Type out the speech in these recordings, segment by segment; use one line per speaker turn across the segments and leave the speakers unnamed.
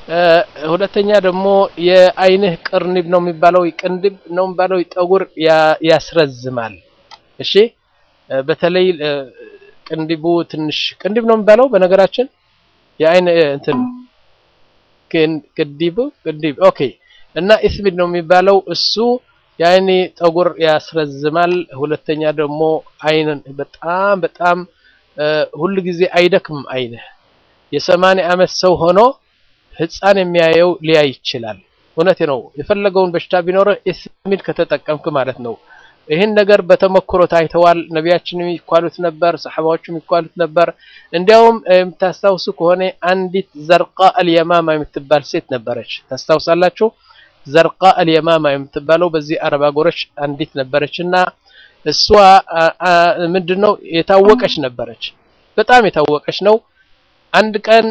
ሁለተኛ ደግሞ የአይንህ ቅርንብ ነው የሚባለው ቅንድብ ነው የሚባለው ጠጉር ያስረዝማል። እሺ በተለይ ቅንድቡ ትንሽ ቅንድብ ነው የሚባለው በነገራችን የአይን እንትን ቅንድቡ ቅንድብ ኦኬ። እና ኢስሚድ ነው የሚባለው እሱ የአይን ጠጉር ያስረዝማል። ሁለተኛ ደግሞ አይንን በጣም በጣም ሁሉ ጊዜ አይደክምም። አይንህ የሰማንያ ዓመት ሰው ሆኖ ህፃን የሚያየው ሊያይ ይችላል። እውነቴ ነው። የፈለገውን በሽታ ቢኖርህ ኢስሚድ ከተጠቀምክ ማለት ነው። ይህን ነገር በተሞክሮ ታይተዋል። ነቢያችን የሚኳሉት ነበር፣ ሰሐባዎቹ የሚኳሉት ነበር። እንዲያውም የምታስታውሱ ከሆነ አንዲት ዘርቃ አልየማማ የምትባል ሴት ነበረች። ታስታውሳላችሁ? ዘርቃ አልየማማ የምትባለው በዚህ አረብ አገሮች አንዲት ነበረች እና እሷ ምንድነው የታወቀች ነበረች። በጣም የታወቀች ነው። አንድ ቀን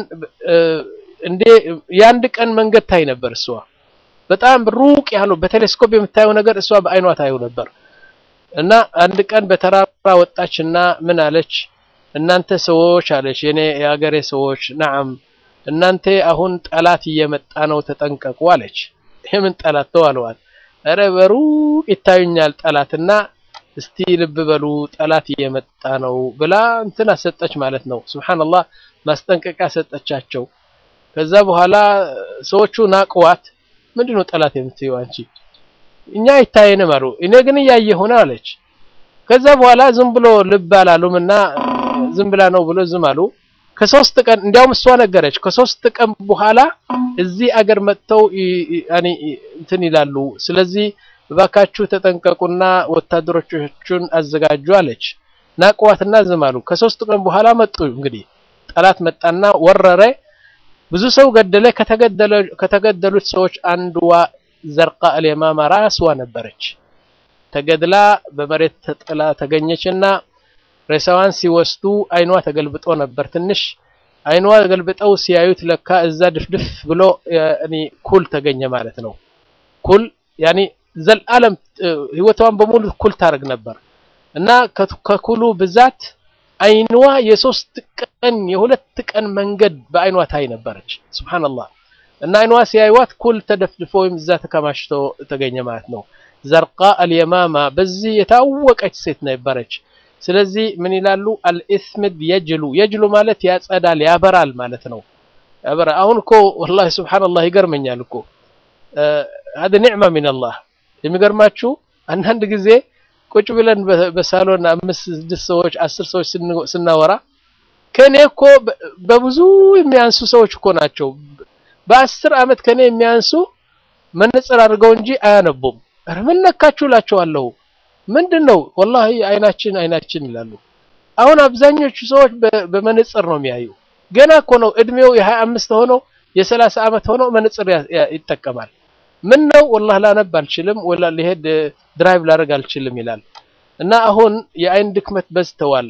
እንዴ የአንድ ቀን መንገድ ታይ ነበር። እሷ በጣም ሩቅ ያለው በቴሌስኮፕ የምታየው ነገር እሷ በአይኗ ታየው ነበር። እና አንድ ቀን በተራራ ወጣችና ምን አለች? እናንተ ሰዎች አለች፣ የኔ የሀገሬ ሰዎች ናም፣ እናንተ አሁን ጠላት እየመጣ ነው ተጠንቀቁ አለች። የምን ጠላት ነው አለዋል። ኧረ በሩቅ ይታዩኛል ጠላትና እስቲ ልብ በሉ ጠላት እየመጣ ነው ብላ እንትን አሰጠች ማለት ነው። ሱብሃንአላህ ማስጠንቀቂያ ሰጠቻቸው። ከዛ በኋላ ሰዎቹ ናቅዋት። ምንድነው ጠላት የምትይው አንቺ? እኛ አይታየንም አሉ። እኔ ግን እያየሁ ነው አለች። ከዛ በኋላ ዝም ብሎ ልብ አላሉም እና ዝም ብላ ነው ብሎ ዝም አሉ። ከሶስት ቀን እንዲያውም እሷ ነገረች። ከሶስት ቀን በኋላ እዚህ አገር መጥተው ያኒ እንትን ይላሉ። ስለዚህ እባካችሁ ተጠንቀቁና ወታደሮቹን አዘጋጁ አለች። ናቅዋትና ዝም አሉ። ከሶስት ቀን በኋላ መጡ። እንግዲህ ጠላት መጣና ወረረ። ብዙ ሰው ገደለ። ከተገደሉት ሰዎች አንድዋ ዘርቃ አልየማማ ራስዋ ነበረች። ተገድላ በመሬት ተጥላ ተገኘችና ሬሳዋን ሲወስዱ አይኗ ተገልብጦ ነበር። ትንሽ አይኗ ገልብጠው ሲያዩት ለካ እዛ ድፍድፍ ብሎ ያኒ ኩል ተገኘ ማለት ነው። ኩል ያኒ ዘላለም ህይወቷን በሙሉ ኩል ታደርግ ነበር እና ከኩሉ ብዛት አይኗ የሶስት ቀን የሁለት ቀን መንገድ በአይኗ ታይ ነበረች። ሱብሃንአላህ እና አይኗ ሲያዩዋት ኩል ተደፍድፎ ወይም እዛ ተከማችቶ ተገኘ ማለት ነው። ዘርቃ አልየማማ በዚህ የታወቀች ሴት ነበረች። ስለዚህ ምን ይላሉ? አልኢስምድ የጅሉ የጅሉ ማለት ያጸዳል፣ ያበራል ማለት ነው። ያበራ አሁን እኮ ወላሂ ሱብሃንአላህ ይገርመኛል እኮ هذا نعمة من الله የሚገርማችሁ አንዳንድ ጊዜ ቁጭ ብለን በሳሎን አምስት ስድስት ሰዎች አስር ሰዎች ስናወራ ከኔ እኮ በብዙ የሚያንሱ ሰዎች እኮ ናቸው። በአስር አመት ከኔ የሚያንሱ መነጽር አድርገው እንጂ አያነቡም። ኧረ ምን ነካችሁ እላቸዋለሁ። ምንድን ነው ወላሂ አይናችን አይናችን ይላሉ። አሁን አብዛኞቹ ሰዎች በመነጽር ነው የሚያዩ። ገና እኮ ነው እድሜው የሀያ አምስት ሆኖ የሰላሳ አመት ሆኖ መነጽር ይጠቀማል። ምን ነው ወላሂ ላነብ አልችልም ወላ ሊሄድ ድራይቭ ላደርግ አልችልም ይላል። እና አሁን የአይን ድክመት በዝተዋል።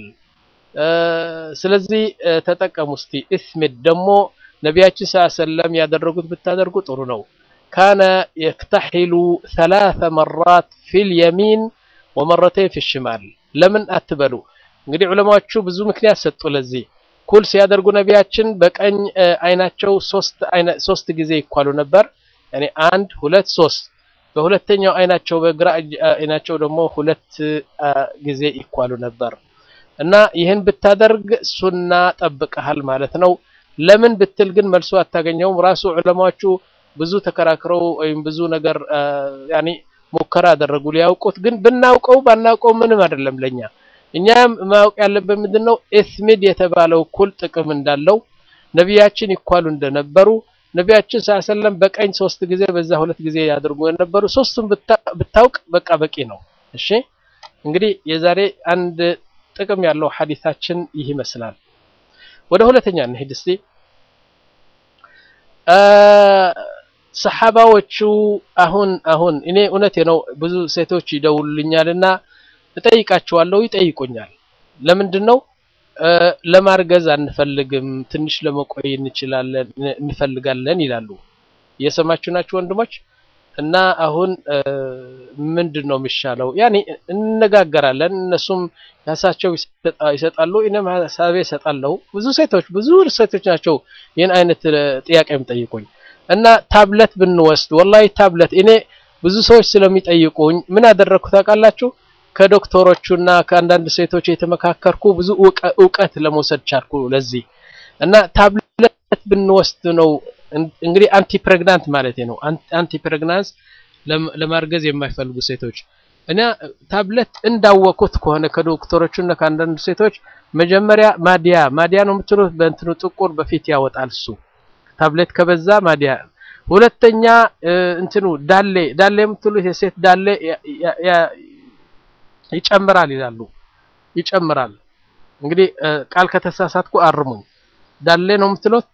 ስለዚህ ተጠቀሙ እስቲ። ኢስሚድ ደግሞ ነቢያችን ሰለላሁ ዐለይሂ ወሰለም ያደረጉት ብታደርጉ ጥሩ ነው። ካነ የክተሒሉ ሰላሰ መራት ፊል የሚን ወመረተይን ፊ ሽማል። ለምን አትበሉ እንግዲህ ዑለማዎቹ ብዙ ምክንያት ሰጡ ለዚህ። ኩል ሲያደርጉ ነቢያችን በቀኝ አይናቸው ሶስት ሶስት ጊዜ ይኳሉ ነበር። ያኔ አንድ ሁለት ሶስት። በሁለተኛው አይናቸው በግራ አይናቸው ደግሞ ሁለት ጊዜ ይኳሉ ነበር እና ይህን ብታደርግ ሱና ጠብቀሃል ማለት ነው። ለምን ብትል ግን መልሶ አታገኘውም። ራሱ ዑለማዎቹ ብዙ ተከራክረው ወይም ብዙ ነገር ያኔ ሙከራ አደረጉ ሊያውቁት። ግን ብናውቀው ባናውቀው ምንም አይደለም ለኛ። እኛም ማወቅ ያለብን ምንድነው ኢስሚድ የተባለው ኩል ጥቅም እንዳለው ነቢያችን ይኳሉ እንደነበሩ ነቢያችን ሰለላም በቀኝ ሶስት ጊዜ በዛ ሁለት ጊዜ ያደርጉ የነበሩ ሶስቱም ብታውቅ በቃ በቂ ነው። እሺ እንግዲህ የዛሬ አንድ ጥቅም ያለው ሐዲታችን ይህ ይመስላል። ወደ ሁለተኛ እንሂድ እስቲ። ሰሐባዎቹ አሁን አሁን እኔ እውነቴ ነው ብዙ ሴቶች ይደውሉልኛልና እጠይቃቸዋለሁ፣ ይጠይቁኛል። ለምንድን ነው ለማርገዝ አንፈልግም፣ ትንሽ ለመቆይ እንችላለን እንፈልጋለን ይላሉ። እየሰማችሁ ናችሁ ወንድሞች? እና አሁን ምንድን ነው የሚሻለው? ያኔ እንነጋገራለን። እነሱም ራሳቸው ይሰጣሉ፣ እኔም ሀሳቤ እሰጣለሁ። ብዙ ሴቶች ብዙ ሴቶች ናቸው ይህን አይነት ጥያቄ የሚጠይቁኝ እና ታብለት ብንወስድ ወላሂ ታብለት እኔ ብዙ ሰዎች ስለሚጠይቁኝ ምን አደረግኩ ታውቃላችሁ? ከዶክተሮቹና ከአንዳንድ ሴቶች የተመካከርኩ ብዙ እውቀት ለመውሰድ ቻልኩ ለዚህ እና ታብለት ብንወስድ ነው እንግዲህ አንቲ ፕሬግናንት ማለት ነው። አንቲ ፕሬግናንስ ለማርገዝ የማይፈልጉ ሴቶች እና ታብለት እንዳወቁት ከሆነ ከዶክተሮቹ እና ከአንዳንድ ሴቶች መጀመሪያ ማዲያ ማዲያ ነው የምትሉት በእንትኑ ጥቁር በፊት ያወጣል እሱ ታብሌት ከበዛ ማዲያ። ሁለተኛ እንትኑ ዳሌ ዳሌ የምትሉት የሴት ዳሌ ይጨምራል ይላሉ። ይጨምራል እንግዲህ ቃል ከተሳሳትኩ አርሙኝ። ዳሌ ነው የምትሉት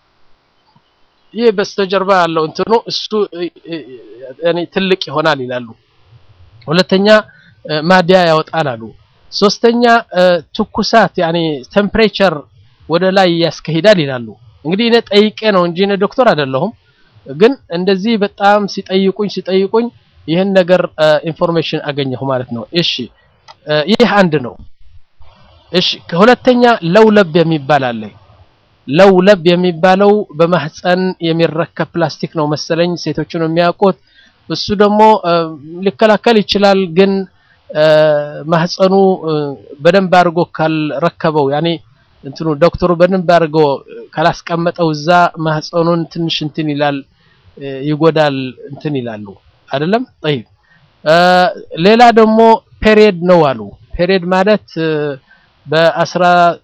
ይህ በስተጀርባ ያለው እንትኑ እሱ እኔ ትልቅ ይሆናል ይላሉ። ሁለተኛ ማዲያ ያወጣል አሉ። ሶስተኛ ትኩሳት ያኔ ቴምፕሬቸር ወደ ላይ ያስከሂዳል ይላሉ። እንግዲህ እኔ ጠይቄ ነው እንጂ እኔ ዶክተር አይደለሁም። ግን እንደዚህ በጣም ሲጠይቁኝ ሲጠይቁኝ ይህን ነገር ኢንፎርሜሽን አገኘሁ ማለት ነው። እሺ ይህ አንድ ነው። እሺ ከሁለተኛ ለውለብ የሚባል አለ። ለውለብ የሚባለው በማህፀን የሚረከብ ፕላስቲክ ነው መሰለኝ ሴቶቹ ነው የሚያውቁት። እሱ ደግሞ ሊከላከል ይችላል፣ ግን ማህፀኑ በደንብ አድርጎ ካልረከበው ያኔ እንትኑ ዶክተሩ በደንብ አድርጎ ካላስቀመጠው እዛ ማህፀኑን ትንሽ እንትን ይላል ይጎዳል እንትን ይላሉ አይደለም። ጠይብ ሌላ ደግሞ ፔሪየድ ነው አሉ። ፔሪየድ ማለት በአስራ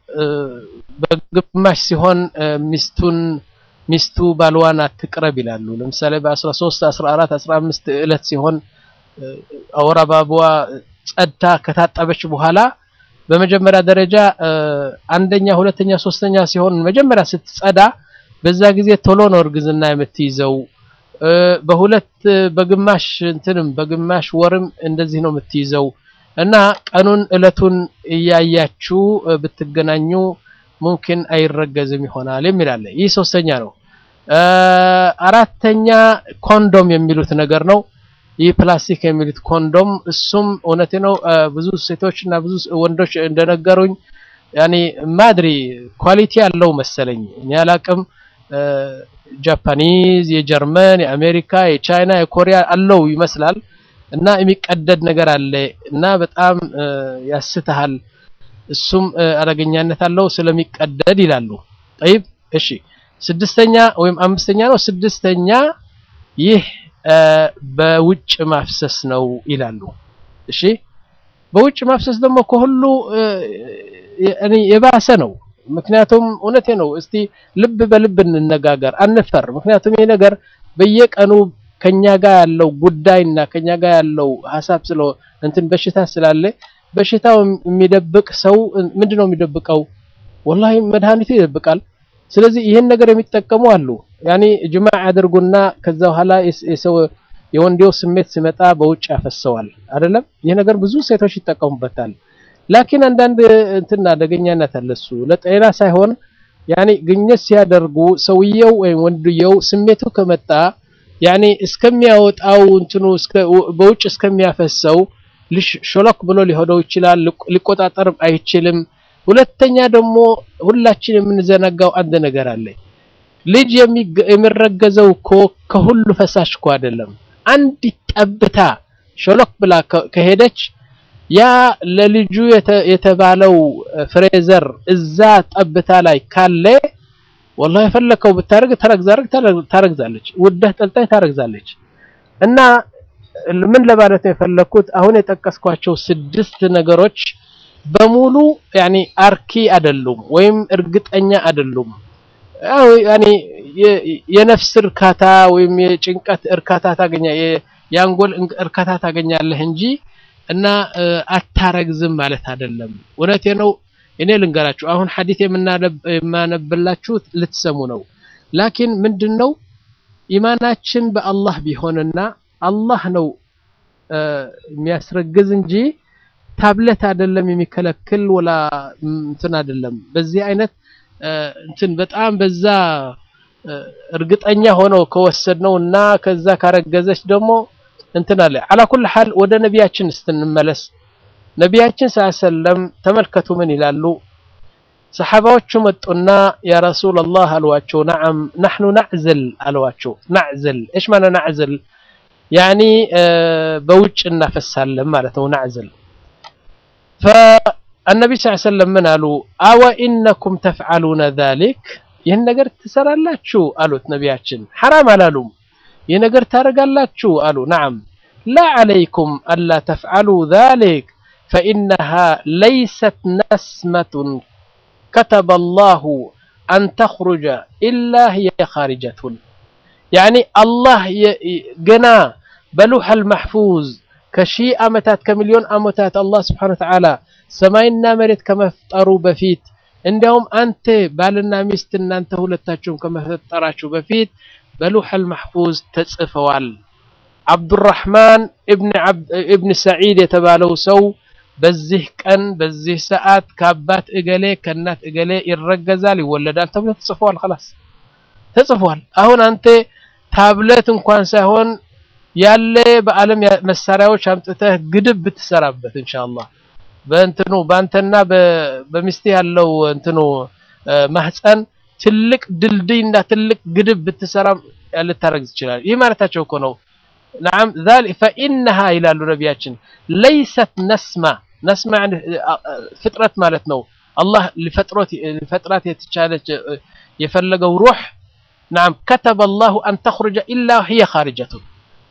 በግማሽ ሲሆን ሚስቱን ሚስቱ ባልዋን አትቅረብ ይላሉ። ለምሳሌ በ13 14 15 እለት ሲሆን አወር አበባዋ ጸድታ ከታጠበች በኋላ በመጀመሪያ ደረጃ አንደኛ፣ ሁለተኛ፣ ሶስተኛ ሲሆን መጀመሪያ ስትጸዳ በዛ ጊዜ ቶሎ ነው እርግዝና የምትይዘው። በሁለት በግማሽ እንትንም በግማሽ ወርም እንደዚህ ነው የምትይዘው እና ቀኑን እለቱን እያያችሁ ብትገናኙ ሙምኪን አይረገዝም ይሆናል የሚል አለ። ይህ ሶስተኛ ነው። አራተኛ ኮንዶም የሚሉት ነገር ነው። ይህ ፕላስቲክ የሚሉት ኮንዶም እሱም እውነቴ ነው። ብዙ ሴቶች እና ብዙ ወንዶች እንደነገሩኝ ያኔ ማድሪ ኳሊቲ ያለው መሰለኝ እኔ አላቅም። ጃፓኒዝ፣ የጀርመን፣ የአሜሪካ፣ የቻይና፣ የኮሪያ አለው ይመስላል እና የሚቀደድ ነገር አለ እና በጣም ያስተሃል እሱም አደገኛነት አለው ስለሚቀደድ ይላሉ። ጠይብ እሺ፣ ስድስተኛ ወይም አምስተኛ ነው። ስድስተኛ ይህ በውጭ ማፍሰስ ነው ይላሉ። እሺ፣ በውጭ ማፍሰስ ደግሞ ከሁሉ የባሰ ነው። ምክንያቱም እውነቴ ነው። እስቲ ልብ በልብ እንነጋገር፣ አንፈር። ምክንያቱም ይህ ነገር በየቀኑ ከኛ ጋር ያለው ጉዳይና ከኛ ጋር ያለው ሀሳብ ስለ እንትን በሽታ ስላለ በሽታው የሚደብቅ ሰው ምንድን ነው የሚደብቀው? ወላሂ መድኃኒቱ ይደብቃል። ስለዚህ ይህን ነገር የሚጠቀሙ አሉ። ያኔ ጅማዕ ያደርጉና ከዛ በኋላ የሰው የወንዴው ስሜት ሲመጣ በውጭ ያፈሰዋል። አይደለም ይህ ነገር ብዙ ሴቶች ይጠቀሙበታል። ላኪን አንዳንድ እንትን አደገኛነት አለ። እሱ ለጤና ሳይሆን ያኔ ግኝት ሲያደርጉ ሰውየው ወይም ወንድየው ስሜቱ ከመጣ ያኔ እስከሚያወጣው እንትኑ በውጭ እስከሚያፈሰው ሾሎክ ብሎ ሊሆነው ይችላል። ሊቆጣጠርም አይችልም። ሁለተኛ ደግሞ ሁላችን የምንዘነጋው አንድ ነገር አለ። ልጅ የሚረገዘው እኮ ከሁሉ ፈሳሽ እኮ አይደለም። አንዲት ጠብታ ሾሎክ ብላ ከሄደች ያ ለልጁ የተባለው ፍሬዘር እዛ ጠብታ ላይ ካለ ወላሂ የፈለከው ብታረግ ታረግዛለች፣ ውደህ ጠልጣይ ታረግዛለች። እና ምን ለማለት ነው የፈለኩት አሁን የጠቀስኳቸው ስድስት ነገሮች በሙሉ ያኔ አርኪ አይደሉም ወይም እርግጠኛ አይደሉም። ያኔ የነፍስ እርካታ ወይም የጭንቀት እርካታ ታገኛ የአንጎል እርካታ ታገኛለህ እንጂ እና አታረግዝም ማለት አይደለም። እውነቴ ነው። እኔ ልንገራችሁ አሁን ሐዲስ የማነብላችሁ ልትሰሙ ነው። ላኪን ምንድነው ኢማናችን በአላህ ቢሆንና አላህ ነው የሚያስረግዝ እንጂ ታብለት አይደለም የሚከለክል ወላ እንትን አይደለም። በዚህ አይነት እንትን በጣም በዛ እርግጠኛ ሆኖ ከወሰድነው እና ከዛ ካረገዘች ደግሞ እንትን አለ። አላ ኩል ሐል ወደ ነቢያችን ስትንመለስ ነቢያችን ሰለም ተመልከቱ ምን ይላሉ? ሰሓባዎቹ መጡና ያ ረሱላላህ አልዋቸው ነዓም ናሕኑ ናዕዝል አልዋቸው ናዕዝል እሽ ማለ ናዕዝል ያኒ በውጭ እናፈሳለን ማለት ነው ናዕዝል ፈአነቢ ስ ሰለም ምን አሉ አወ ኢነኩም ተፍዓሉነ ዛሊክ ይህን ነገር ትሰራላችሁ አሉት ነቢያችን ሐራም አላሉም ይህ ነገር ታደርጋላችሁ አሉ ነዓም ላ ዓለይኩም አላ ተፍዓሉ ዛሊክ ፈኢነሃ ለይሰት ነስመቱን ከተበ አላሁ አን ተኽሩጀ ኢላ ህየ ኻሪጀቱን ያኒ አላህ ገና በሉሐል መሕፉዝ ከሺህ ዓመታት ከሚሊዮን ዓመታት አላህ ስብሓነሁ ወተዓላ ሰማይና መሬት ከመፍጠሩ በፊት እንዲያውም አንተ ባልና ሚስት እናንተ ሁለታችሁም ከመፈጠራችሁ በፊት በሉሐል መሕፉዝ ተጽፈዋል። አብዱራሕማን እብን ሰዒድ የተባለው ሰው በዚህ ቀን በዚህ ሰዓት ከአባት እገሌ ከእናት እገሌ ይረገዛል፣ ይወለዳል ተብሎ ተጽፈዋል። ኸላስ ተጽፏል። አሁን አንተ ታብሌት እንኳን ሳይሆን ያለ በዓለም መሳሪያዎች አምጥተህ ግድብ ብትሰራበት ኢንሻአላህ በእንትኑ በአንተና በሚስት ያለው እንትኑ ማህፀን ትልቅ ድልድይ እና ትልቅ ግድብ ብትሰራ ልታረግዝ ይችላል። ይህ ማለታቸው እኮ ነው። ነዓም ዛሊ ፈኢነሃ ይላሉ ነቢያችን ለይሰት ነስማ ነስማ ፍጥረት ማለት ነው። አላህ ሊፈጥራት የተቻለች የፈለገው ሩህ ነዓም ከተበ አላሁ አን ተኽሩጀ ኢላ ህየ ኻሪጀቱን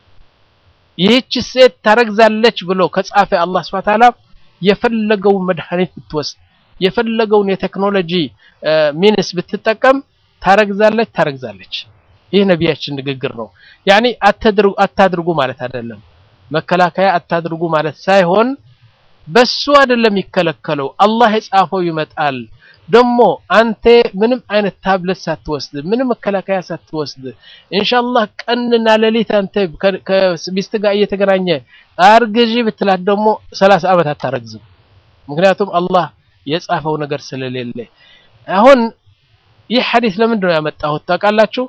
ይህች ሴት ታረግዛለች ብሎ ከጻፈ አላህ ሱብሓነሁ ወተዓላ የፈለገውን መድኃኒት ብትወስድ የፈለገውን የቴክኖሎጂ ሚንስ ብትጠቀም ታረግዛለች ታረግዛለች። ይህ ነቢያችን ንግግር ነው። ያኒ አታድርጉ ማለት አይደለም፣ መከላከያ አታድርጉ ማለት ሳይሆን በሱ አይደለም የሚከለከለው፣ አላህ የጻፈው ይመጣል። ደግሞ አንተ ምንም አይነት ታብለት ሳትወስድ ምንም መከላከያ ሳትወስድ ኢንሻአላህ ቀንና ሌሊት አንተ ከሚስት ጋር እየተገናኘ አርግዢ ብትላት ደግሞ ሰላሳ ዓመት አታረግዝም። ምክንያቱም አላህ የጻፈው ነገር ስለሌለ። አሁን ይህ ሐዲስ ለምንድን ነው ያመጣሁት ታውቃላችሁ?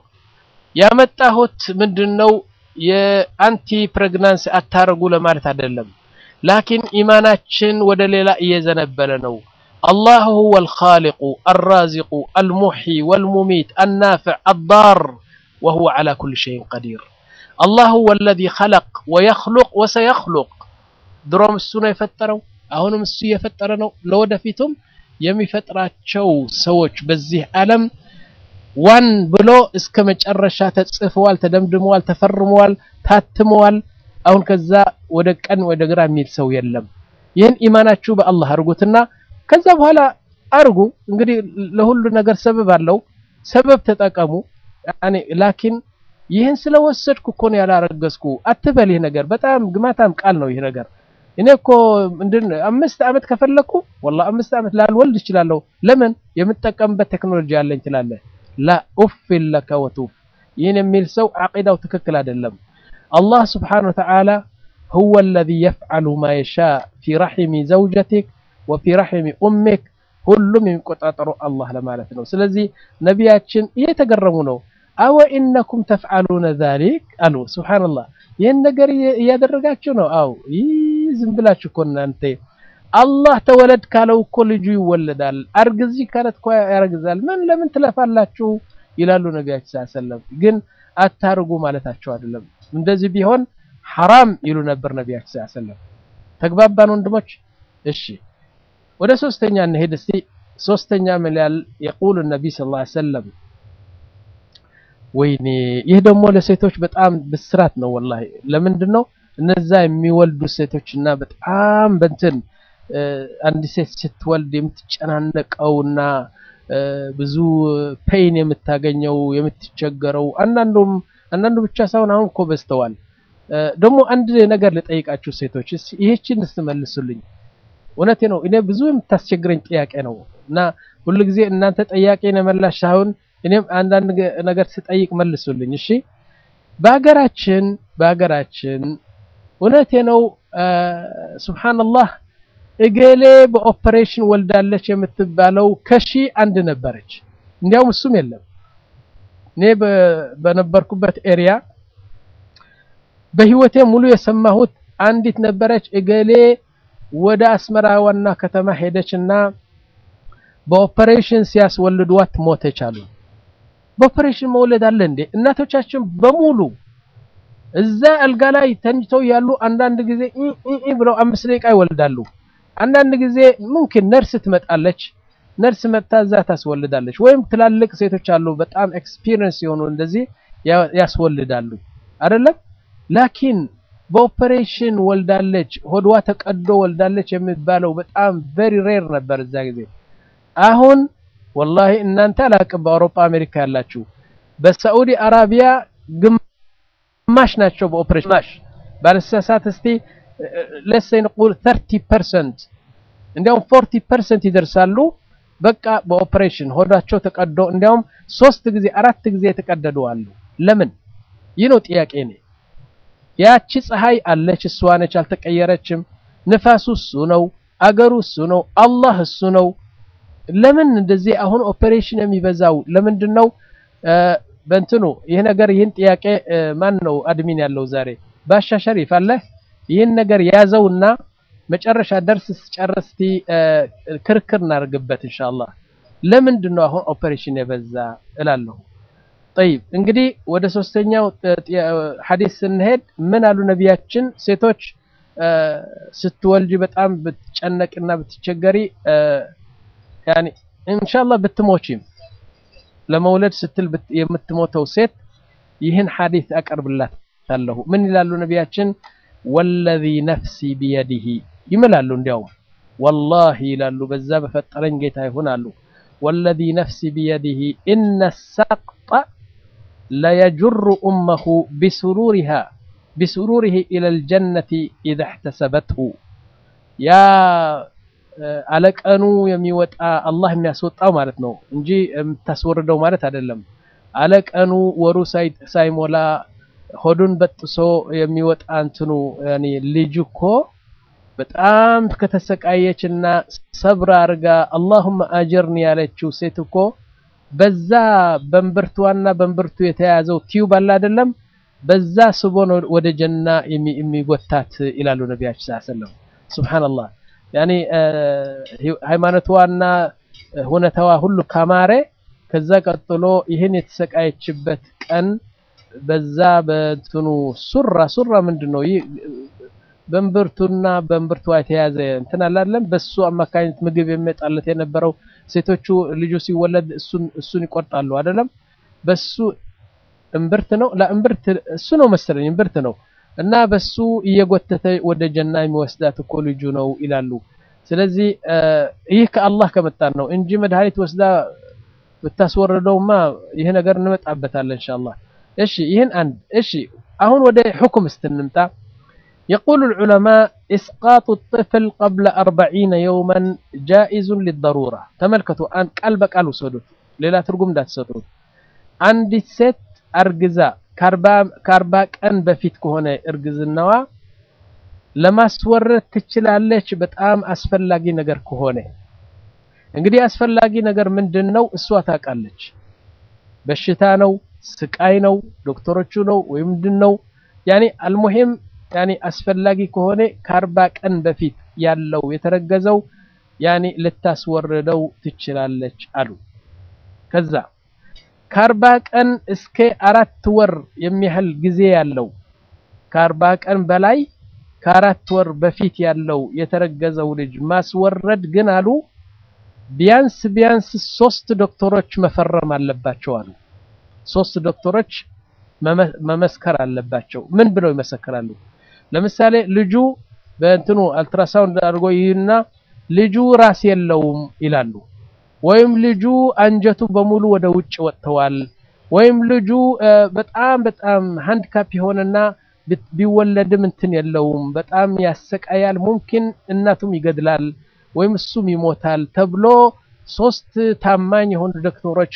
ያመጣሁት ምንድነው የአንቲ ፕሬግናንስ አታረጉ ለማለት አይደለም። ላኪን ኢማናችን ወደ ሌላ እየዘነበለ ነው። አላህ ሁወ አልኻሊቁ አልራዚቁ አልሙሕይ ወልሙሚት አናፊዕ አዳር ወሁወ ዐላ ኩሊ ሸይን ቀዲር። አላህ ሁወ አለዚ ኸለቅ ወየኽሉቅ ወሰየኽሉቅ። ድሮም እሱ ነው የፈጠረው፣ አሁንም እሱ እየፈጠረ ነው። ለወደፊቱም የሚፈጥራቸው ሰዎች በዚህ ዓለም ዋን ብሎ እስከ መጨረሻ ተጽፈዋል፣ ተደምድመዋል፣ ተፈርመዋል፣ ታትመዋል። አሁን ከዛ ወደ ቀን ወደ ግራ የሚል ሰው የለም። ይህን ኢማናችሁ በአላህ አድርጉትና ከዛ በኋላ አርጉ። እንግዲህ ለሁሉ ነገር ሰበብ አለው፣ ሰበብ ተጠቀሙ። ያኔ ላኪን ይህን ስለወሰድኩ እኮ ነው ያላረገዝኩ አትበል። ይህ ነገር በጣም ግማታም ቃል ነው። ይህ ነገር እኔ እኮ ምንድን አምስት ዓመት ከፈለኩ ወላሂ አምስት ዓመት ላልወልድ እችላለሁ። ለምን የምጠቀምበት ቴክኖሎጂ አለኝ ትላለህ። ላ ኡፊን ለከ ወቱፍ። ይህን የሚል ሰው ዓቂዳው ትክክል አይደለም። አላህ ስብሓነሁ ወተዓላ ሁወ አለዚ የፍዐሉ ማ የሻእ ፊ ረሒሚ ዘውጀቲክ ወፊ ረሒሚ ኡሚክ ሁሉም የሚቆጣጠረው አላህ ለማለት ነው። ስለዚህ ነቢያችን እየተገረሙ ነው። አወ ኢነኩም ተፍዐሉነ ዛሊክ አሉ። ሱብሓነላህ ይህን ነገር እያደረጋችሁ ነው? አው ይህ ዝም ብላችሁ እኮ እናንተ አላህ ተወለድ ካለው እኮ ልጁ ይወለዳል። አርግዚ ካለት እኮ ያረግዛል። ምን ለምን ትለፋላችሁ? ይላሉ ነቢያችን ሰለላሁ ዐለይሂ ወሰለም። ግን አታርጉ ማለታቸው አይደለም። እንደዚህ ቢሆን ሐራም ይሉ ነበር ነቢያችን ሰለላሁ ዐለይሂ ወሰለም። ተግባባን ወንድሞች? እሺ ወደ ሶስተኛ እንሄድ እስቲ። ሶስተኛ ምን ያህል የቁሉ ነቢይ ሰለላሁ ዐለይሂ ወሰለም ወይኔ ይህ ደግሞ ለሴቶች በጣም ብስራት ነው ወላሂ። ለምንድን ነው እነዛ የሚወልዱ ሴቶች እና በጣም በንትን አንድ ሴት ስትወልድ የምትጨናነቀውና ብዙ ፔይን የምታገኘው የምትቸገረው፣ አንዳንዱም አንዳንዱ ብቻ ሳይሆን አሁን እኮ በዝተዋል። ደግሞ አንድ ነገር ልጠይቃችሁ ሴቶች፣ ይህችን ስትመልሱልኝ እውነቴ ነው። እኔ ብዙ የምታስቸግረኝ ጥያቄ ነው እና ሁሉ ጊዜ እናንተ ጠያቄ ነመላሽ ሳይሆን እኔም አንዳንድ ነገር ስጠይቅ መልሱልኝ። እሺ በሀገራችን በሀገራችን እውነቴ ነው ሱብሃንአላህ እገሌ በኦፕሬሽን ወልዳለች የምትባለው ከሺ አንድ ነበረች። እንዲያውም እሱም የለም። እኔ በነበርኩበት ኤሪያ በህይወቴ ሙሉ የሰማሁት አንዲት ነበረች። እገሌ ወደ አስመራ ዋና ከተማ ሄደችና በኦፐሬሽን ሲያስወልዷት ሞተች አሉ። በኦፐሬሽን መውለድ አለ እንዴ? እናቶቻችን በሙሉ እዛ አልጋ ላይ ተኝተው ያሉ አንዳንድ ጊዜ ኢ ኢ ኢ ብለው አምስት ደቂቃ ይወልዳሉ። አንዳንድ ጊዜ ሙምኪን ነርስ ትመጣለች። ነርስ መጥታ እዛ ታስወልዳለች። ወይም ትላልቅ ሴቶች አሉ በጣም ኤክስፒሪየንስ የሆኑ እንደዚህ ያስወልዳሉ አይደለም። ላኪን በኦፐሬሽን ወልዳለች፣ ሆድዋ ተቀዶ ወልዳለች የሚባለው በጣም ቬሪ ሬር ነበር እዛ ጊዜ። አሁን ወላሂ እናንተ አላቅም፣ በአውሮፓ አሜሪካ ያላችሁ በሳዑዲ አረቢያ ግማሽ ናቸው በኦፐሬሽን ግማሽ ባለሳሳት እስቲ ለሴ ንቁል 30% እንዲያውም 40% ይደርሳሉ። በቃ በኦፐሬሽን ሆዳቸው ተቀዶ እንዲያውም ሶስት ጊዜ አራት ጊዜ የተቀደዱ አሉ። ለምን? ይህ ነው ጥያቄ ነው። ያቺ ፀሐይ አለች፣ እሷ ነች፣ አልተቀየረችም። ንፋሱ እሱ ነው፣ አገሩ እሱ ነው፣ አላህ እሱ ነው። ለምን እንደዚህ አሁን ኦፐሬሽን የሚበዛው ለምንድን ነው? በእንትኑ ይህ ነገር ይህን ጥያቄ ማን ነው አድሚን ያለው ዛሬ? ባሻ ሸሪፍ አለ። ይህን ነገር ያዘውና መጨረሻ ደርስ ስጨርስ እስቲ ክርክር እናደርግበት ኢንሻአላህ። ለምንድን ነው አሁን ኦፐሬሽን የበዛ እላለሁ። ጠይብ እንግዲህ ወደ ሶስተኛው ሐዲስ ስንሄድ ምን አሉ ነቢያችን? ሴቶች ስትወልጂ በጣም ብትጨነቅና ብትቸገሪ ያኒ ኢንሻአላህ ብትሞቺም ለመውለድ ስትል የምትሞተው ሴት ይህን ሐዲስ አቀርብላታለሁ። ምን ይላሉ ነቢያችን? ወለዚ ነፍሲ ቢየዲሂ ይምላሉ። እንዲያውም ወላሂ ይላሉ በዛ በፈጠረኝ ጌታ ይሁን አሉ። ወለዚ ነፍሲ ቢየዲሂ ኢነ ሰቅጠ ለየጁሩ ኡመሁ ቢሱሩሪሃ ቢሱሩሪሂ ኢለል ጀነቲ ኢዛ እሕተሰበትሁ ያ አለቀኑ የሚወጣ አላህ የሚያስወጣው ማለት ነው እንጂ የምታስወርደው ማለት አይደለም። አለቀኑ ወሩ ሳይሞላ ሆዱን በጥሶ የሚወጣ እንትኑ ያኔ ልጅ እኮ በጣም ከተሰቃየችና ሰብር አርጋ አላሁመ አጅርኒ ያለችው ሴት እኮ በዛ በእምብርቷና በእምብርቱ የተያዘው ቲዩብ አለ አይደለም፣ በዛ ስቦ ነው ወደ ጀና የሚጎታት ይላሉ ነቢያችን ሰለላሁ ዐለይሂ ወሰለም። ሱብሃንአላህ ያኔ ሃይማኖቷና ሁነታዋ ሁሉ ካማረ ከዛ ቀጥሎ ይህን የተሰቃየችበት ቀን በዛ በእንትኑ ሱራ ሱራ ምንድን ነው ይህ በእምብርቱና በእምብርቷ የተያዘ እንትን አላለም። በሱ አማካኝነት ምግብ የሚመጣለት የነበረው ሴቶቹ ልጁ ሲወለድ እሱን እሱን ይቆርጣሉ አይደለም። በሱ እምብርት ነው ለእምብርት እሱ ነው መሰለኝ እምብርት ነው እና በሱ እየጎተተ ወደ ጀና የሚወስዳት እኮ ልጁ ነው ይላሉ። ስለዚህ ይህ ከአላህ ከመጣ ነው እንጂ መድኃኒት ወስዳ ብታስወርደውማ ይህ ነገር እንመጣበታለን ኢንሻአላህ። እሺ ይህን አንድ እሺ አሁን ወደ ሁክም ስትንምጣ يقول العلماء إسقاط الطفل قبل أربعين يوما جائز للضرورة تملكتوا أن قلب قالوا سدوت ሌላ ትርጉም እንዳትሰጡት አንዲት ሴት አርግዛ ከአርባ ቀን በፊት ከሆነ እርግዝናዋ ለማስወረድ ትችላለች በጣም አስፈላጊ ነገር ከሆነ እንግዲህ አስፈላጊ ነገር ምንድን ነው እሷ ታውቃለች በሽታ ነው ስቃይ ነው ዶክተሮቹ ነው ወይ ምንድን ነው ያኔ አልሙሂም ያኔ አስፈላጊ ከሆነ ከአርባ ቀን በፊት ያለው የተረገዘው ያኔ ልታስወርደው ትችላለች አሉ። ከዛ ከአርባ ቀን እስከ አራት ወር የሚያህል ጊዜ ያለው ከአርባ ቀን በላይ ከአራት ወር በፊት ያለው የተረገዘው ልጅ ማስወረድ ግን አሉ ቢያንስ ቢያንስ ሶስት ዶክተሮች መፈረም አለባቸው አሉ። ሶስት ዶክተሮች መመስከር አለባቸው። ምን ብለው ይመሰክራሉ? ለምሳሌ ልጁ በእንትኑ አልትራሳውንድ አድርጎ ይህና ልጁ ራስ የለውም ይላሉ። ወይም ልጁ አንጀቱ በሙሉ ወደ ውጭ ወጥተዋል። ወይም ልጁ በጣም በጣም ሃንድካፕ የሆነና ቢወለድም እንትን የለውም በጣም ያሰቃያል፣ ሙምኪን እናቱም ይገድላል ወይም እሱም ይሞታል ተብሎ ሶስት ታማኝ የሆኑ ዶክተሮች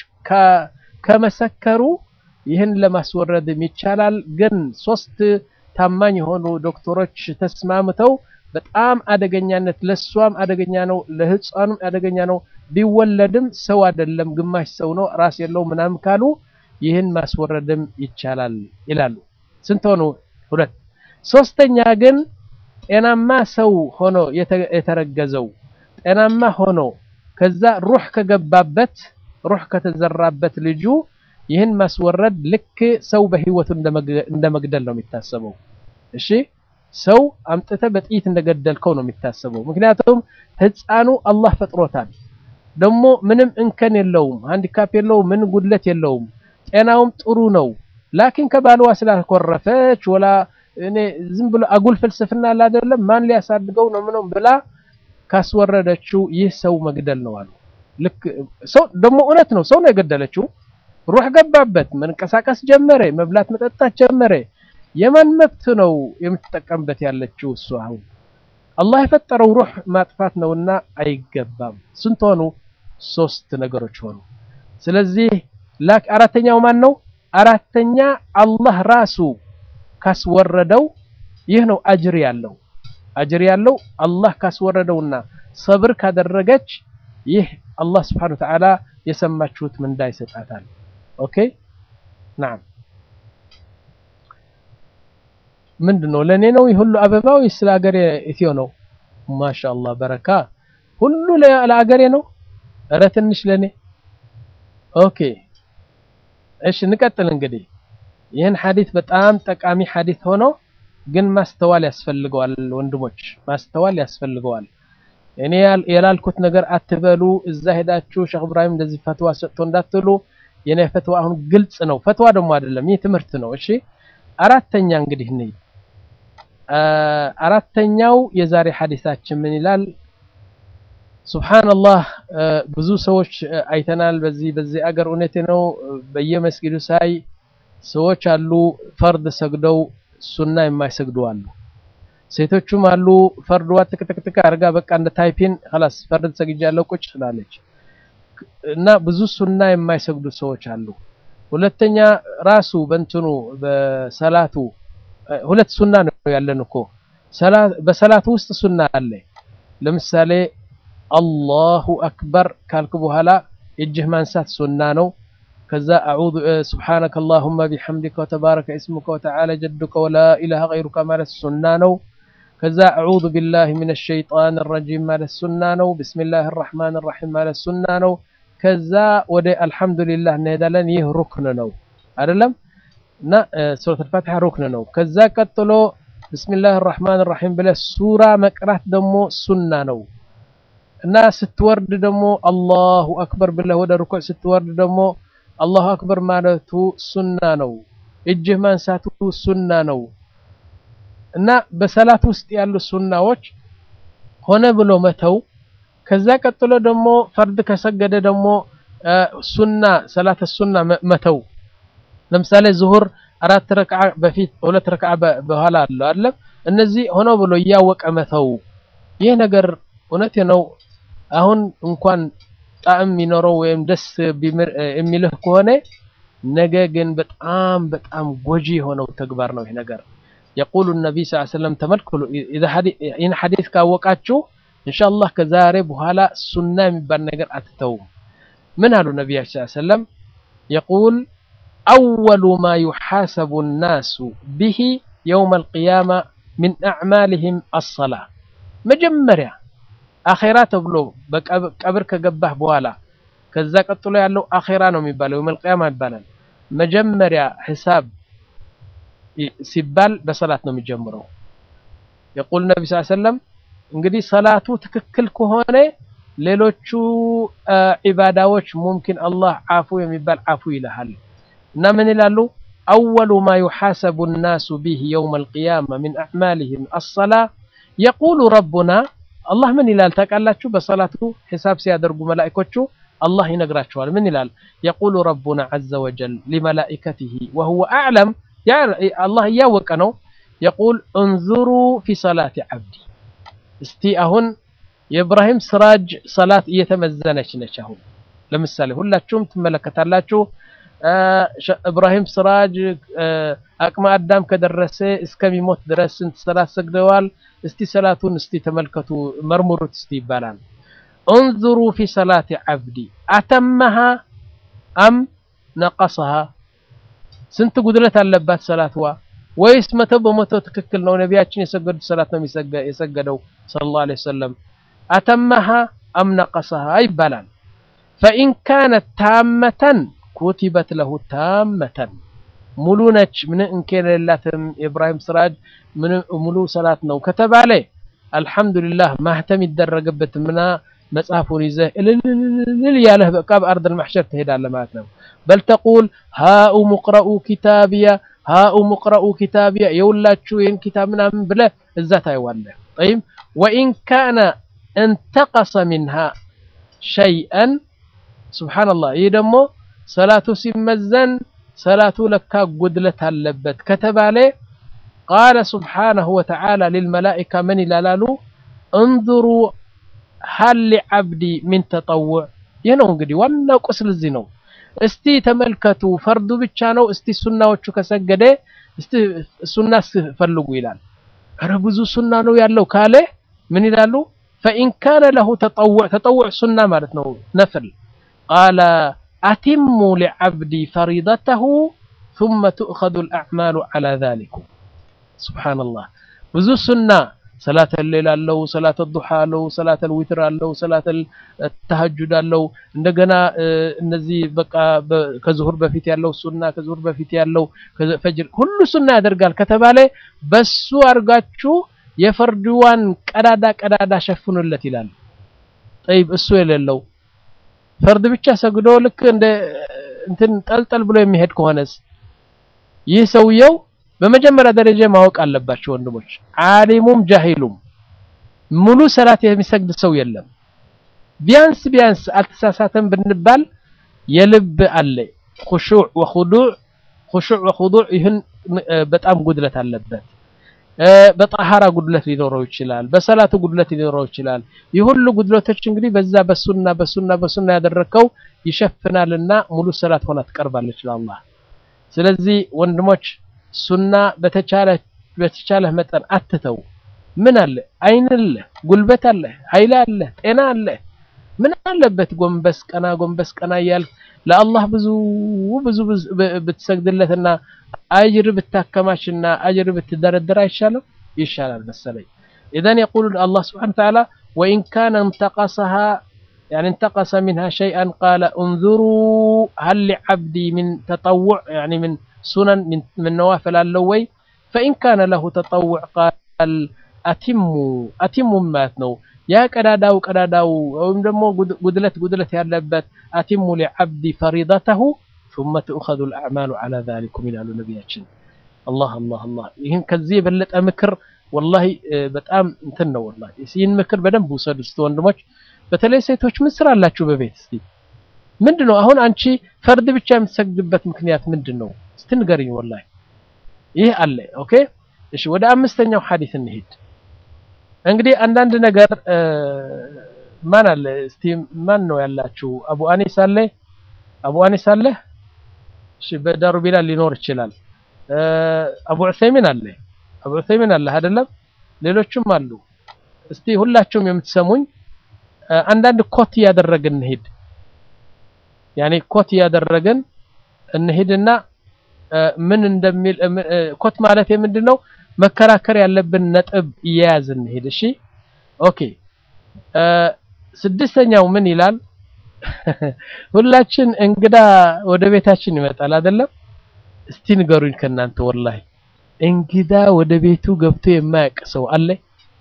ከመሰከሩ ይህን ለማስወረድም ይቻላል። ግን ሶስት ታማኝ የሆኑ ዶክተሮች ተስማምተው በጣም አደገኛነት ለሷም አደገኛ ነው፣ ለህፃኑም አደገኛ ነው፣ ቢወለድም ሰው አይደለም ግማሽ ሰው ነው ራስ የለው ምናምን ካሉ ይህን ማስወረድም ይቻላል ይላሉ። ስንት ሆኑ? ሁለት። ሶስተኛ ግን ጤናማ ሰው ሆኖ የተረገዘው ጤናማ ሆኖ ከዛ ሩህ ከገባበት ሩህ ከተዘራበት ልጁ ይህን ማስወረድ ልክ ሰው በህይወቱ እንደ መግደል ነው የሚታሰበው። እሺ ሰው አምጥተ በጥይት እንደገደልከው ነው የሚታሰበው። ምክንያቱም ህፃኑ አላህ ፈጥሮታል። ደግሞ ምንም እንከን የለውም፣ ሃንዲካፕ የለውም፣ ምን ጉድለት የለውም፣ ጤናውም ጥሩ ነው። ላኪን ከባልዋ ስላኮረፈች ወላ እኔ ዝም ብሎ አጉል ፍልስፍና አይደለም ማን ሊያሳድገው ነው ምንም ብላ ካስወረደችው ይህ ሰው መግደል ነው አሉ። ልክ ሰው ደግሞ እውነት ነው፣ ሰው ነው የገደለችው። ሩህ ገባበት፣ መንቀሳቀስ ጀመረ፣ መብላት መጠጣት ጀመረ። የማን መብት ነው የምትጠቀምበት ያለችው? እሱ አሁን አላህ የፈጠረው ሩህ ማጥፋት ነውና አይገባም። ስንት ሆኑ? ሶስት ነገሮች ሆኑ። ስለዚህ ላክ አራተኛው ማን ነው? አራተኛ አላህ ራሱ ካስወረደው ይህ ነው አጅር ያለው አጅር ያለው አላህ ካስወረደውና ሰብር ካደረገች ይህ አላህ ስብሓነሁ ወተዓላ የሰማችሁት ምንዳ ይሰጣታል። ኦኬ ናም ምንድን ነው ለእኔ ነው ሁሉ አበባ ወይስ ለአገሬ ኢትዮ ነው? ማሻአላህ በረካ ሁሉ ለአገሬ ነው። እረ ትንሽ ለእኔ ኦኬ። እሺ እንቀጥል እንግዲህ ይህን ሐዲት በጣም ጠቃሚ ሐዲት ሆኖ ግን ማስተዋል ያስፈልገዋል ወንድሞች፣ ማስተዋል ያስፈልገዋል። እኔ ያላልኩት ነገር አትበሉ። እዛ ሄዳችሁ ሼክ ኢብራሂም እንደዚህ ፈትዋ ሰጥቶ እንዳትሉ። የኔ ፈትዋ አሁን ግልጽ ነው። ፈትዋ ደግሞ አይደለም፣ ይህ ትምህርት ነው። እሺ አራተኛ እንግዲህ እንይ። አራተኛው የዛሬ ሐዲሳችን ምን ይላል? ሱብሃንአላህ ብዙ ሰዎች አይተናል። በዚህ በዚህ አገር እውነቴ ነው። በየመስጊዱ ሳይ ሰዎች አሉ ፈርድ ሰግደው ሱና የማይሰግዱ አሉ። ሴቶቹም አሉ ፈርድዋ ትክትክትክ አድርጋ በቃ እንደ ታይፒን خلاص ፈርድ ሰግጃለሁ ቁጭ ትላለች። እና ብዙ ሱና የማይሰግዱ ሰዎች አሉ። ሁለተኛ ራሱ በእንትኑ በሰላቱ ሁለት ሱና ነው ያለን እኮ በሰላቱ ውስጥ ሱና አለ። ለምሳሌ አላሁ አክበር ካልክ በኋላ እጅህ ማንሳት ሱና ነው። ከዛ አዑዙ ሱብሓነከ አላሁመ ቢሐምዲከ ወተባረከ እስሙከ ወተዓላ ጀዱከ ወላ ኢላሃ ገይሩከ ማለት ሱና ነው። ከዛ አዑዙ ቢላሂ ሚነ ሸይጣን ረጂም ማለት ሱና ነው። ቢስሚላህ ራሕማን ራሒም ማለት ሱና ነው። ከዛ ወደ አልሐምዱሊላህ እንሄዳለን። ይህ ሩክን ነው አይደለም? እና ሱረት አልፋቲሓ ሩክን ነው። ከዛ ቀጥሎ ቢስሚላህ ራሕማን ራሒም ብለህ ሱራ መቅራት ደግሞ ሱና ነው። እና ስትወርድ ደግሞ አላሁ አክበር ብለህ ወደ ሩኩዕ ስትወርድ ደግሞ አላሁ አክበር ማለቱ ሱና ነው። እጅህ ማንሳቱ ሱና ነው። እና በሰላት ውስጥ ያሉ ሱናዎች ሆነ ብሎ መተው። ከዛ ቀጥሎ ደግሞ ፈርድ ከሰገደ ደግሞ ሱና ሰላት ሱና መተው። ለምሳሌ ዙሁር አራት ረክዓ በፊት ሁለት ረክዓ በኋላ አለው አይደለም? እነዚህ ሆነ ብሎ እያወቀ መተው። ይህ ነገር እውነቴ ነው። አሁን እንኳን ጣዕም የሚኖረው ወይም ደስ የሚልህ ከሆነ ነገ ግን በጣም በጣም ጎጂ የሆነው ተግባር ነው ይህ ነገር። የቁሉ ነቢይ ስ ሰለም ተመልክሉ ይህን ሐዲስ ካወቃችሁ ኢንሻአላህ ከዛሬ በኋላ ሱና የሚባል ነገር አትተውም። ምን አሉ ነቢያችን ስ ሰለም የቁል አወሉ ማ ዩሓሰቡ ናሱ ብሂ የውም አልቅያማ ሚን አዕማልህም አሰላ መጀመሪያ አኼራ ተብሎ በቀብር ከገባህ በኋላ ከዛ ቀጥሎ ያለው አኼራ ነው የሚባለው የውመል ቂያማ ይባላል። መጀመሪያ ሒሳብ ሲባል በሰላት ነው የሚጀምረው። የቁል ነቢ ስ ሰለም እንግዲህ ሰላቱ ትክክል ከሆነ ሌሎቹ ዒባዳዎች ሙምኪን አላህ ዓፉ የሚባል ዓፉ ይልሃል እና ምን ይላሉ? አወሉ ማ ዩሓሰቡ ናሱ ቢህ የውም አልቅያማ ሚን አዕማልህም አሰላ የቁሉ ረቡና አላህ ምን ይላል ታውቃላችሁ? በሰላቱ ሒሳብ ሲያደርጉ መላኢኮቹ አላህ ይነግራቸዋል። ምን ይላል? የቁሉ ረቡና ዐዘ ወጀል ሊመላኢከቲሂ ወሁወ አዕለም አላህ እያወቀ ነው። የቁል እንዙሩ ፊ ሰላቲ ዓብዲ እስቲ አሁን የኢብራሂም ስራጅ ሰላት እየተመዘነች ነች። አሁን ለምሳሌ ሁላችሁም ትመለከታላችሁ። ኢብራሂም ስራጅ አቅመ አዳም ከደረሰ እስከሚሞት ድረስ ስንት ሰላት ሰግደዋል? እስቲ ሰላቱን እስቲ ተመልከቱ መርምሩት እስቲ ይባላል። እንዙሩ ፊ ሰላቲ ዓብዲ አተመሃ አም ነቀሰሃ ስንት ጉድለት አለባት ሰላትዋ? ወይስ መቶ በመቶ ትክክል ነው? ነቢያችን የሰገዱት ሰላት ነው የሰገደው ሰለላሁ ዐለይሂ ወሰለም። አተመሃ አም ነቀሰሃ ይባላል። ፈኢን ካነት ታመተን ኩቲበት ለሁ ታመተን ሙሉ ነች፣ ምን እንከን የሌላትም የኢብራሂም ስራጅ ሙሉ ሰላት ነው ከተባለ አልሐምዱሊላህ ማህተም ይደረግበት ምና መጽሐፉን ይዘህ እልልልል ያለህ በቃ በአርደል ማሕሸር ትሄዳለህ ማለት ነው። በል ተቁል ሃኡ ሙቅረኡ ኪታቢያ ሃኡ ሙቅረኡ ኪታቢያ የውላችሁ ይህን ኪታብ ምናምን ብለህ እዛ ታይዋለህ። ጠይብ ወኢን ካነ እንተቀሰ ሚንሃ ሸይአን ሱብሓነላህ ይህ ደግሞ ሰላቱ ሲመዘን ሰላቱ ለካ ጉድለት አለበት ከተባለ ቃለ ሱብሓነሁ ወተዓላ ሊልመላኢካ ምን ይላላሉ? እንዙሩ ሀል ሊዓብዲ ሚን ተጠውዕ። ይህ ነው እንግዲህ ዋናው ቁስል እዚህ ነው። እስቲ ተመልከቱ፣ ፈርዱ ብቻ ነው። እስቲ ሱናዎቹ ከሰገደ እስቲ ሱና ፈልጉ ይላል። ኧረ ብዙ ሱና ነው ያለው ካለ ምን ይላሉ? ፈኢን ካነ ለሁ ተጠውዕ፣ ተጠውዕ ሱና ማለት ነው ነፍል ቃለ አቲሙ ሊዓብዲ ፈሪደተሁ ሱመ ትእኸዙ ልአዕማሉ ዐላ ዛሊኩም። ሱብሓነላህ ብዙ ሱና ሰላተ ሌል አለው፣ ሰላተ ዱሓ አለው፣ ሰላተ ዊትር አለው፣ ሰላተ ተሀጁድ አለው። እንደገና እነዚህ በቃ ከዙሁር በፊት ያለው ሱና፣ ከዙሁር በፊት ያለው ፈጅር፣ ሁሉ ሱና ያደርጋል ከተባለ በሱ አድርጋችሁ የፈርድዋን ቀዳዳ ቀዳዳ ሸፍኑለት ይላል። ጠይብ እሱ የሌለው ፈርድ ብቻ ሰግዶ ልክ እንደ እንትን ጠልጠል ብሎ የሚሄድ ከሆነስ ይህ ሰውየው በመጀመሪያ ደረጃ ማወቅ አለባቸው ወንድሞች፣ ዓሊሙም ጃሂሉም ሙሉ ሰላት የሚሰግድ ሰው የለም። ቢያንስ ቢያንስ አልተሳሳተም ብንባል የልብ አለ ኹሹዕ ወኹዱዕ ኹሹዕ ወኹዱዕ ይህን በጣም ጉድለት አለበት። በጣሃራ ጉድለት ሊኖረው ይችላል። በሰላቱ ጉድለት ሊኖረው ይችላል። ይህ ሁሉ ጉድለቶች እንግዲህ በዛ በሱና በሱና በሱና ያደረከው ይሸፍናልና ሙሉ ሰላት ሆና ትቀርባለች ለአላህ። ስለዚህ ወንድሞች ሱና በተቻለ በተቻለህ መጠን አትተው። ምን አለ አይን አለ፣ ጉልበት አለ፣ ኃይል አለ፣ ጤና አለ። ምን አለበት ጎንበስ ቀና ጎንበስ ቀና እያልክ ለአላህ ብዙ ብዙ ብትሰግድለትና አጅር ብታከማችና አጅር ብትደረደር አይሻልም? ይሻላል መሰለኝ። ኢዘን የቁሉ አላህ ስብሓነሁ ወተዓላ ወኢን ካነ እንተቀሰሃ ያኒ እንተቀሰ ሚንሃ ሸይአን ቃለ እንዙሩ ሀል ሊዓብዲ ሚን ተጠውዕ ያኒ ሚን ሱነን ምን ነዋፈል አለው ወይ? ፈኢን ካነ ለሁ ተጠውዕ ቃል አቲሙ አቲሙ ማለት ነው ያ ቀዳዳው ቀዳዳው ወይም ደግሞ ጉድለት ጉድለት ያለበት አቲሙ ሊዓብዲ ፈሪደተሁ ሱመ ትእኸዙ ልአዕማሉ ዐላ ዛሊኩም ይላሉ ነቢያችን። አላህ አላህ አላህ። ይህን ከዚህ የበለጠ ምክር ወላሂ በጣም እንትን ነው። ወላሂ ይህን ምክር በደንብ ውሰዱ እስቲ ወንድሞች፣ በተለይ ሴቶች ምን ስራ አላችሁ በቤት እስቲ ምንድን ነው አሁን አንቺ ፈርድ ብቻ የምትሰግድበት ምክንያት ምንድን ነው? እስቲ ንገሪኝ። ወላሂ ይህ አለ። ኦኬ እሺ፣ ወደ አምስተኛው ሐዲስ እንሂድ። እንግዲህ አንዳንድ ነገር ማን አለ እስቲ ማን ነው ያላችሁ? አቡ አኒስ አለ አቡ አኒስ አለ። እሺ በዳሩ ቢላል ሊኖር ይችላል። አቡ ዑሰይሚን አለ አቡ ዑሰይሚን አለ አይደለም? ሌሎችም አሉ። እስቲ ሁላችሁም የምትሰሙኝ አንዳንድ ኮት እያደረግን እንሂድ። ያኔ ኮት እያደረግን እንሂድና ምን እንደሚል ኮት ማለት የምንድን ነው መከራከር ያለብን ነጥብ እየያዝን እንሂድ። እሺ ኦኬ። ስድስተኛው ምን ይላል? ሁላችን እንግዳ ወደ ቤታችን ይመጣል አይደለም? እስቲ ንገሩኝ ከእናንተ ወላሂ እንግዳ ወደ ቤቱ ገብቶ የማያውቅ ሰው አለ?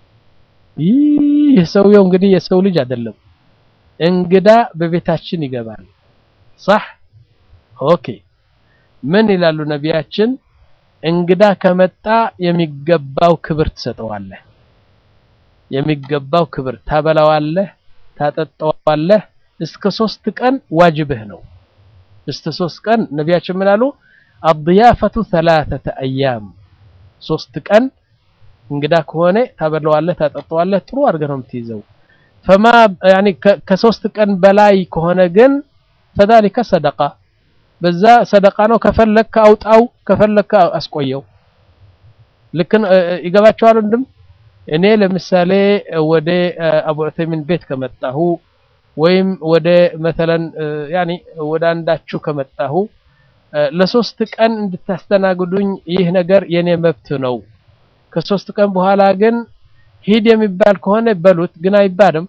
ይህ ሰውየው እንግዲህ የሰው ልጅ አይደለም። እንግዳ በቤታችን ይገባል። صح ኦኬ። ምን ይላሉ ነቢያችን? እንግዳ ከመጣ የሚገባው ክብር ትሰጠዋለህ። የሚገባው ክብር ታበላዋለህ፣ ታጠጣዋለህ። እስከ ሶስት ቀን ዋጅብህ ነው። እስከ ሶስት ቀን ነቢያችን ምን አሉ? አድያፈቱ ሰላተተ አያም ሶስት ቀን እንግዳ ከሆነ ታበላዋለህ፣ ታጠጣዋለህ። ጥሩ አድርገህ ነው የምትይዘው። ፈማ ያኒ ከሶስት ቀን በላይ ከሆነ ግን ፈዛሊከ ሰደቃ በዛ ሰደቃ ነው። ከፈለክ አውጣው፣ ከፈለክ አስቆየው። ልክ ይገባቸዋል። ወንድም እኔ ለምሳሌ ወደ አቡ ዑተይሚን ቤት ከመጣሁ ወይም ወደ መተለን ያኒ ወደ አንዳችሁ ከመጣሁ ለሶስት ቀን እንድታስተናግዱኝ ይህ ነገር የኔ መብት ነው። ከሶስት ቀን በኋላ ግን ሂድ የሚባል ከሆነ በሉት፣ ግን አይባልም።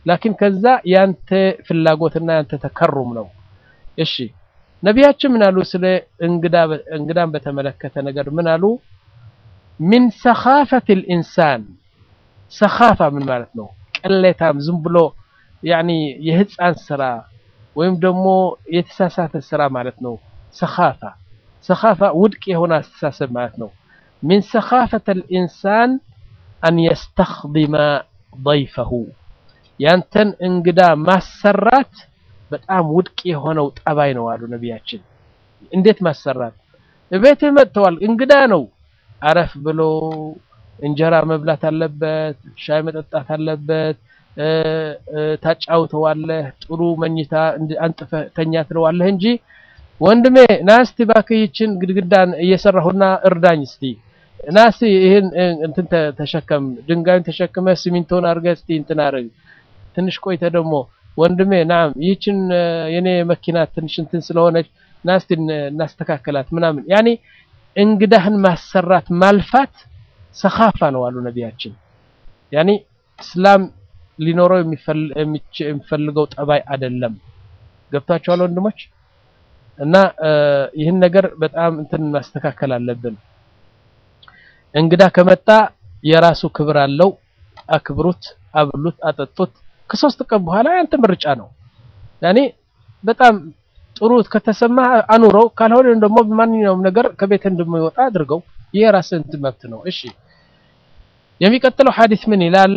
ላኪን ከዛ ያንተ ፍላጎትና ያንተ ተከሩም ነው። እሺ ነቢያችን ምን አሉ? ስለ እንግዳን በተመለከተ ነገር ምን አሉ? ሚን ሰኻፈት ልኢንሳን ሰኻፋ ምን ማለት ነው? ቅሌታም ዝም ብሎ ያኒ የህፃን ስራ ወይም ደግሞ የተሳሳተ ስራ ማለት ነው። ሰኻፋ ሰኻፋ ውድቅ የሆነ አስተሳሰብ ማለት ነው። ሚን ሰኻፈት ልኢንሳን አን የስተኽድመ ضይፈሁ ያንተን እንግዳ ማሰራት በጣም ውድቅ የሆነው ጠባይ ነው አሉ ነቢያችን። እንዴት ማሰራት? እቤትህ መጥተዋል፣ እንግዳ ነው። አረፍ ብሎ እንጀራ መብላት አለበት፣ ሻይ መጠጣት አለበት፣ ታጫውተዋለህ፣ ጥሩ መኝታ አንጥፈህ ተኛ ትለዋለህ እንጂ ወንድሜ ና እስቲ እባክህ ይችን ግድግዳን እየሰራሁና እርዳኝ እስቲ ና እስቲ ይህን እንትን ተሸከም፣ ድንጋዩን ተሸክመህ ሲሚንቶን አድርገህ እስቲ እንትን አድርግ። ትንሽ ቆይተ ደግሞ ወንድሜ ናም ይህችን የኔ መኪና ትንሽ እንትን ስለሆነች ና እስቲ እናስተካከላት ምናምን ያኔ እንግዳህን ማሰራት ማልፋት ሰኻፋ ነው አሉ ነቢያችን። ያኔ እስላም ሊኖረው የሚፈልገው ጠባይ አይደለም። ገብታችኋል ወንድሞች? እና ይህን ነገር በጣም እንትን ማስተካከል አለብን። እንግዳ ከመጣ የራሱ ክብር አለው። አክብሩት፣ አብሉት፣ አጠጡት። ከሶስት ቀን በኋላ ያንተ ምርጫ ነው። ያኔ በጣም ጥሩ ከተሰማ አኑረው፣ ካልሆነ ደግሞ በማንኛውም ነገር ከቤት እንደሚወጣ አድርገው። ይህ የራስህ እንትን መብት ነው። እሺ የሚቀጥለው ሐዲስ ምን ይላል?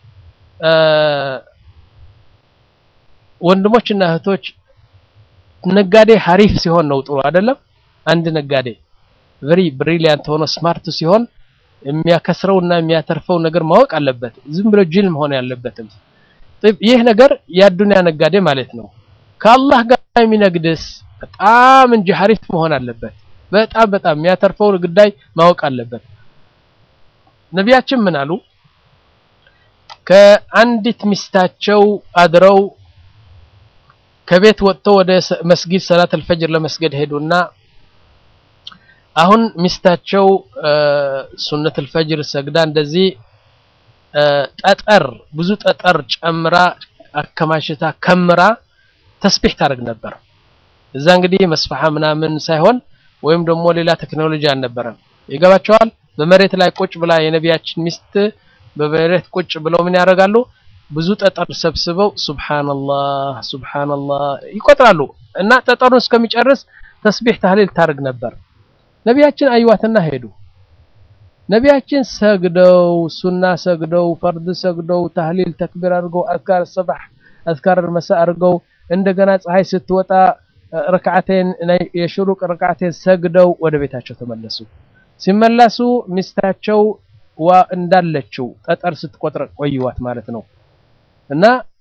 ወንድሞችና እህቶች ነጋዴ ሀሪፍ ሲሆን ነው ጥሩ አይደለም። አንድ ነጋዴ ቨሪ ብሪሊያንት ሆኖ ስማርት ሲሆን የሚያከስረውና የሚያተርፈው ነገር ማወቅ አለበት። ዝም ብሎ ጅል መሆን ያለበትም። ይህ ነገር የአዱንያ ነጋዴ ማለት ነው። ከአላህ ጋር የሚነግድስ በጣም እንጂ ሀሪፍ መሆን አለበት። በጣም በጣም የሚያተርፈው ጉዳይ ማወቅ አለበት። ነቢያችን ምን አሉ? ከአንዲት ሚስታቸው አድረው ከቤት ወጥተው ወደ መስጊድ ሰላት አልፈጅር ለመስገድ ሄዱና አሁን ሚስታቸው ሱነት አልፈጅር ሰግዳ እንደዚህ ጠጠር ብዙ ጠጠር ጨምራ አከማሽታ ከምራ ተስቢህ ታደርግ ነበር። እዛ እንግዲህ መስፈሓ ምናምን ሳይሆን ወይም ደግሞ ሌላ ቴክኖሎጂ አልነበረም። ይገባቸዋል። በመሬት ላይ ቁጭ ብላ የነቢያችን ሚስት በመሬት ቁጭ ብለው ምን ያደርጋሉ? ብዙ ጠጠር ሰብስበው ሱብሃንአላህ ሱብሃንአላህ ይቆጥራሉ እና ጠጠሩን እስከሚጨርስ ተስቢህ ታህሊል ታደርግ ነበር። ነቢያችን አይዋትና ሄዱ። ነቢያችን ሰግደው ሱና ሰግደው ፈርድ ሰግደው ታህሊል ተክቢር አድርገው አዝካር ሰባህ አዝካር መሳ አድርገው እንደገና ፀሐይ ስትወጣ ረክዓቴን የሽሩቅ ረክዓቴን ሰግደው ወደ ቤታቸው ተመለሱ። ሲመለሱ ሚስታቸው ዋ እንዳለችው ጠጠር ስትቆጥር ቆይዋት ማለት ነው። እና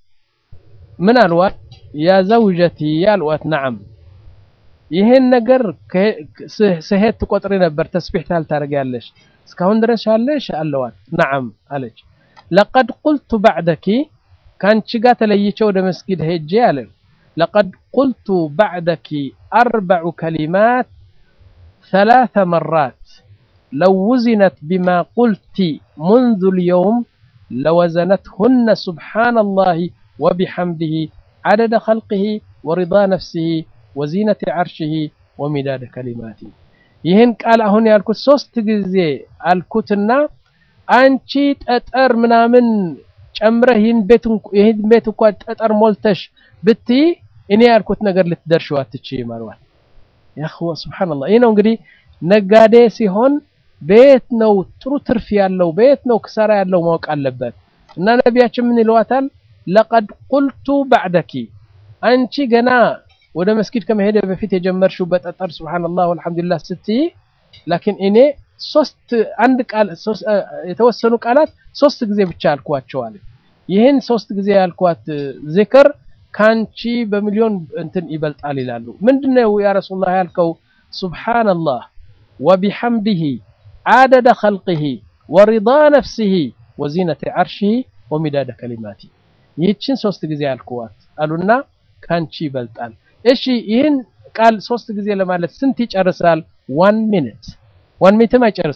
ምን አልዋት? ያ ዘውጀቲ አልዋት፣ ነዓም ይሄን ነገር ስሄድ ትቆጥሪ ነበር፣ ተስቢህ ታደርጊያለሽ እስካሁን ድረስ ያለሽ አለዋት። ነዓም አለች። ለቀድ ቁልቱ ባዕደኪ ከአንቺ ጋር ተለይቼ ወደ መስጊድ ሄጄ አለ ለቀድ ቁልቱ ባዕደኪ አርበዑ ከሊማት ሰላሰ መራት ለው ውዚነት ቢማ ቁልቲ ሙንዙ ልየውም ለወዘነትሁነ ሱብሓነላሂ ወቢሐምድህ ዓደደ ኸልቅህ ወሪዳ ነፍሲህ ወዚነቲ ዓርሽህ ወሚዳደ ከሊማቲ ይህን ቃል አሁን ያልኩት ሶስት ጊዜ አልኩትና አንቺ ጠጠር ምናምን ጨምረህ ይህን ቤት እንኳ ጠጠር ሞልተሽ ብትይ እኔ ያልኩት ነገር ልትደርሺው አትችይም አልዋት። ያኽዋ ሱብሓነላህ። ይህ ነው እንግዲህ ነጋዴ ሲሆን በየት ነው ጥሩ ትርፍ ያለው በየት ነው ክሳራ ያለው ማወቅ አለበት። እና ነቢያችን ምን ይለዋታል? ለቀድ ቁልቱ ባዕደኪ አንቺ ገና ወደ መስጊድ ከመሄደ በፊት የጀመርሽው በጠጠር ሱብሃንአላህ ወልሐምዱሊላህ ስትይ፣ ላኪን እኔ ሶስት አንድ ቃል የተወሰኑ ቃላት ሶስት ጊዜ ብቻ አልኳቸዋል። ይህን ሶስት ጊዜ ያልኳት ዚክር ካንቺ በሚሊዮን እንትን ይበልጣል ይላሉ። ምንድነው ያ ረሱላህ ያልከው? ሱብሃንአላህ ወቢሐምዲሂ ዓደደ ኸልቂሂ ወሪዳ ነፍሲሂ ወዚነቲ ዓርሺሂ ወሚዳደ ከሊማቲ ይህችን ሶስት ጊዜ ያልኳት አሉና ካንቺ ይበልጣል። እሺ ይህን ቃል ሶስት ጊዜ ለማለት ስንት ይጨርሳል? ዋን ሚኒት ዋን ሚኒትም አይጨርስም።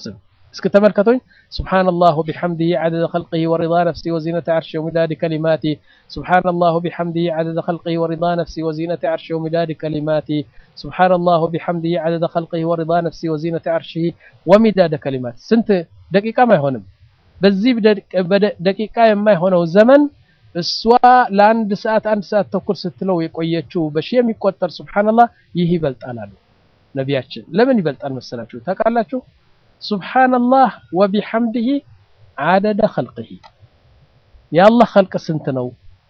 እስኪ ተመልከቱኝ። ሱብሓነላህ ወቢሐምዲሂ ዐደደ ኸልቂሂ ወሪዳ ነፍሲሂ ወዚነተ ዐርሺሂ ወሚዳዲ ከሊማቲሂ ሱብሓነላህ ወቢሐምዲሂ ዐደደ ኸልቂሂ ወሪዳ ነፍሲሂ ወዚነተ ዐርሺሂ ወሚዳዲ ከሊማቲሂ ሱብሓነላህ ወቢሐምዲሂ ዐደደ ኸልቂሂ ወሪዳ ነፍሲሂ ወዚነተ ዐርሺሂ ወሚዳደ ከሊማቲሂ ስንት ደቂቃም አይሆንም። በዚህ ደቂቃ የማይሆነው ዘመን እሷ ለአንድ ሰዓት አንድ ሰዓት ተኩል ስትለው የቆየችው በሺህ የሚቆጠር ሱብሓነላህ ይህ ይበልጣል አሉ ነቢያችን። ለምን ይበልጣል መሰላችሁ ታውቃላችሁ? ሱብሓነላህ ወቢሐምዲሂ ዐደደ ኸልቂሂ የአላህ ኸልቅ ስንት ነው?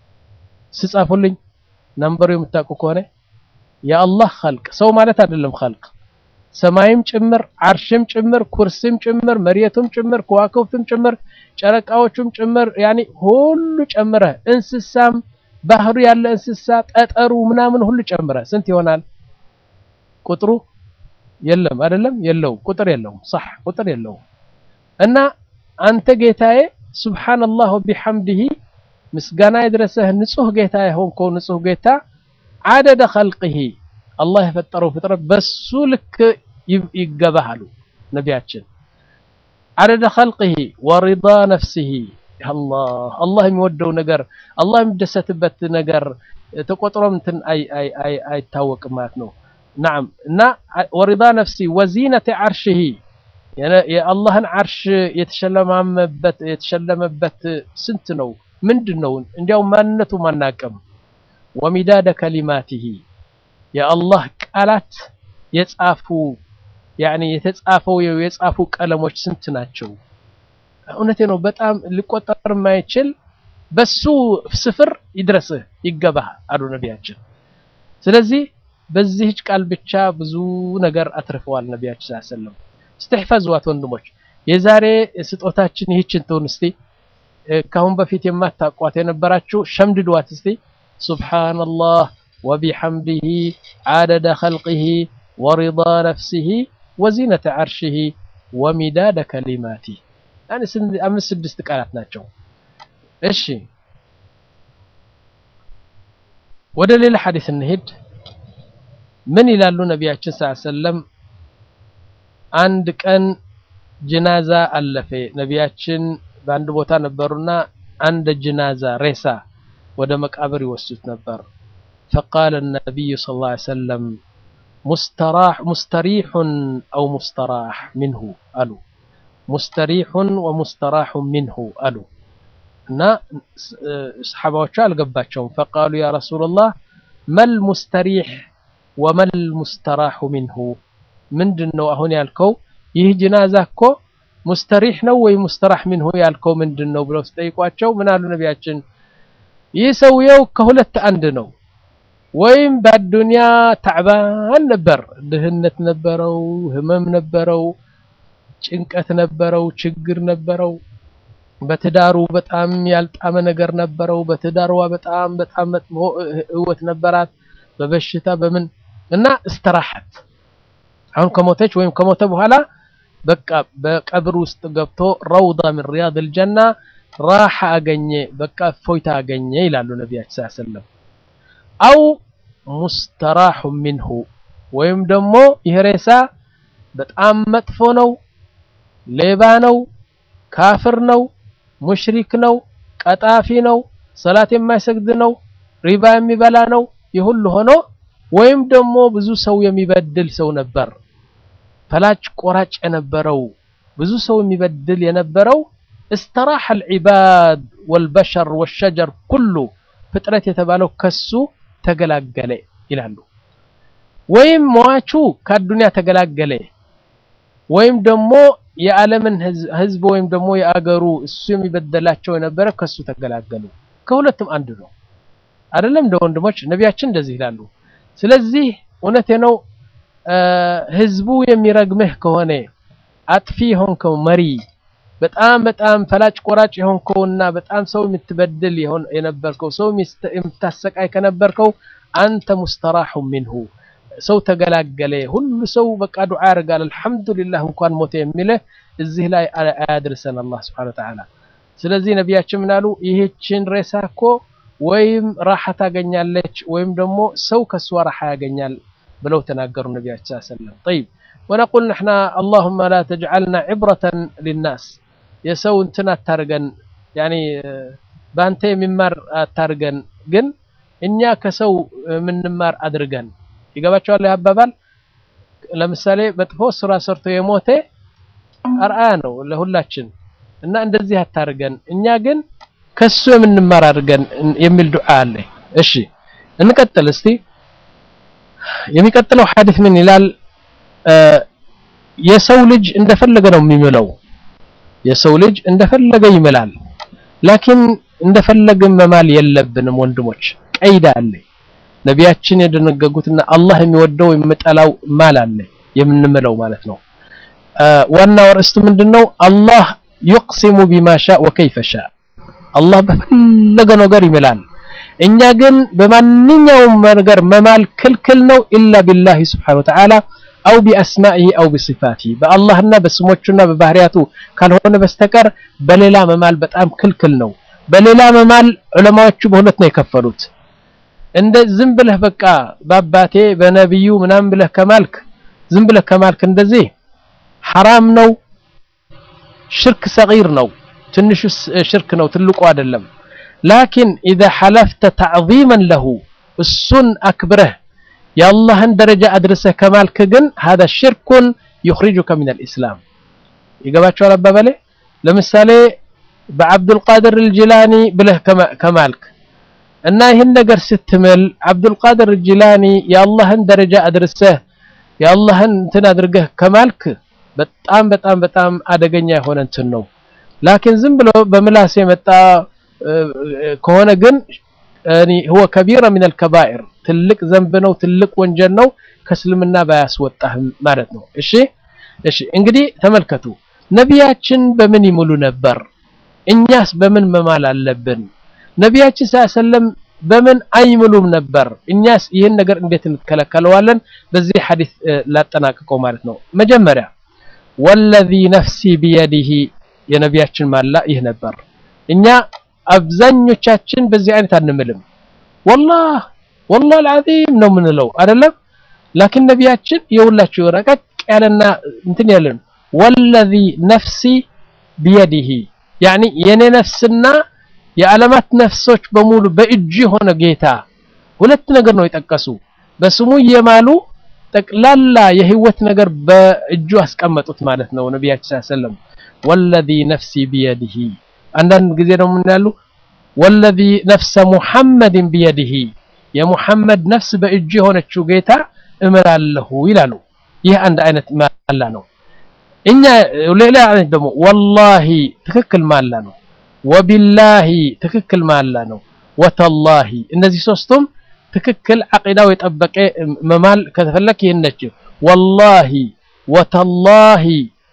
ስጻፉልኝ ነምበሩ የምታውቁ ከሆነ የአላህ ኸልቅ ሰው ማለት አይደለም ኸልቅ ሰማይም ጭምር አርሽም ጭምር ኩርሲም ጭምር መሬቱም ጭምር ከዋክብቱም ጭምር ጨረቃዎቹም ጭምር ያኒ ሁሉ ጨምረ እንስሳም ባህሩ ያለ እንስሳ ጠጠሩ ምናምን ሁሉ ጨምረ ስንት ይሆናል? ቁጥሩ የለም አይደለም፣ የለውም ቁጥር የለውም። صح ቁጥር የለውም። እና አንተ ጌታዬ ሱብሓነላህ ወቢሐምዲሂ ምስጋና የድረሰህ ንጹህ ጌታ የሆንከው ንጹህ ጌታ ዐደደ ኸልቂሂ አላህ የፈጠረው ፍጥረት በሱ ልክ ይገባህ አሉ ነቢያችን። ዐደደ ኸልቂሂ ወሪዳ ነፍሲሂ አላህ አላህ የሚወደው ነገር አላህ የሚደሰትበት ነገር ተቆጥሮም እንትን አይታወቅም ማለት ነው። ናም እና ወሪዳ ነፍሲ ወዚነተ ዐርሺሂ የአላህን ዐርሽ የተሸለማመበት የተሸለመበት ስንት ነው? ምንድን ነው? እንዲያው ማንነቱ ማናቀም ወሚዳደ ከሊማቲሂ የአላህ ቃላት የጻፉ ያኒ የተጻፈው የጻፉ ቀለሞች ስንት ናቸው? እውነቴ ነው። በጣም ሊቆጠር የማይችል በሱ ስፍር ይድረስህ ይገባህ አሉ ነቢያችን። ስለዚህ በዚህች ቃል ብቻ ብዙ ነገር አትርፈዋል ነቢያችን ሰለላሁ ዐለይሂ ወሰለም። እስትሕፈዝዋት ወንድሞች፣ የዛሬ ስጦታችን ይህችን ትሁን። እስቲ ካሁን በፊት የማታውቋት የነበራችሁ ሸምድዷት እስቲ ሱብሓነላህ ወቢሐምዲሂ ዐደደ ኸልቂሂ ወሪዳ ነፍሲሂ ወዚነተ ዐርሺሂ ወሚዳደ ከሊማቲሂ አምስት ስድስት ቃላት ናቸው። እሺ ወደ ሌላ ሐዲስ እንሄድ። ምን ይላሉ ነቢያችን ሰለላሁ ዐለይሂ ወሰለም? አንድ ቀን ጅናዛ አለፈ። ነቢያችን በአንድ ቦታ ነበሩና አንድ ጅናዛ ሬሳ ወደ መቃብር ይወስዱት ነበር። ፈቃለ ነቢዩ ሰለላሁ ዐለይሂ ወሰለም ሙስተሪሑን አው ሙስተራሕ ሚንሁ አሉ። ሙስተሪሑን ወሙስተራሑን ሚንሁ አሉ እና ሰሓባዎቹ አልገባቸውም። ፈቃሉ ያ ረሱለላህ መል ሙስተሪሕ ወመል ሙስተራሑ ሚንሁ ምንድን ነው አሁን ያልከው? ይህ ጅናዛ እኮ ሙስተሪሕ ነው ወይ ሙስተራሕ ሚንሁ ያልከው ምንድን ነው ብለው ሲጠይቋቸው ምን አሉ ነቢያችን? ይህ ሰውየው ከሁለት አንድ ነው። ወይም በአዱንያ ታዕባን ነበር፣ ድህነት ነበረው፣ ህመም ነበረው፣ ጭንቀት ነበረው፣ ችግር ነበረው። በትዳሩ በጣም ያልጣመ ነገር ነበረው። በትዳሯ በጣም በጣም መጥፎ ህይወት ነበራት፣ በበሽታ በምን እና እስተራሐት አሁን ከሞተች ወይም ከሞተ በኋላ በቃ በቀብር ውስጥ ገብቶ ረውዳ ምን ሪያድል ጀና ራሓ አገኘ፣ በቃ እፎይታ አገኘ ይላሉ ነቢያችን ሰለላሁ ዐለይሂ ወሰለም። አው ሙስተራሑ ሚንሁ ወይም ደግሞ ይህ ሬሳ በጣም መጥፎ ነው፣ ሌባ ነው፣ ካፍር ነው፣ ሙሽሪክ ነው፣ ቀጣፊ ነው፣ ሰላት የማይሰግድ ነው፣ ሪባ የሚበላ ነው። ይህ ሁሉ ሆኖ ወይም ደግሞ ብዙ ሰው የሚበድል ሰው ነበር፣ ፈላጭ ቆራጭ የነበረው ብዙ ሰው የሚበድል የነበረው እስተራሐ አልዒባድ ወልበሸር ወሸጀር ኩሉ ፍጥረት የተባለው ከሱ ተገላገለ ይላሉ። ወይም ሟቹ ከአዱንያ ተገላገለ ወይም ደግሞ የዓለምን ህዝብ ወይም ደግሞ የአገሩ እሱ የሚበደላቸው የነበረ ከሱ ተገላገሉ። ከሁለቱም አንድ ነው አይደለም? እንደ ወንድሞች ነቢያችን እንደዚህ ይላሉ። ስለዚህ እውነቴ ነው። ህዝቡ የሚረግምህ ከሆነ አጥፊ የሆንከው መሪ፣ በጣም በጣም ፈላጭ ቆራጭ የሆንከውና በጣም ሰው የምትበድል የነበርከው ሰው የምታሰቃይ ከነበርከው አንተ ሙስተራሑ ሚንሁ ሰው ተገላገለ። ሁሉ ሰው በቃ ዱዓ ያደርጋል። አልሐምዱሊላህ እንኳን ሞተ የሚልህ እዚህ ላይ አያድርሰን አላህ ሱብሓነሁ ወተዓላ። ስለዚህ ነቢያችን ምናሉ ይህችን ሬሳ እኮ ወይም ራሓ ታገኛለች ወይም ደግሞ ሰው ከሷ ራሓ ያገኛል ብለው ተናገሩ ነቢያችን ሰለላሁ ዐለይሂ ወሰለም። ጠይብ ወነቁል ንሕና አላሁመ ላ ተጅዓልና ዕብረተን ሊናስ የሰው እንትን አታርገን፣ ያኒ በአንተ የሚማር አታርገን፣ ግን እኛ ከሰው የምንማር አድርገን። ይገባቸዋል አባባል። ለምሳሌ መጥፎ ስራ ሰርቶ የሞተ አርአያ ነው ለሁላችን እና እንደዚህ አታርገን፣ እኛ ግን ከሱ የምንማር አድርገን የሚል ዱዓ አለ። እሺ እንቀጥል እስቲ። የሚቀጥለው ሐዲስ ምን ይላል? የሰው ልጅ እንደፈለገ ነው የሚምለው። የሰው ልጅ እንደፈለገ ይምላል። ላኪን እንደፈለገ መማል የለብንም ወንድሞች፣ ቀይዳ አለ። ነቢያችን የደነገጉትና አላህ የሚወደው የሚጠላው ማል አለ የምንምለው ማለት ነው። ዋናው ርዕስቱ ምንድነው? አላህ ዩቅሲሙ ቢማ ሻ ወከይፈ ሻ አላህ በፈለገ ነገር ይምላል። እኛ ግን በማንኛውም ነገር መማል ክልክል ነው ኢላ ቢላሂ ስብሓነሁ ወተዓላ አው ቢአስማኢሂ አው ቢሲፋቲሂ በአላህና በስሞቹና በባህሪያቱ ካልሆነ በስተቀር በሌላ መማል በጣም ክልክል ነው። በሌላ መማል ዑለማዎቹ በሁለት ነው የከፈሉት። እንደ ዝም ብለህ በቃ በአባቴ በነቢዩ ምናምን ብለህ ከማልክ ዝም ብለህ ከማልክ እንደዚህ ሐራም ነው። ሽርክ ሰጊር ነው፣ ትንሹ ሽርክ ነው፣ ትልቁ አይደለም። ላኪን ኢዛ ሐለፍተ ተዕዚመን ለሁ እሱን አክብረህ የአላህን ደረጃ አድርሰህ ከማልክ ግን ሀዛ ሽርኩን ዩኽሪጁከ ሚነል ኢስላም። ይገባቸዋል አባባሌ። ለምሳሌ በዓብዱልቃድር አልጂላኒ ብለህ ከማልክ እና ይህን ነገር ስትምል ዓብዱልቃድር አልጂላኒ የአላህን ደረጃ አድርሰህ የአላህን እንትን አድርገህ ከማልክ በጣም በጣም በጣም አደገኛ የሆነ እንትን ነው። ላኪን ዝም ብሎ በምላስ የመጣ ከሆነ ግን ሁወ ከቢራ ሚነል ከባኢር ትልቅ ዘንብ ነው፣ ትልቅ ወንጀል ነው። ከእስልምና ባያስወጣህም ማለት ነው። እሺ እሺ። እንግዲህ ተመልከቱ፣ ነቢያችን በምን ይምሉ ነበር? እኛስ በምን መማል አለብን? ነቢያችን ሰለም በምን አይምሉም ነበር? እኛስ ይህን ነገር እንዴት እንከለከለዋለን? በዚህ ሐዲስ ላጠናቅቀው ማለት ነው። መጀመሪያ ወለዚ ነፍሲ ቢየዲሂ የነቢያችን ማላ ይህ ነበር። እኛ አብዛኞቻችን በዚህ አይነት አንምልም። ወላህ ወላህ አልዓዚም ነው የምንለው አይደለም። ላኪን ነቢያችን የሁላችሁ ረቀቅ ያለና እንትን ያለን ወለዚ ነፍሲ ቢየዲሂ ያኒ የኔ ነፍስና የዓለማት ነፍሶች በሙሉ በእጁ የሆነ ጌታ ሁለት ነገር ነው የጠቀሱ። በስሙ እየማሉ ጠቅላላ የህይወት ነገር በእጁ አስቀመጡት ማለት ነው ነቢያችን ሰለም ወለዚ ነፍሲ ቢየዲሂ አንዳንድ ጊዜ ደግሞ ምን ያሉ ወለዚ ነፍሰ ሙሐመድን ቢየዲሂ የሙሐመድ ነፍስ በእጁ የሆነችው ጌታ እምላለሁ ይላሉ። ይህ አንድ አይነት ማላ ነው። እኛ ሌላ አይነት ደግሞ ወላሂ ትክክል ማላ ነው። ወቢላሂ ትክክል ማላ ነው። ወተላሂ እነዚህ ሶስቱም ትክክል አቂዳው የጠበቀ መማል ከተፈለክ ይህን ነች። ወላሂ ወተላሂ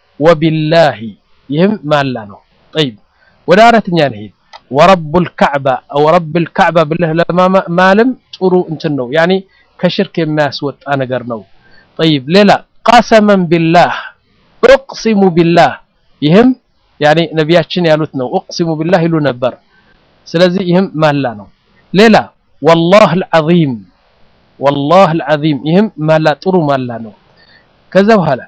ወቢላሂ ይህም ማላ ነው። ጠይብ ወደ አራተኛ እንሂድ። ወረቡል ከዕባ አው ረብል ከዕባ ብለህ ለማለም ጥሩ እንትን ነው፣ ያኒ ከሽርክ የሚያስወጣ ነገር ነው። ጠይብ ሌላ ቀሰመን ቢላህ ኡቅሲሙ ቢላህ ይህም ያኒ ነቢያችን ያሉት ነው። ኡቅሲሙ ቢላህ ይሉ ነበር። ስለዚህ ይህም ማላ ነው። ሌላ ወላህ አልዓዚም ወላህ አልዓዚም ይህም ማላ ጥሩ ማላ ነው። ከዛ በኋላ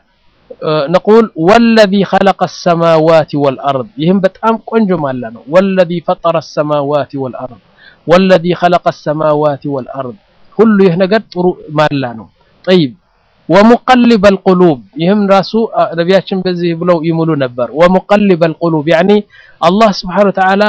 ነቁል ወለዚ ኸለቀ ሰማዋት ወልአርድ ይህም በጣም ቆንጆ ማላ ነው። ወለዚ ፈጠረ ሰማዋት ወልአርድ ወለዚ ኸለቀ ሰማዋት ወልአርድ ሁሉ ይህ ነገር ጥሩ ማላ ነው። ጠይብ ወሙቀሊበል ቁሉብ ይህም ራሱ ነቢያችን በዚህ ብለው ይምሉ ነበር። ወሙቀሊበል ቁሉብ ያኒ አላህ ስብሓነሁ ወተዓላ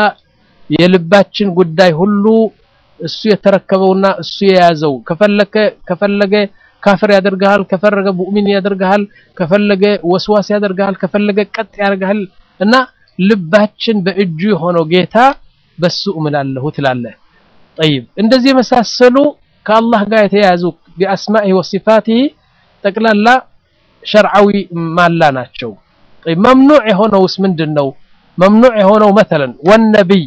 የልባችን ጉዳይ ሁሉ እሱ የተረከበውና እሱ የያዘው ከፈለገ ከፈለገ ካፍር ያደርግሃል፣ ከፈለገ ሙእሚን ያደርግሃል፣ ከፈለገ ወስዋስ ያደርግሃል፣ ከፈለገ ቀጥ ያደርግሃል። እና ልባችን በእጁ የሆነው ጌታ በሱ እምላለሁ ትላለህ። ጠይብ እንደዚህ የመሳሰሉ ከአላህ ጋር የተያያዙ ቢአስማኢሂ ወሲፋቲሂ ጠቅላላ ሸርዓዊ ማላ ናቸው። ጠይብ መምኑዕ የሆነውስ ምንድን ነው? መምኑዕ የሆነው መተለን ወነቢይ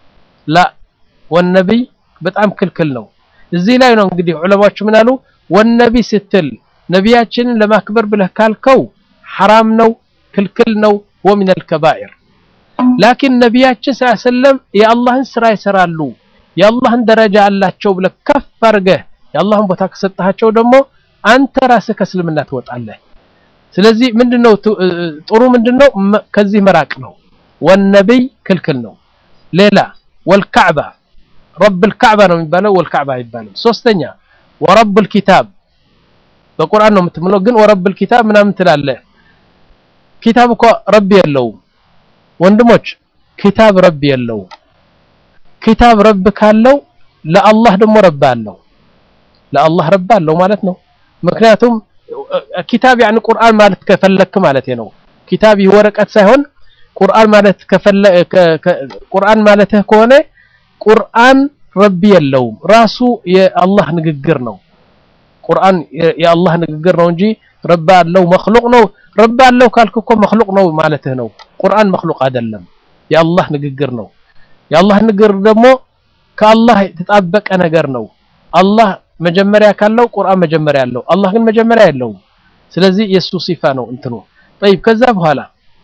ላ ወነቢይ በጣም ክልክል ነው። እዚህ ላይ ነው እንግዲህ ዑለማዎቹ ምን አሉ? ወነቢ ስትል ነቢያችንን ለማክበር ብለህ ካልከው ሐራም ነው፣ ክልክል ነው፣ ወሚነል ከባኢር። ላኪን ነቢያችን ሰለላሁ ዐለይሂ ወሰለም የአላህን ስራ ይሰራሉ፣ የአላህን ደረጃ አላቸው ብለህ ከፍ አድርገህ የአላህን ቦታ ከሰጣቸው ደግሞ አንተ ራስህ ከእስልምና ትወጣለህ። ስለዚህ ምንድነው ጥሩ ምንድነው ከዚህ መራቅ ነው ወነብይ ክልክል ነው ሌላ ወልካዕባ ረብ ልካዕባ ነው የሚባለው ወልካዕባ አይባልም ሶስተኛ ወረብ ልኪታብ በቁርአን ነው የምትምለው ግን ወረብ ልኪታብ ምናምን ትላለህ ኪታብ እኮ ረቢ የለውም ወንድሞች ኪታብ ረቢ የለውም ኪታብ ረብ ካለው ለአላህ ደግሞ ረብ አለው ለአላህ ረብ አለው ማለት ነው ምክንያቱም ኪታብ ያኒ ቁርአን ማለት ከፈለክ ማለት ነው ኪታብ ወረቀት ሳይሆን ቁርአን ማለት ከፈለ ቁርአን ማለትህ ከሆነ ቁርአን ረቢ የለውም ራሱ የአላህ ንግግር ነው ቁርአን የአላህ ንግግር ነው እንጂ ረባ አለው መክሉቅ ነው ረባ አለው ካልክ እኮ መክሉቅ ነው ማለትህ ነው ቁርአን መክሉቅ አይደለም የአላህ ንግግር ነው የአላህ ንግግር ደግሞ ከአላህ የተጣበቀ ነገር ነው አላህ መጀመሪያ ካለው ቁርአን መጀመሪያ ያለው አላህ ግን መጀመሪያ የለውም ስለዚህ የሱ ሲፋ ነው እንትኑ طيب ከዛ በኋላ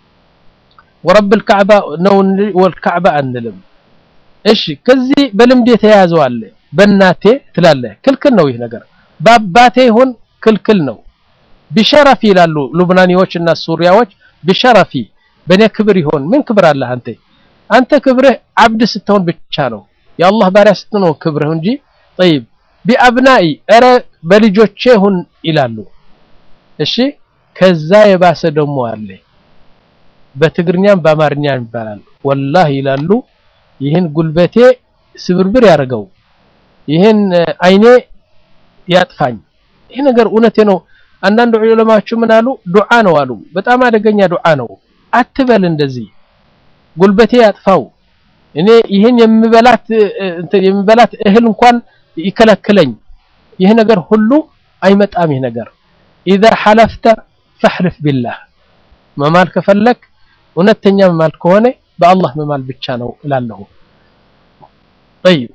ወረብ الكعبة ነው ወልካዕባ አንልም እሺ ከዚህ በልምድ የተያያዘው አለ በእናቴ ትላለህ ክልክል ነው ይህ ነገር በአባቴ ይሁን ክልክል ነው ቢሸረፊ ይላሉ ሉብናኒዎች እና ሱሪያዎች ቢሸረፊ በእኔ ክብር ይሆን ምን ክብር አለህ አንተ አንተ ክብርህ አብድ ስትሆን ብቻ ነው የአላህ ባሪያ ስትሆን ክብርህ እንጂ طيب ቢአብናኢ ኧረ በልጆቼ ይሁን ይላሉ እሺ ከዛ የባሰ ደግሞ አለ በትግርኛም በአማርኛም ይባላል ወላሂ ይላሉ ይህን ጉልበቴ ስብርብር ያደርገው ይህን አይኔ ያጥፋኝ ይህ ነገር እውነቴ ነው አንዳንድ ዑለማዎች ምን አሉ ዱዓ ነው አሉ በጣም አደገኛ ዱዓ ነው አትበል እንደዚህ ጉልበቴ ያጥፋው እኔ ይህን የምበላት የምበላት እህል እንኳን ይከለክለኝ ይህ ነገር ሁሉ አይመጣም ይህ ነገር ኢዛ ሐለፍተ ፈሕልፍ ቢላህ መማል ከፈለክ እውነተኛ መማል ከሆነ በአላህ መማል ብቻ ነው እላለሁ ጠይብ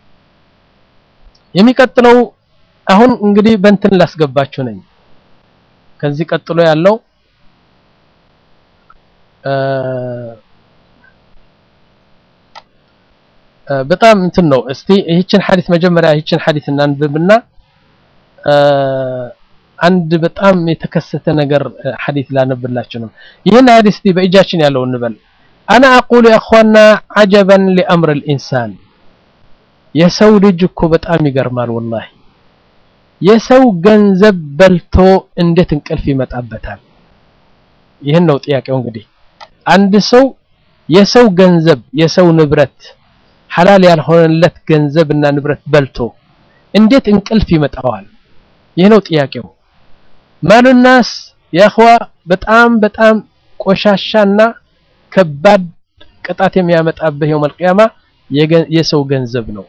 የሚቀጥለው አሁን እንግዲህ በእንትን ላስገባችሁ ነኝ ከዚህ ቀጥሎ ያለው በጣም እንትን ነው እስቲ ይህችን ሐዲስ መጀመሪያ ይህችን ሐዲስ እናንብብና አንድ በጣም የተከሰተ ነገር ሐዲስ ላነብላችሁ ነው ይህን ሐዲስ እስቲ በእጃችን ያለው እንበል አና አቁሉ ያ እኽዋና አጀበን ሊአምር ልኢንሳን የሰው ልጅ እኮ በጣም ይገርማል ወላሂ የሰው ገንዘብ በልቶ እንዴት እንቅልፍ ይመጣበታል ይህን ነው ጥያቄው እንግዲህ አንድ ሰው የሰው ገንዘብ የሰው ንብረት ሐላል ያልሆነለት ገንዘብ እና ንብረት በልቶ እንዴት እንቅልፍ ይመጣዋል ይህ ነው ጥያቄው ማሉናስ ያኽዋ በጣም በጣም ቆሻሻና ከባድ ቅጣት የሚያመጣብህ የውመል ቂያማ የሰው ገንዘብ ነው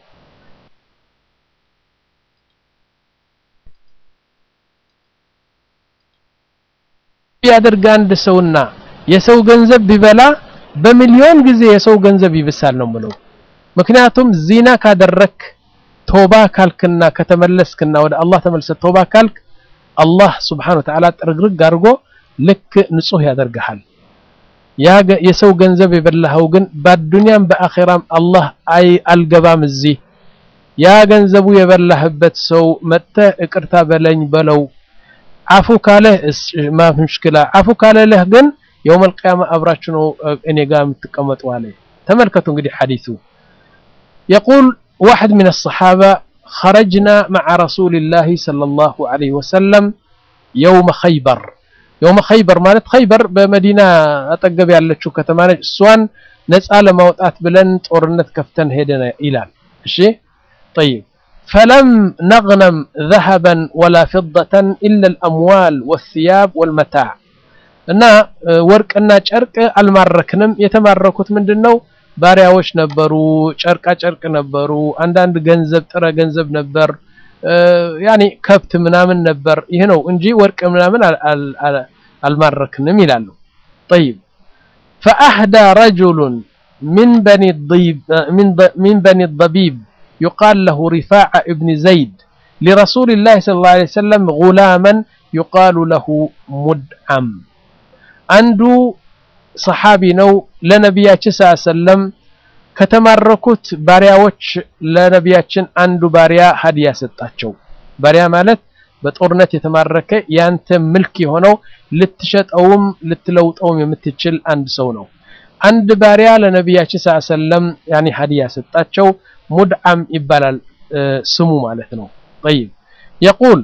ያደርግ አንድ ሰውና የሰው ገንዘብ ቢበላ በሚሊዮን ጊዜ የሰው ገንዘብ ይብሳል ነው ምለው ምክንያቱም ዚና ካደረክ ቶባ ካልክና ከተመለስክና ወደ አላህ ተመልሰ ቶባ ካልክ አላህ ስብሓን ወተዓላ ጥርግርግ አድርጎ ልክ ንጹህ ያደርግሃል የሰው ገንዘብ የበላኸው ግን በአዱንያም በአኼራም አላህ አይ አልገባም እዚህ ያ ገንዘቡ የበላህበት ሰው መጥተህ እቅርታ በለኝ በለው አፉ ካለህ ማ ሙሽኪላ አፉ ካለለህ ግን የውመል ቂያማ አብራችሁ ነው እኔ ጋር የምትቀመጡ አለ ተመልከቱ እንግዲህ ሐዲሱ يقول واحد من الصحابة خرجنا مع رسول الله صلى الله عليه وسلم يوم خيبر يوم خيبر مالت خيبر بمدينة أتقب ያለችው ከተማ ነች እሷን ነፃ ለማውጣት ብለን ጦርነት ከፍተን ሄደን ይላል እሺ طيب فلم نغنم ذهبا ولا فضة إلا الأموال والثياب والمتاع እና ወርቅና ጨርቅ አልማረክንም የተማረኩት ምንድነው ባሪያዎች ነበሩ ጨርቃ ጨርቅ ነበሩ አንዳንድ ገንዘብ ጥረ ገንዘብ ነበር ያኔ ከብት ምናምን ነበር ይህ ነው እንጂ ወርቅ ምናምን አልማረክንም ይላሉ طيب فأهدى رجل من بني الضيب من من بني الضبيب يقال له رفاع ابن زيد لرسول الله صلى الله عليه وسلم غلاما يقال له مدعم عنده صحابي ነው ለነቢያችን ሰለም ከተማረኩት ባሪያዎች ለነቢያችን አንዱ ባሪያ ሀዲያ ሰጣቸው ባሪያ ማለት በጦርነት የተማረከ ያንተ ምልክ የሆነው ልትሸጠውም ልትለውጠውም የምትችል አንድ ሰው ነው። አንድ ባሪያ ለነቢያችን ሰለላሁ ዐለይሂ ወሰለም ያኒ ሀዲያ ሰጣቸው። ሙድዓም ይባላል ስሙ ማለት ነው። ጠይብ የቁል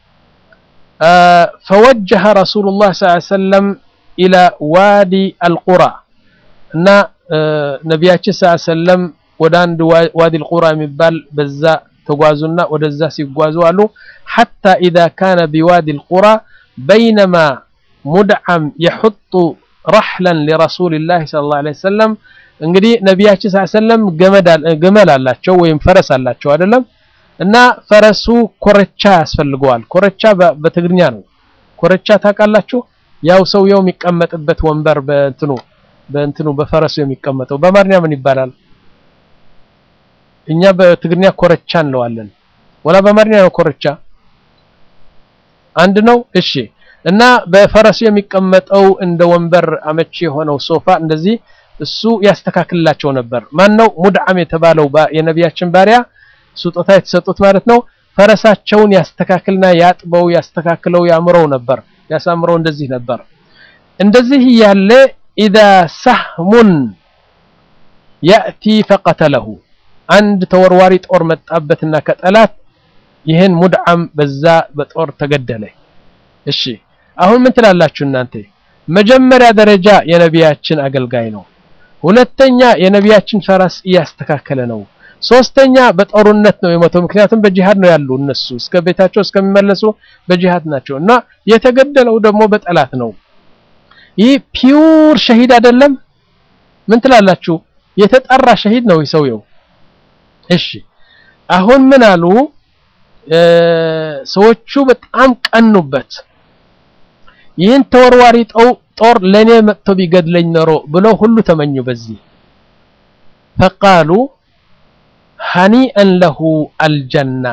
ፈወጀሀ ረሱሉላህ ሰለላሁ ዐለይሂ ወሰለም ኢላ ዋዲ አልቁራ እና ነቢያችን ሰለላሁ ዐለይሂ ወሰለም ወደ አንድ ዋዲ አልቁራ የሚባል በዛ ተጓዙና ወደዛ ሲጓዙ አሉ ሐታ ኢዛ ካነ ቢዋዲ አልቁራ በይነማ ሙድዓም የሑጡ ረሕለን ሊረሱሊላህ ሰለላሁ ዐለይሂ ወሰለም እንግዲህ ነቢያችን ሰለላሁ ዐለይሂ ወሰለም ገመል አላቸው ወይም ፈረስ አላቸው አይደለም እና ፈረሱ ኮረቻ ያስፈልገዋል ኮረቻ በትግርኛ ነው ኮረቻ ታውቃላችሁ ያው ሰውየው የሚቀመጥበት ወንበር በእንትኑ በእንትኑ በፈረሱ የሚቀመጠው በአማርኛ ምን ይባላል እኛ በትግርኛ ኮረቻ እንለዋለን ወላ በአማርኛ ነው ኮረቻ አንድ ነው እሺ እና በፈረሱ የሚቀመጠው እንደ ወንበር አመቺ የሆነው ሶፋ እንደዚህ እሱ ያስተካክልላቸው ነበር ማን ነው ሙድዓም የተባለው የነቢያችን ባሪያ ስጦታ የተሰጡት ማለት ነው ፈረሳቸውን ያስተካክልና ያጥበው ያስተካክለው ያምረው ነበር ያሳምረው እንደዚህ ነበር እንደዚህ ያለ ኢዛ ሰህሙን ያእቲ ፈቀተለሁ አንድ ተወርዋሪ ጦር መጣበትና ከጠላት ይህን ሙድዓም በዛ በጦር ተገደለ እሺ አሁን ምን ትላላችሁ እናንተ መጀመሪያ ደረጃ የነቢያችን አገልጋይ ነው ሁለተኛ የነቢያችን ፈረስ እያስተካከለ ነው ሶስተኛ በጦርነት ነው የሞተው ምክንያቱም በጂሃድ ነው ያሉ እነሱ እስከ ቤታቸው እስከሚመለሱ በጂሃድ ናቸው እና የተገደለው ደግሞ በጠላት ነው ይህ ፒውር ሸሂድ አይደለም ምን ትላላችሁ የተጠራ ሸሂድ ነው ሰውየው እሺ አሁን ምን አሉ ሰዎቹ በጣም ቀኑበት ይህን ተወርዋሪ ጦር ለኔ መጥቶ ቢገድለኝ ኖሮ ብለው ሁሉ ተመኙ በዚህ ፈቃሉ ሀኒአን ለሁ አልጀና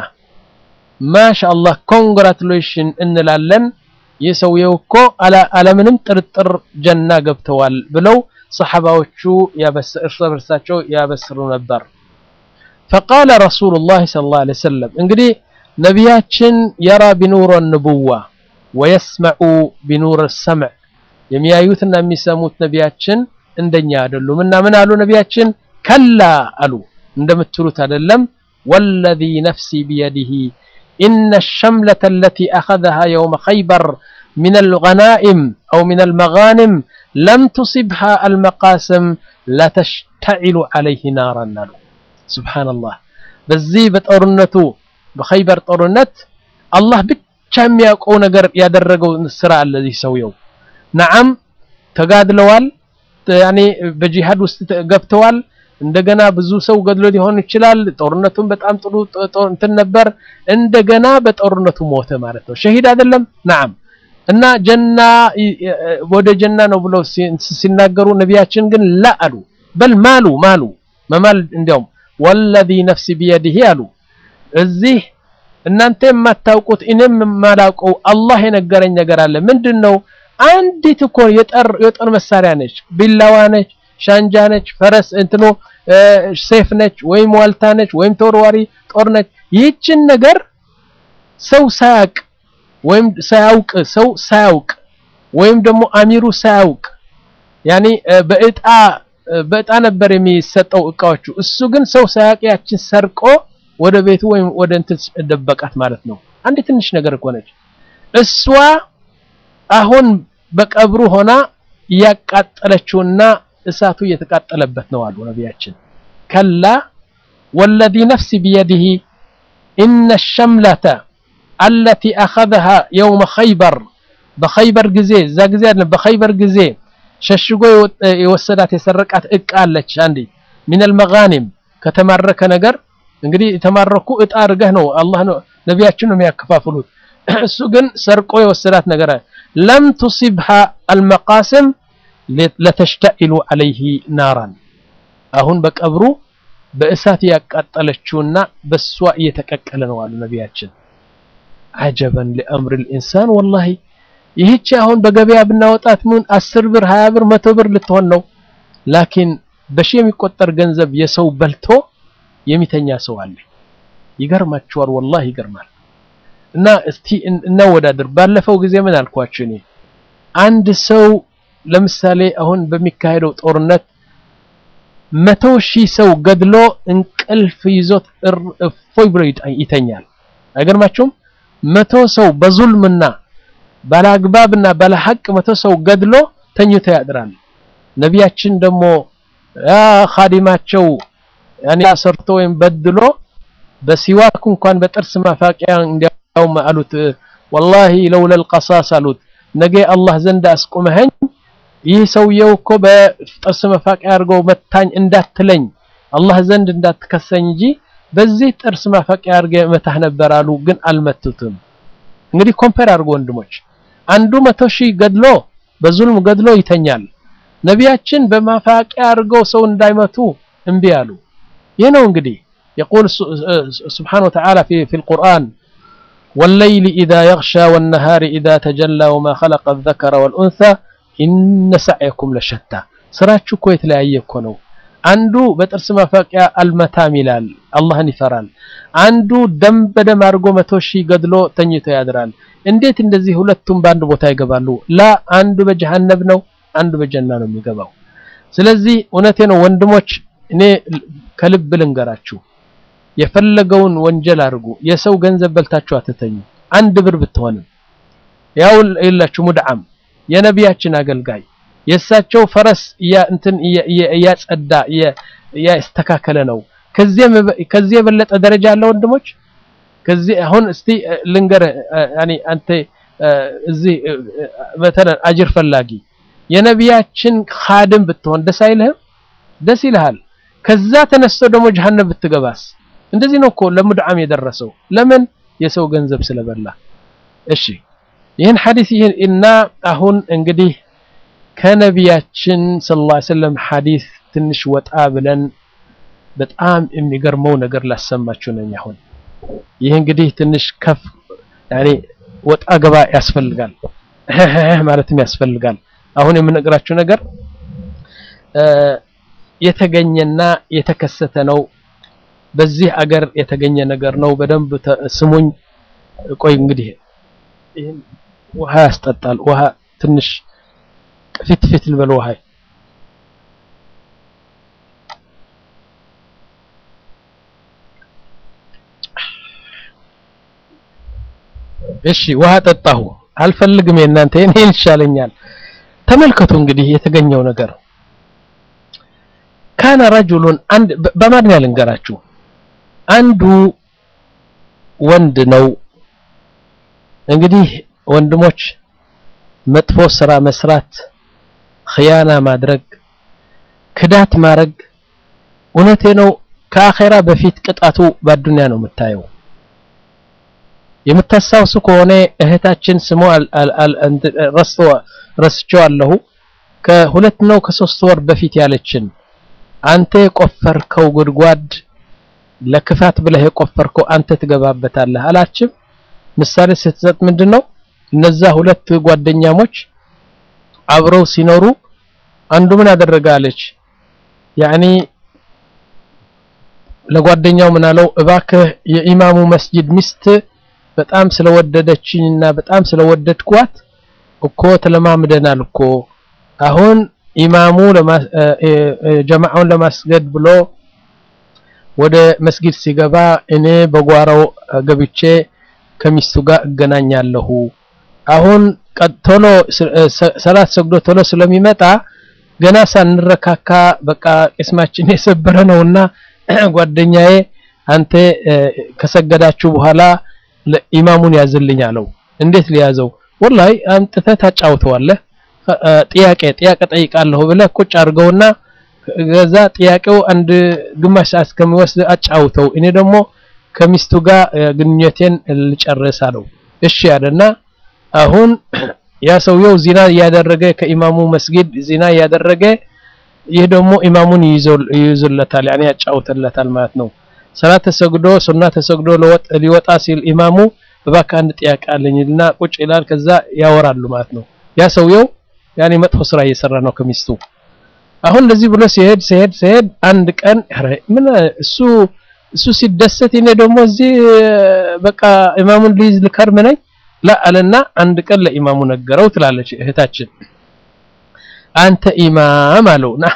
ማሻአላህ ኮንግራቱሌሽን እንላለን ይህ ሰውየው እኮ አለምንም ጥርጥር ጀና ገብተዋል ብለው ሰሓባዎቹ እርስ በርሳቸው ያበስሩ ነበር ፈቃለ ረሱሉላህ ሰለላሁ ዐለይሂ ወሰለም እንግዲህ ነቢያችን የራ ቢኑር ንቡዋ ወየስመዑ ቢኑር ሰምዕ የሚያዩትና የሚሰሙት ነቢያችን እንደኛ አይደሉም እና ምን አሉ ነቢያችን ከላ አሉ እንደምትሉት አይደለም ወለዚ ነፍሲ ቢየዲህ ኢነ ሸምለተ አለቲ አኸዘሃ የውመ ኸይበር من الغنائم أو من المغانم لم تصبها المقاسم لتشتعل عليه نارا نالو سبحان الله በዚህ በጦርነቱ በኸይበር ጦርነት አላህ ብቻ የሚያውቀው ነገር ያደረገው ስራ አለ እዚህ ሰውየው ነዓም ተጋድለዋል ያኔ በጂሃድ ውስጥ ገብተዋል እንደገና ብዙ ሰው ገድሎ ሊሆን ይችላል ጦርነቱን በጣም ጥሩ እንትን ነበር እንደገና በጦርነቱ ሞተ ማለት ነው ሸሂድ አይደለም ነዓም እና ጀና ወደ ጀና ነው ብለው ሲናገሩ ነቢያችን ግን ላ አሉ በል ማሉ ማሉ መማል እንዲያውም ወለዚ ነፍሲ ቢየዲህ አሉ እዚህ እናንተ የማታውቁት እኔም የማላውቀው አላህ የነገረኝ ነገር አለ ምንድን ነው አንዲት እኮ የጦር መሳሪያ ነች ቢላዋ ነች ሻንጃ ነች ፈረስ እንትኖ ሴፍ ነች ወይም ዋልታ ነች ወይም ተወርዋሪ ጦር ነች ይህችን ነገር ሰው ሳያውቅ ወይም ሳያውቅ ሰው ሳያውቅ ወይም ደግሞ አሚሩ ሳያውቅ ያኒ በእጣ በእጣ ነበር የሚሰጠው እቃዎቹ እሱ ግን ሰው ሳያውቅ ያችን ሰርቆ ወደ ቤቱ ወይም ወደ እንትን ደበቃት ማለት ነው አንድ ትንሽ ነገር እኮ ነች እሷ አሁን በቀብሩ ሆና እያቃጠለችውና እሳቱ እየተቃጠለበት ነው አሉ ነቢያችን ከላ ወለዚ ነፍሲ ቢየዲህ ኢነ ሸምለተ አለቲ አኸዘሃ የውመ ኸይበር በኸይበር ጊዜ እዛ ጊዜ አይደለም በኸይበር ጊዜ ሸሽጎ የወሰዳት የሰረቃት እቃ አለች አንዲ ሚን አልመጋኒም ከተማረከ ነገር እንግዲህ የተማረኩ እጣ አድርገህ ነው አላህ ነው ነቢያችን ነው የሚያከፋፍሉት እሱ ግን ሰርቆ የወሰዳት ነገር ለም ቱሲብሃ አልመቃስም ለተሽተኢሉ አለይህ ናራን አሁን በቀብሩ በእሳት ያቃጠለችውና በሷ እየተቀቀለ ነው አሉ ነቢያችን አጀበን ሊአምር ልኢንሳን ወላሂ ይህች አሁን በገበያ ብናወጣት ምን አስር ብር ሀያ ብር መቶ ብር ልትሆን ነው ላኪን በሺ የሚቆጠር ገንዘብ የሰው በልቶ የሚተኛ ሰው አለ ይገርማችኋል ወላሂ ይገርማል እና እስቲ እናወዳድር። ባለፈው ጊዜ ምን አልኳችሁ እኔ አንድ ሰው ለምሳሌ አሁን በሚካሄደው ጦርነት መቶ ሺህ ሰው ገድሎ እንቅልፍ ይዞት እፎይ ብሎ ይተኛል። አይገርማችሁም? መቶ ሰው በዙልምና ባለአግባብና ባለሐቅ መቶ ሰው ገድሎ ተኝቶ ያድራል። ነቢያችን ደግሞ ያ ኻዲማቸው ያኔ ሰርቶ ወይም በድሎ በሲዋክ እንኳን በጥርስ ማፋቂያ እንዲያውም አሉት ወላሂ ለውለል ቀሳስ አሉት ነገ አላህ ዘንድ አስቁመኸኝ ይህ ሰውየው እኮ በጥርስ መፋቂያ አድርገው መታኝ እንዳትለኝ አላህ ዘንድ እንዳትከሰኝ እንጂ በዚህ ጥርስ ማፋቂያ አድርገህ መታህ ነበር አሉ። ግን አልመቱትም። እንግዲህ ኮምፔር አድርጎ ወንድሞች፣ አንዱ መቶ ሺህ ገድሎ በዙልም ገድሎ ይተኛል። ነቢያችን በማፋቂያ አድርገው ሰው እንዳይመቱ እምቢ አሉ። ይህ ነው እንግዲህ የቁል ስብሓነሁ ወተዓላ ፊል ቁርአን ወለይሊ ኢዛ የግሻ ወነሃሪ ኢዛ ተጀላ ወማ ኸለቀ ዘከረ ወልኡንሳ ኢነ ሰዕየኩም ለሸታ ስራችሁ እኮ የተለያየ እኮ ነው። አንዱ በጥርስ ማፋቂያ አልመታም ይላል፣ አላህን ይፈራል። አንዱ ደም በደም አድርጎ መቶ ሺህ ገድሎ ተኝቶ ያድራል። እንዴት እንደዚህ ሁለቱም በአንድ ቦታ ይገባሉ? ላ አንዱ በጀሃነብ ነው፣ አንዱ በጀና ነው የሚገባው። ስለዚህ እውነቴ ነው ወንድሞች፣ እኔ ከልብ ልንገራችሁ፣ የፈለገውን ወንጀል አድርጉ፣ የሰው ገንዘብ በልታችሁ አትተኙ። አንድ ብር ብትሆንም ያው የላችሁ ሙድዓም የነቢያችን አገልጋይ የእሳቸው ፈረስ እንትን እያጸዳ እያስተካከለ ነው። ከዚህ የበለጠ ደረጃ አለ ወንድሞች? ከዚህ አሁን እስቲ ልንገርህ፣ ያኒ አንተ እዚህ በተለ አጅር ፈላጊ የነቢያችን ኻድም ብትሆን ደስ አይልህም? ደስ ይልሃል። ከዛ ተነስቶ ደግሞ ጀሃነም ብትገባስ? እንደዚህ ነው እኮ ለሙድዓም የደረሰው። ለምን? የሰው ገንዘብ ስለበላ። እሺ ይህን ሐዲስ ይህን እና አሁን እንግዲህ ከነቢያችን ሰለላሁ ዐለይሂ ወሰለም ሐዲስ ትንሽ ወጣ ብለን በጣም የሚገርመው ነገር ላሰማችሁ ነኝ። አሁን ይህ እንግዲህ ትንሽ ከፍ ያኔ ወጣ ገባ ያስፈልጋል ማለትም ያስፈልጋል። አሁን የምነግራችሁ ነገር የተገኘና የተከሰተ ነው። በዚህ አገር የተገኘ ነገር ነው። በደንብ ስሙኝ። ቆይ እንግዲህ ይህን ውሃ ያስጠጣል። ውሃ ትንሽ ፊት ፊት ልበል ውሃ እሺ፣ ውሃ ጠጣሁ። አልፈልግም የእናንተ እኔን ይሻለኛል። ተመልከቱ እንግዲህ የተገኘው ነገር ካነ ረጁሉን አንድ በማድኛ ልንገራችሁ። አንዱ ወንድ ነው እንግዲህ ወንድሞች መጥፎ ስራ መስራት፣ ኽያና ማድረግ፣ ክዳት ማድረግ እውነቴ ነው ከአኼራ በፊት ቅጣቱ በአዱንያ ነው የምታየው። የምታስታውሱ ከሆነ እህታችን ስሙ ረስቼዋለሁ ከሁለት ነው ከሶስት ወር በፊት ያለችን አንተ የቆፈርከው ጉድጓድ ለክፋት ብለህ የቆፈርከው አንተ ትገባበታለህ አላችም። ምሳሌ ስትሰጥ ምንድን ነው እነዛ ሁለት ጓደኛሞች አብረው ሲኖሩ አንዱ ምን አደረገ አለች ያኒ ለጓደኛው ምን አለው እባክህ የኢማሙ መስጂድ ሚስት በጣም ስለወደደችኝና በጣም ስለወደድኳት እኮ ተለማምደናል እኮ አሁን ኢማሙ ጀማዓውን ለማስገድ ብሎ ወደ መስጊድ ሲገባ እኔ በጓራው ገብቼ ከሚስቱ ጋር እገናኛለሁ። አሁን ቶሎ ሰላት ሰግዶ ቶሎ ስለሚመጣ ገና ሳንረካካ በቃ ቅስማችን የሰበረ ነውና ጓደኛዬ አንተ ከሰገዳችሁ በኋላ ኢማሙን ያዝልኝ አለው። እንዴት ሊያዘው? ወላሂ አምጥተህ ታጫውተዋለህ። ጥያቄ ጥያቄ ጠይቃለሁ ብለህ ቁጭ አድርገውና ከዛ ጥያቄው አንድ ግማሽ ሰዓት እስከሚወስድ አጫውተው፣ እኔ ደግሞ ከሚስቱ ጋር ግንኙነቴን ልጨርስ አለው። እሺ ያለና አሁን ያ ሰውየው ዚና እያደረገ ከኢማሙ መስጊድ ዚና እያደረገ ይህ ደግሞ ኢማሙን ይይዙለታል፣ ያኔ ያጫውተለታል ማለት ነው። ሰላት ተሰግዶ ሱና ተሰግዶ ሊወጣ ሲል ኢማሙ እባክህ አንድ ጥያቄ አለኝና ቁጭ ይላል። ከዛ ያወራሉ ማለት ነው። ያ ሰውየው ያኔ መጥፎ ስራ እየሰራ ነው ከሚስቱ። አሁን እንደዚህ ብሎ ሲሄድ ሲሄድ ሲሄድ አንድ ቀን ምን እሱ እሱ ሲደሰት እኔ ደግሞ እዚህ በቃ ኢማሙን ልይዝ ልከርም ነኝ ላ አለና አንድ ቀን ለኢማሙ ነገረው ትላለች እህታችን አንተ ኢማም አለው ና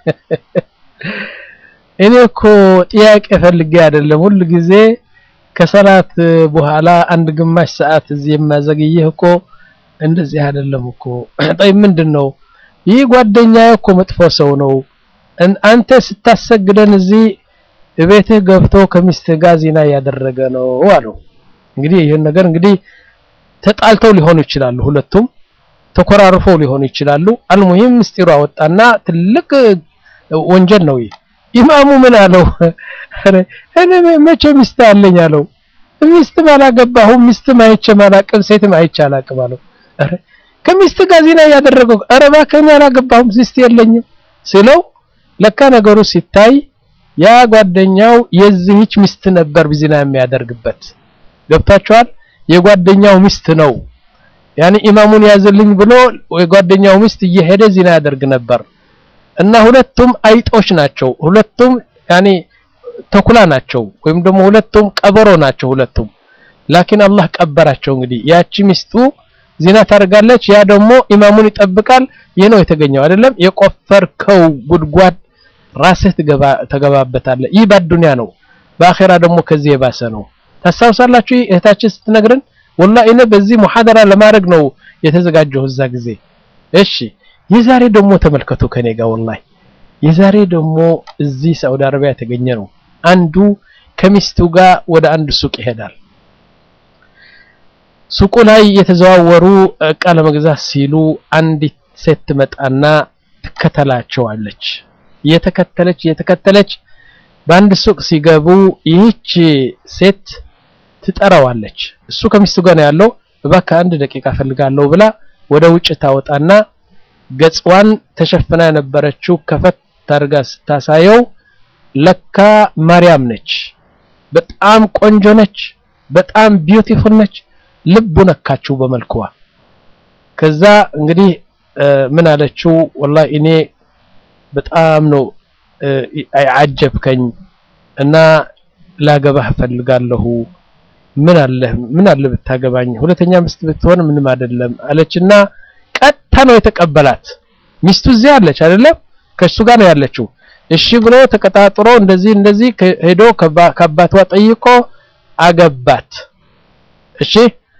እኔ እኮ ጥያቄ ፈልጌ አይደለም ሁሉ ጊዜ ከሰላት በኋላ አንድ ግማሽ ሰዓት እዚህ የማዘግይህ እኮ እንደዚህ አይደለም እኮ ጠይ ምንድን ነው ይህ ጓደኛዬ እኮ መጥፎ ሰው ነው አንተ ስታሰግደን እዚህ ቤትህ ገብቶ ከሚስትህ ጋር ዚና እያደረገ ነው አለው እንግዲህ ይህን ነገር እንግዲህ ተጣልተው ሊሆኑ ይችላሉ ሁለቱም ተኮራርፈው ሊሆኑ ይችላሉ አልሙሂም ምስጢሩ አወጣና ትልቅ ወንጀል ነው ይህ ኢማሙ ምን አለው እኔ መቼ ሚስት አለኝ አለው ሚስትም አላገባሁም ሚስትም አይቼም አላቅም ሴትም አይቼ አላቅም አለው ኧረ ከሚስት ጋር ዚና እያደረገው ኧረ እባክህ እኔ አላገባሁም ሚስት የለኝም ሲለው ለካ ነገሩ ሲታይ ያ ጓደኛው የዚህች ሚስት ነበር ዚና የሚያደርግበት ገብታችኋል የጓደኛው ሚስት ነው ያኔ ኢማሙን ያዝልኝ ብሎ የጓደኛው ሚስት እየሄደ ዚና ያደርግ ነበር እና ሁለቱም አይጦች ናቸው ሁለቱም ያኔ ተኩላ ናቸው ወይም ደግሞ ሁለቱም ቀበሮ ናቸው ሁለቱም ላኪን አላህ ቀበራቸው እንግዲህ ያቺ ሚስቱ ዚና ታደርጋለች ያ ደግሞ ኢማሙን ይጠብቃል ይህ ነው የተገኘው አይደለም የቆፈርከው ጉድጓድ ራስህ ተገባበታለህ ይህ በዱንያ ነው በአኼራ ደግሞ ከዚህ የባሰ ነው ታስታውሳላችሁ እህታችን ስትነግረን ወላ እኔ በዚህ ሙሐደራ ለማድረግ ነው የተዘጋጀው እዛ ጊዜ እሺ የዛሬ ደግሞ ተመልከቱ ከኔ ጋር ወላሂ የዛሬ ደግሞ እዚህ ሳውዲ አረቢያ የተገኘ ነው አንዱ ከሚስቱ ጋር ወደ አንድ ሱቅ ይሄዳል ሱቁ ላይ የተዘዋወሩ እቃ ለመግዛት ሲሉ አንዲት ሴት ትመጣና ትከተላቸዋለች እየተከተለች እየተከተለች በአንድ ሱቅ ሲገቡ ይህች ሴት ትጠራዋለች እሱ ከሚስቱ ጋር ነው ያለው እባክህ አንድ ደቂቃ ፈልጋለሁ ብላ ወደ ውጭ ታወጣና ገጽዋን ተሸፍና የነበረችው ከፈት ታርጋ ስታሳየው ለካ ማርያም ነች በጣም ቆንጆ ነች በጣም ቢዩቲፉል ነች ልቡ ነካችው በመልክዋ ከዛ እንግዲህ ምን አለችው ወላሂ እኔ በጣም ነው አጀብከኝ እና ላገባህ ፈልጋለሁ ምን አለ ምን አለ ብታገባኝ ሁለተኛ ሚስት ብትሆን ምንም አይደለም አለችና ቀጥታ ነው የተቀበላት ሚስቱ እዚህ አለች አይደለም ከሱ ጋር ነው ያለችው እሺ ብሎ ተቀጣጥሮ እንደዚህ እንደዚህ ሄዶ ከአባቷ ጠይቆ አገባት እሺ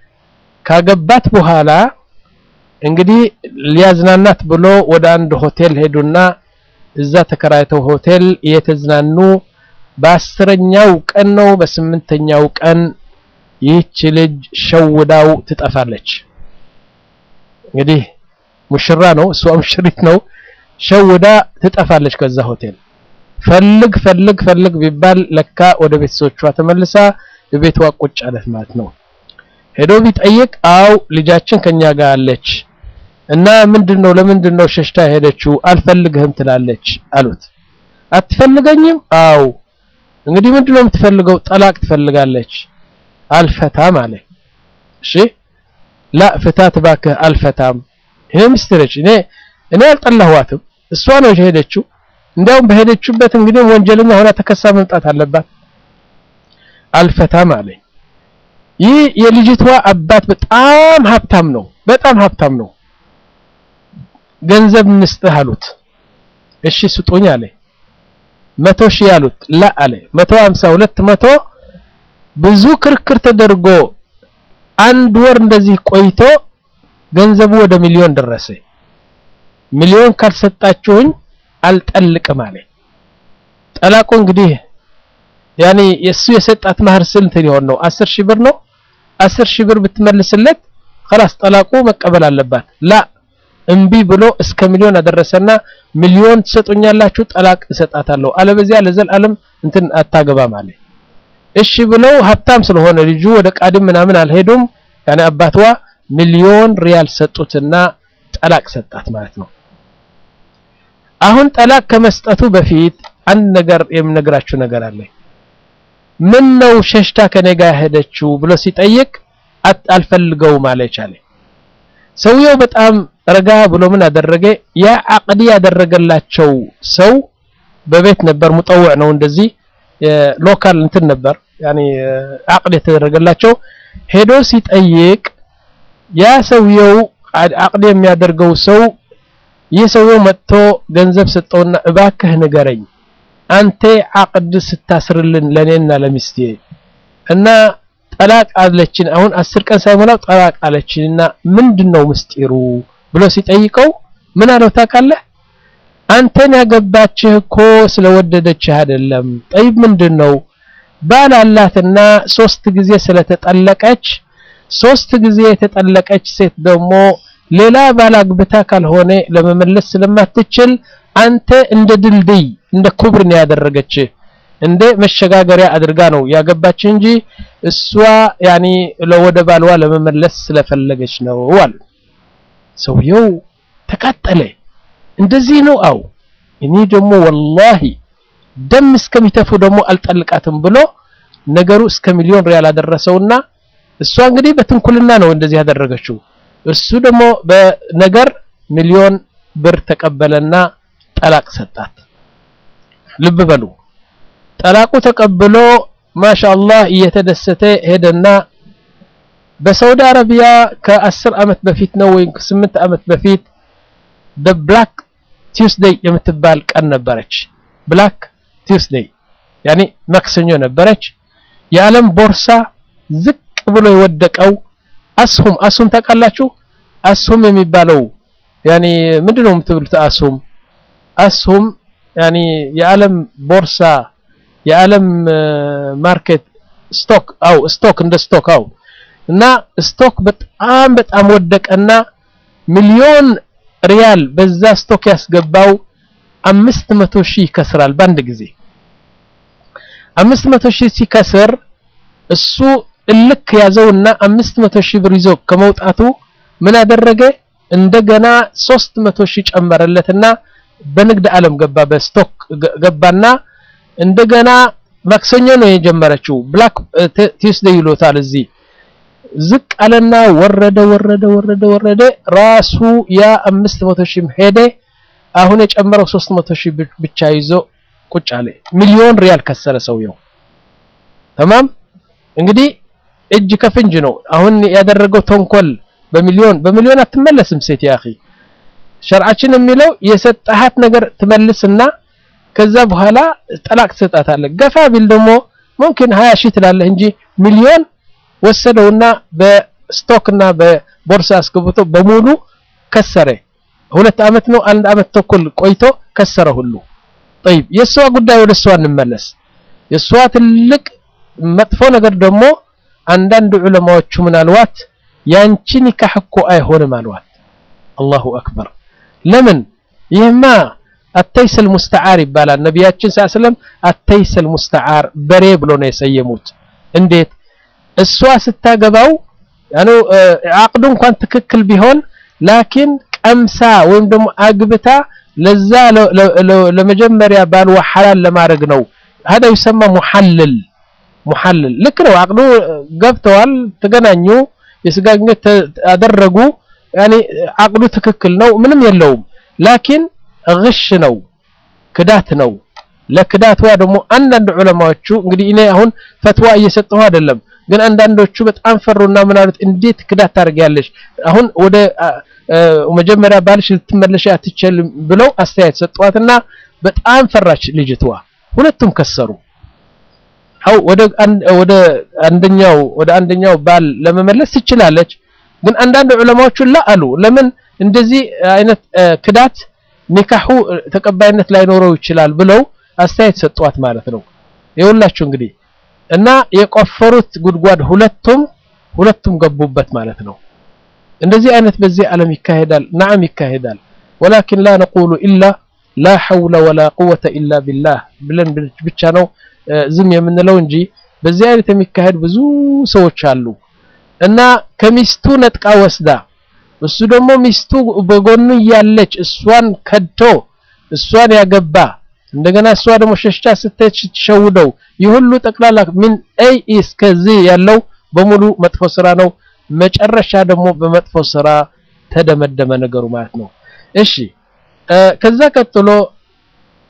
ካገባት በኋላ እንግዲህ ሊያዝናናት ብሎ ወደ አንድ ሆቴል ሄዱና እዛ ተከራይተው ሆቴል እየተዝናኑ በአስረኛው ቀን ነው በስምንተኛው ቀን ይህች ልጅ ሸውዳው ትጠፋለች እንግዲህ ሙሽራ ነው እሷ ሙሽሪት ነው ሸውዳ ትጠፋለች ከዛ ሆቴል ፈልግ ፈልግ ፈልግ ቢባል ለካ ወደ ቤተሰቦቿ ተመልሳ ቤቷ ቁጭ አለት ማለት ነው ሄዶ ቢጠይቅ አው ልጃችን ከኛ ጋር አለች እና ምንድነው ለምንድነው ሸሽታ ሄደችው አልፈልግህም ትላለች አሉት አትፈልገኝም አው እንግዲህ ምንድነው የምትፈልገው ጠላቅ ትፈልጋለች አልፈታም አለ እሺ ላ ፍታት ባክህ አልፈታም ይሄ ሚስትረች እኔ እኔ አልጠላኋትም እሷ ነው የሄደችው እንዲያውም በሄደችበት እንግዲህ ወንጀለኛ ሆና ተከሳ መምጣት አለባት አልፈታም አለ ይህ የልጅቷ አባት በጣም ሀብታም ነው በጣም ሀብታም ነው ገንዘብ እንስጥህ አሉት እሺ ስጡኝ አለ መቶ ሺህ አሉት ላ አለ መቶ ሀምሳ ሁለት መቶ ብዙ ክርክር ተደርጎ አንድ ወር እንደዚህ ቆይቶ ገንዘቡ ወደ ሚሊዮን ደረሰ ሚሊዮን ካልሰጣችሁኝ አልጠልቅም አለ ጠላቁ እንግዲህ ያኔ የሱ የሰጣት ማህር ስንት ሊሆን ነው አስር ሺህ ብር ነው አስር ሺህ ብር ብትመልስለት خلاص ጠላቁ መቀበል አለባት ላ እምቢ ብሎ እስከ ሚሊዮን አደረሰና ሚሊዮን ትሰጡኛላችሁ ጠላቅ እሰጣታለሁ አለበዚያ ለዘላለም እንትን አታገባም አለ እሺ ብለው ሀብታም ስለሆነ ልጁ ወደ ቃድም ምናምን አልሄዱም ያኔ አባትዋ ሚሊዮን ሪያል ሰጡትና ጠላቅ ሰጣት ማለት ነው አሁን ጠላቅ ከመስጠቱ በፊት አንድ ነገር የምነግራችሁ ነገር አለ ምን ነው ሸሽታ ከኔ ጋር ሄደችው ብሎ ሲጠይቅ አልፈልገውም አለች አለ ሰውየው በጣም ረጋ ብሎ ምን አደረገ ያ አቅዲ ያደረገላቸው ሰው በቤት ነበር ሙጠውዕ ነው እንደዚህ ሎካል እንትን ነበር ያኔ አቅድ የተደረገላቸው ሄዶ ሲጠይቅ ያ ሰውየው አቅድ የሚያደርገው ሰው ይህ ሰውየው መጥቶ ገንዘብ ሰጠውና እባክህ ንገረኝ አንተ አቅድ ስታስርልን ለኔና ለሚስቴ እና ጠላቅ አለችን አሁን አስር ቀን ሳይሞላው ጠላቅ አለችንና ምንድነው ምስጢሩ ብሎ ሲጠይቀው ምን አለው ታውቃለህ አንተን ያገባችህ እኮ ስለወደደችህ አይደለም ጠይብ ምንድነው ባል አላትና ሶስት ጊዜ ስለተጠለቀች ሶስት ጊዜ የተጠለቀች ሴት ደግሞ ሌላ ባል አግብታ ካልሆነ ለመመለስ ስለማትችል አንተ እንደ ድልድይ እንደ ኩብር ነው ያደረገችህ እንደ መሸጋገሪያ አድርጋ ነው ያገባች እንጂ እሷ ያኒ ለወደ ባልዋ ለመመለስ ስለፈለገች ነው አሉ ሰውየው ተቃጠለ እንደዚህ ነው አው እኔ ደግሞ ወላሂ ደም እስከሚተፉ ደግሞ አልጠልቃትም ብሎ ነገሩ እስከ ሚሊዮን ሪያል አደረሰውና እሷ እንግዲህ በትንኩልና ነው እንደዚህ ያደረገችው እሱ ደግሞ በነገር ሚሊዮን ብር ተቀበለና ጠላቅ ሰጣት ልብ በሉ ጠላቁ ተቀብሎ ማሻአላህ እየተደሰተ ሄደና በሳውዲ አረቢያ ከአስር ዓመት በፊት ነው ወይም ከስምንት ዓመት በፊት በብላክ ቲውስዴይ የምትባል ቀን ነበረች ብላክ ቲውስዴይ ያኒ ማክሰኞ ነበረች የዓለም ቦርሳ ዝቅ ብሎ የወደቀው አስሁም አስሁም ታውቃላችሁ አስሁም የሚባለው ያኒ ምንድነው የምትብሉት አስሁም አስሁም ያኒ የዓለም ቦርሳ የዓለም ማርኬት ስቶክ አው ስቶክ እንደ ስቶክ አው እና ስቶክ በጣም በጣም ወደቀና ሚሊዮን ሪያል በዛ ስቶክ ያስገባው አምስት መቶ ሺህ ይከስራል በአንድ ጊዜ አምስት መቶ ሺህ ሲከስር እሱ እልክ ያዘውና አምስት መቶ ሺህ ብር ይዞ ከመውጣቱ ምን አደረገ እንደገና ሶስት መቶ ሺህ ጨመረለትና በንግድ ዓለም ገባ በስቶክ ገባና እንደገና ማክሰኞ ነው የጀመረችው ብላክ ቲውስዴይ ይሎታል እዚህ ዝቅ አለና ወረደ ወረደ ወረደ ወረደ ራሱ ያ 500 ሺህ ሄደ አሁን የጨመረው 300 ሺህ ብቻ ይዞ ቁጭ አለ ሚሊዮን ሪያል ከሰረ ሰውየው ተማም እንግዲህ እጅ ከፍንጅ ነው አሁን ያደረገው ተንኮል በሚሊዮን በሚሊዮን አትመለስም ሴት ያኺ ሸርዓችን የሚለው የሰጣሃት ነገር ትመልስና ከዛ በኋላ ጠላቅ ትሰጣታለህ ገፋ ቢል ደግሞ ሙምኪን 20 ሺህ ትላለህ እንጂ ሚሊዮን ወሰደውና በስቶክና በቦርሳ አስገብቶ በሙሉ ከሰረ ሁለት አመት ነው አንድ አመት ተኩል ቆይቶ ከሰረ ሁሉ طيب የሷ ጉዳይ ወደ እሷ እንመለስ የሷ ትልቅ መጥፎ ነገር ደግሞ አንዳንድ ዑለማዎቹ ምናልዋት ያንቺ ኒካህ እኮ አይሆንም አልዋት አላሁ አክበር ለምን ይህማ አተይሰል ሙስተዓር ይባላል ነቢያችን ሰለላሁ አተይሰል ሙስተዓር በሬ ብሎ ነው የሰየሙት እንዴት እሷ ስታገባው ያኑ አቅዱ እንኳን ትክክል ቢሆን ላኪን ቀምሳ ወይም ደግሞ አግብታ ለዛ ለመጀመሪያ ባልዋ ሐላል ለማድረግ ነው هذا يسمى محلل محلل ልክ ነው አቅዱ ገብተዋል ተገናኙ የስጋ ግንኙነት አደረጉ ያኒ አቅዱ ትክክል ነው ምንም የለውም ላኪን ግሽ ነው ክዳት ነው ለክዳቷ ደግሞ አንዳንድ ዑለማዎቹ እንግዲህ እኔ አሁን ፈትዋ እየሰጠሁ አይደለም ግን አንዳንዶቹ በጣም ፈሩና ምን አሉት እንዴት ክዳት ታደርጊያለሽ አሁን ወደ መጀመሪያ ባልሽ ልትመለሽ አትችልም ብለው አስተያየት ሰጧትና በጣም ፈራች ልጅቷ ሁለቱም ከሰሩ አው ወደ ወደ አንደኛው ወደ አንደኛው ባል ለመመለስ ትችላለች ግን አንዳንድ ዑለማዎቹ ላ አሉ ለምን እንደዚህ አይነት ክዳት ኒካሁ ተቀባይነት ላይኖረው ይችላል ብለው አስተያየት ሰጧት ማለት ነው ይኸውላችሁ እንግዲህ እና የቆፈሩት ጉድጓድ ሁለቱም ሁለቱም ገቡበት ማለት ነው እንደዚህ አይነት በዚህ ዓለም ይካሄዳል ናም ይካሄዳል ወላኪን ላ ነቁሉ ኢላ ላ ሐውለ ወላ ቁወተ ኢላ ቢላህ ብለን ብቻ ነው ዝም የምንለው እንጂ በዚህ አይነት የሚካሄድ ብዙ ሰዎች አሉ እና ከሚስቱ ነጥቃ ወስዳ እሱ ደግሞ ሚስቱ በጎኑ እያለች እሷን ከድቶ እሷን ያገባ እንደገና እሷ ደግሞ ሸሽታ ስትሄድ ስትሸውደው ይህ ሁሉ ጠቅላላ ምን አይ እስከዚህ ያለው በሙሉ መጥፎ ስራ ነው መጨረሻ ደግሞ በመጥፎ ስራ ተደመደመ ነገሩ ማለት ነው እሺ ከዛ ቀጥሎ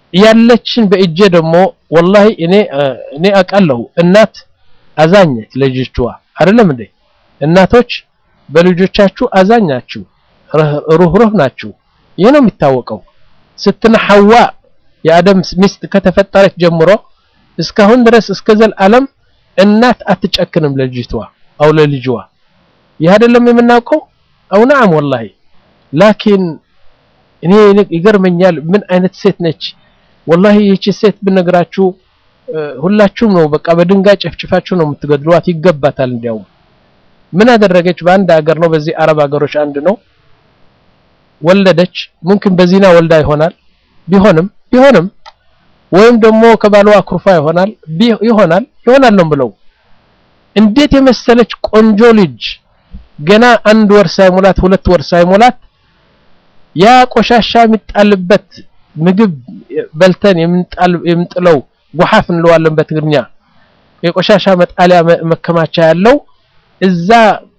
ያለችን በእጄ ደግሞ ወላሂ እኔ እኔ አውቃለሁ እናት አዛኘች ለልጆቿ አይደለም እንዴ እናቶች በልጆቻችሁ አዛኛችሁ ሩህሩህ ናችሁ ይህ ነው የሚታወቀው ስትና ሐዋ የአደም ሚስት ከተፈጠረች ጀምሮ እስካሁን ድረስ እስከ ዘላለም እናት አትጨክንም ለልጅቷ አው ለልጅዋ ይህ አይደለም የምናውቀው አው ነዓም ወላሂ ላኪን እኔ ይገርመኛል ምን አይነት ሴት ነች ወላሂ ይህቺ ሴት ብነግራችሁ ሁላችሁም ነው በቃ በድንጋይ ጨፍጭፋችሁ ነው የምትገድሏት ይገባታል እንዲያውም ምን አደረገች በአንድ ሀገር ነው በዚህ አረብ ሀገሮች አንድ ነው ወለደች ሙምኪን በዚና ወልዳ ይሆናል ቢሆንም ቢሆንም ወይም ደግሞ ከባሏ አኩርፋ ይሆናል ይሆናል ይሆናል ነው ብለው እንዴት የመሰለች ቆንጆ ልጅ ገና አንድ ወር ሳይሞላት ሁለት ወር ሳይሞላት ያ ቆሻሻ የሚጣልበት ምግብ በልተን የምንጥለው ጉሐፍ እንለዋለን በትግርኛ የቆሻሻ መጣሊያ መከማቻ ያለው እዛ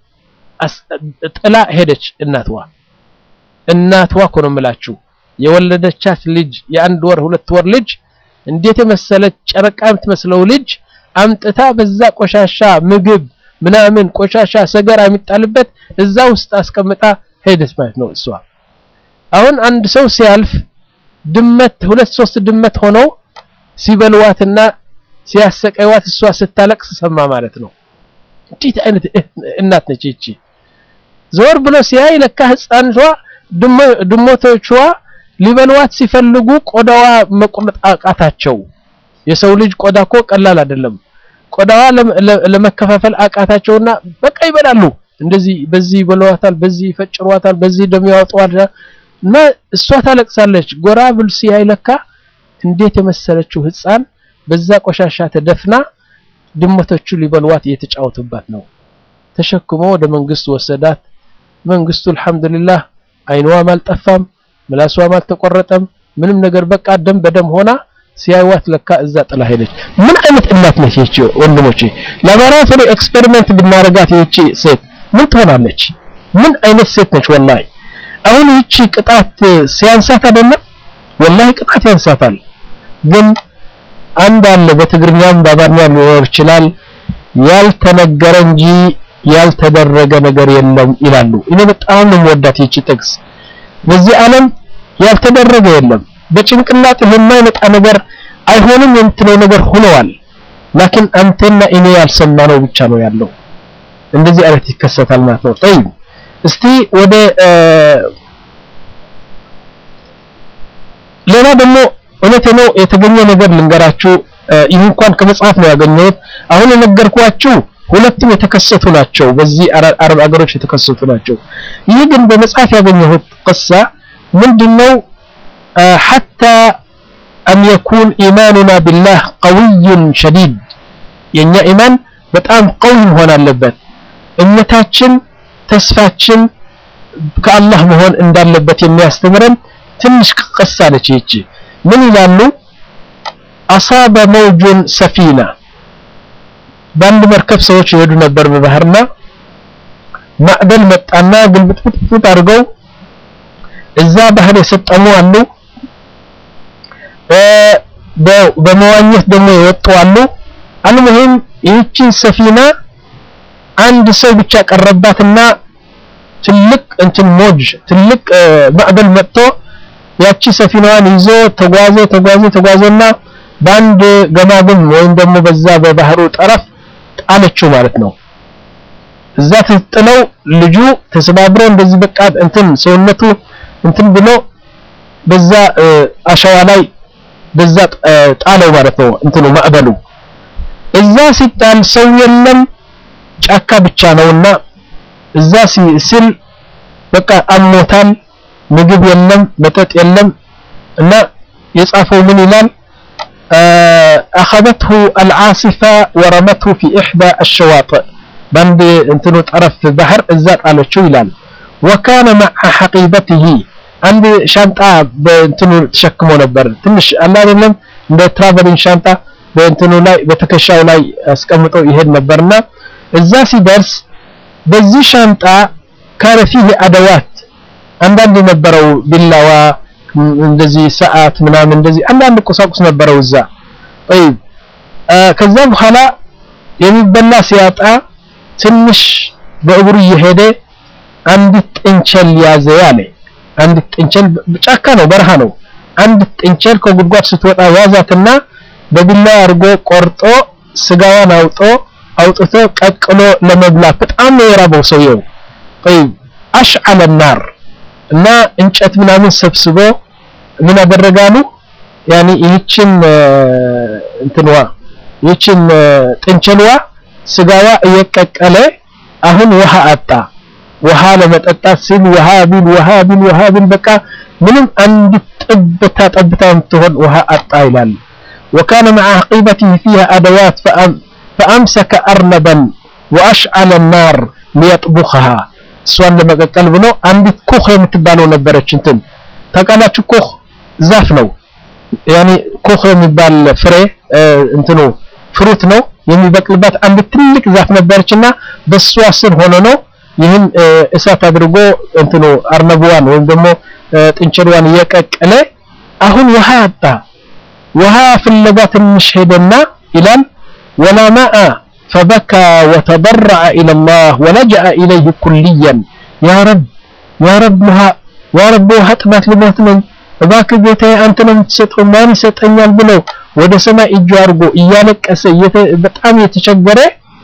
ጥላ ሄደች እናትዋ እናትዋ እኮ ነው የምላችሁ የወለደቻት ልጅ የአንድ ወር ሁለት ወር ልጅ እንዴት የመሰለች ጨረቃ የምትመስለው ልጅ አምጥታ በዛ ቆሻሻ ምግብ ምናምን ቆሻሻ ሰገራ የሚጣልበት እዛ ውስጥ አስቀምጣ ሄደች ማለት ነው እሷ አሁን አንድ ሰው ሲያልፍ ድመት ሁለት ሶስት ድመት ሆነው ሲበልዋትና ሲያሰቃይዋት እሷ ስታለቅስ ሰማ ማለት ነው እንዴት አይነት እናት ነች ይቺ ዞር ብሎ ሲያይ ለካ ህፃንቷ ድሞቶቿ ሊበልዋት ሲፈልጉ ቆዳዋ መቁረጥ አቃታቸው የሰው ልጅ ቆዳ እኮ ቀላል አይደለም ቆዳዋ ለመከፋፈል አቃታቸውና በቃ ይበላሉ እንደዚህ በዚህ ይበለዋታል በዚህ ይፈጭሯታል በዚህ ደም ያወጣዋል እና እሷ ታለቅሳለች ጎራ ብል ሲያይ ለካ እንዴት የመሰለችው ህፃን በዛ ቆሻሻ ተደፍና ድመቶቹ ሊበልዋት እየተጫወቱባት ነው ተሸክሞ ወደ መንግስት ወሰዳት መንግስቱ አልহামዱሊላህ አይኗም አልጠፋም ምላሷም አልተቆረጠም ምንም ነገር በቃ ደም በደም ሆና ሲያዩዋት ለካ እዛ ጥላ ሄደች ምን አይነት እናት ነች ይቺ ወንድሞቼ ላቦራቶሪ ኤክስፔሪመንት ብናረጋት ይቺ ሴት ምን ትሆናለች ምን አይነት ሴት ነች ወላሂ አሁን ይቺ ቅጣት ሲያንሳት አይደለም ወላሂ ቅጣት ያንሳታል ግን አንድ አለ በትግርኛም በአማርኛም ሊኖር ይችላል ያልተነገረ እንጂ ያልተደረገ ነገር የለም ይላሉ እኔ በጣም ነው የምወዳት ይቺ ጥቅስ በዚህ ዓለም ያልተደረገ የለም በጭንቅላት የማይመጣ ነገር አይሆንም የምትለው ነገር ሆነዋል ላኪን አንተና እኔ ያልሰማነው ብቻ ነው ያለው እንደዚህ አይነት ይከሰታል ማለት ነው طيب እስቲ ወደ ሌላ ደግሞ እውነት ነው የተገኘ ነገር ልንገራችሁ ይህ እንኳን ከመጽሐፍ ነው ያገኘሁት አሁን የነገርኳችሁ ሁለቱም የተከሰቱ ናቸው በዚህ አረብ አገሮች የተከሰቱ ናቸው ይህ ግን በመጽሐፍ ያገኘሁት ቅሳ ምንድነው حتى أن يكون إيماننا بالله قوي شديد የኛ ኢማን በጣም ቀዊ መሆን አለበት እምነታችን ተስፋችን ከአላህ መሆን እንዳለበት የሚያስተምረን ትንሽ ቅሳ ነች ይቺ ምን ይላሉ አሳበ መውጁን ሰፊና በአንድ መርከብ ሰዎች ይሄዱ ነበር በባህርና ማዕበል መጣና ግልብጥብጥ አድርገው እዛ ባህር የሰጠሙ አሉ በመዋኘት ደግሞ የወጡ አሉ አልሙሂም ይህችን ሰፊና አንድ ሰው ብቻ ቀረባትና ትልቅ እንትን ሞጅ ትልቅ ማዕበል መጥቶ ያቺ ሰፊናዋን ይዞ ተጓዘ ተጓዘ ተጓዘና በአንድ ገማግም ወይም ደግሞ በዛ በባህሩ ጠረፍ ጣለችው ማለት ነው እዛ ተጥለው ልጁ ተሰባብሮ እንደዚህ በቃ እንትን ሰውነቱ እንትን ብሎ በዛ አሸዋ ላይ በዛ ጣለው ማለት ነው እንትኑ ማዕበሉ እዛ ሲጣል ሰው የለም ጫካ ብቻ ነውና እዛ ሲል በቃ አሞታል ምግብ የለም መጠጥ የለም እና የጻፈው ምን ይላል أخذته العاصفة ورمته في إحدى الشواطئ بند انتنو طرف بحر الزات على شو يلال وكان مع حقيبته عند شنطة بانتنو تشكمو نبر تنش الله لم እንደ ትራቨሊንግ ሻንጣ በእንትኑ ላይ በተከሻው ላይ አስቀምጠው ይሄድ ነበርና እዛ ሲደርስ በዚህ ሻንጣ ካነ ፊህ አደዋት አንዳንድ የነበረው ቢላዋ እንደዚህ ሰዓት ምናምን እንደዚህ አንዳንድ ቁሳቁስ ነበረው እዛ طيب ከዛ በኋላ የሚበላ ሲያጣ ትንሽ በእግሩ እየሄደ አንዲት ጥንቸል ያዘ ያለ አንዲት ጥንቸል ጫካ ነው በረሃ ነው አንዲት ጥንቸል ከጉድጓድ ስትወጣ ያዛትና በቢላ አድርጎ ቆርጦ ስጋዋን አውጦ አውጥቶ ቀቅሎ ለመብላት በጣም ነው የራበው ሰውየው طيب አሽዓለ النار እና እንጨት ምናምን ሰብስቦ ምን አደረጋሉ ያኒ ይህችን እንትንዋ ይህችን ጥንቸልዋ ስጋዋ እየቀቀለ አሁን ውሃ አጣ ውሃ ለመጠጣት ሲል ውሃ ቢል ውሃ ቢል ውሃ ቢል በቃ ምንም አንድ ጠብታ ጠብታ የምትሆን ውሃ አጣ ይላል وكان مع عقيبته فيها أدوات فأمسك أرنبا وأشعل النار ليطبخها እሷን ለመቀቀል ብሎ አንዲት ኩህ የምትባለው ነበረች እንትን ታውቃላችሁ ኩህ ዛፍ ነው ያኒ ኩህ የሚባል ፍሬ እንትኑ ፍሩት ነው የሚበቅልባት አንድ ትልቅ ዛፍ ነበረችና በሷ ስር ሆኖ ነው ይህን እሳት አድርጎ እንትኑ አርነብዋን ወይም ደግሞ ጥንቸልዋን እየቀቀለ አሁን ውሃ አጣ ውሃ ፍለጋ ትንሽ ሄደና ይላል ወላ ማአ فبكى وتضرع إلى الله ولجأ إليه كليا يا رب يا رب لها يا رب هتمات لموت من እባክ ጌታዬ አንተ ነው የምትሰጠው ማን ይሰጠኛል ብለው ወደ ሰማይ እጁ አድርጎ እያለቀሰ በጣም የተቸገረ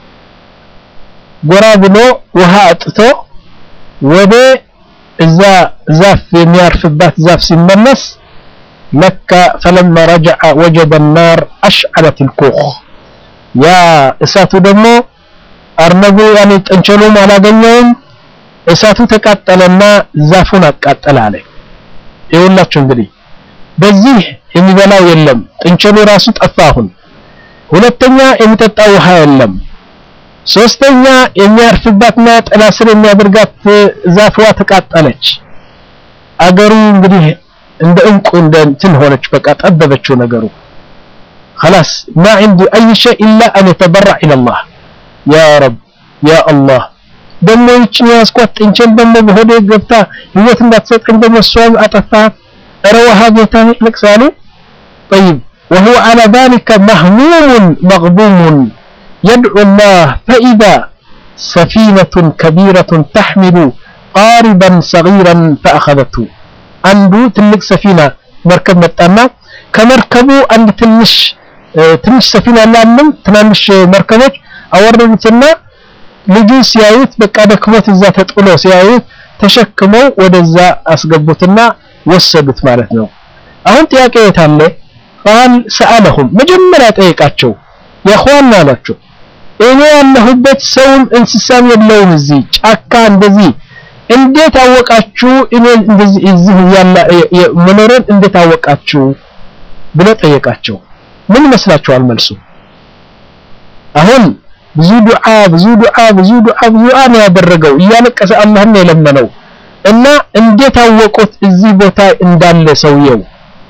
ጎራ ብሎ ውሃ አጥቶ ወደ እዛ ዛፍ የሚያርፍባት ዛፍ ሲመለስ ለካ ፈለማ ረጀዐ ወጀደ النار أشعلت الكوخ ያ እሳቱ ደግሞ አርነቡ ያኔ ጥንቸሉም አላገኘውም እሳቱ ተቃጠለና ዛፉን አቃጠለ አለ ይኸውላችሁ እንግዲህ በዚህ የሚበላው የለም ጥንቸሉ ራሱ ጠፋ አሁን ሁለተኛ የሚጠጣ ውሃ የለም ሶስተኛ የሚያርፍባትና ጥላ ስር የሚያደርጋት ዛፍዋ ተቃጠለች አገሩ እንግዲህ እንደ እንቁ እንደ እንትን ሆነች በቃ ጠበበችው ነገሩ خلاص ما عنده أي شيء إلا أن يتبرع إلى الله يا رب يا الله ደግሞ ይችን ያስኳት ጥንቸል ደግሞ በሆዴ ገብታ ህይወት እንዳትሰጠኝ ደግሞ እሷን አጠፋት ኧረ ውሃ ጌታ ይልቅሳሉ طيب وهو على ذلك مهموم مغبوم يدعو الله فإذا سفينة كبيرة تحمل قاربا صغيرا فأخذته عنده تلك سفينة مركب متأمة ከመርከቡ አንድ ትንሽ ትንሽ ሰፊና ላለም ትናንሽ መርከቦች አወረዱትና ልጁ ሲያዩት በቃ ደክሞት እዛ ተጥሎ ሲያዩት ተሸክመው ወደዛ አስገቡትና ወሰዱት ማለት ነው አሁን ጥያቄ የታለ ቃል ሰአለሁም መጀመሪያ ጠየቃቸው የኹዋን አላቸው እኔ ያለሁበት ሰውም እንስሳም የለውም እዚህ ጫካ እንደዚህ እንዴት አወቃችሁ እኔ እንደዚህ እዚህ ያለ መኖርን እንዴት አወቃችሁ ብሎ ጠየቃቸው ምን ይመስላችኋል መልሱ አሁን ብዙ ዱዓ ብዙ ዱዓ ብዙ ዱዓ ብዙ ዱዓ ነው ያደረገው እያለቀሰ አላህን ነው የለመነው እና እንዴት አወቁት እዚህ ቦታ እንዳለ ሰውየው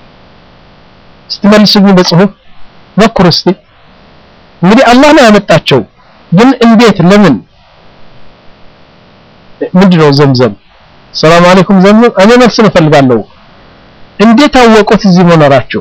ስትመልሱኝ በጽሁፍ ሞክሩ እስቲ እንግዲህ አላህ ነው ያመጣቸው ግን እንዴት ለምን ምንድነው ዘምዘም ሰላም አለይኩም ዘምዘም እኔ መልስ እፈልጋለሁ እንዴት አወቁት እዚህ መኖራቸው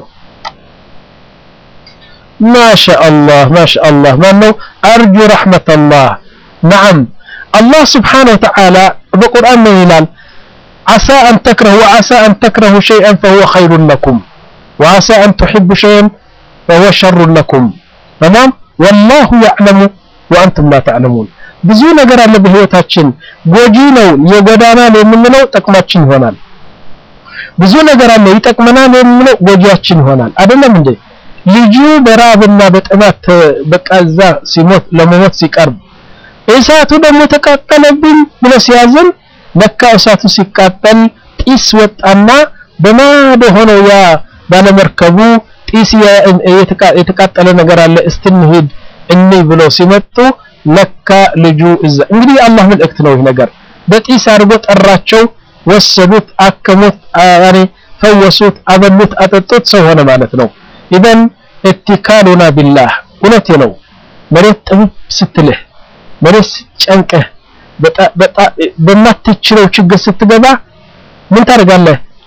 ما شاء الله ما شاء الله ما أنه أرجو رحمة الله نعم الله سبحانه وتعالى بقرآن من هلال عسى أن تكرهوا وعسى أن تكرهوا شيئا فهو خير لكم وعسى أن تحبوا شيئا فهو شر لكم تمام والله يعلم وأنتم لا تعلمون ብዙ ነገር አለ በህይወታችን ጎጂ ነው የጎዳናል የምንለው ጥቅማችን ይሆናል ብዙ ነገር አለ ይጠቅመናል የምንለው ጎጂያችን ይሆናል አይደለም እንዴ ልጁ በራብና በጥማት በቃ እዛ ሲሞት ለመሞት ሲቀርብ እሳቱ ደግሞ ተቃጠለብኝ ብሎ ሲያዝን ለካ እሳቱ ሲቃጠል ጢስ ወጣና በማዶ ሆነው ያ ባለመርከቡ ጢስ የተቃጠለ ነገር አለ እስትንሂድ እኒ ብለው ሲመጡ ለካ ልጁ እዛ እንግዲህ የአላህ መልእክት ነው ይህ ነገር በጢስ አድርጎ ጠራቸው ወሰዱት አከሙት ያኔ ፈወሱት አበሉት አጠጡት ሰው ሆነ ማለት ነው ኢዘን እትካሉና ቢላህ እውነቴ ነው መሬት ጥብብ ስትልህ መሬት ስትጨንቅህ በማትችለው ችግር ስትገባ ምን ታደርጋለህ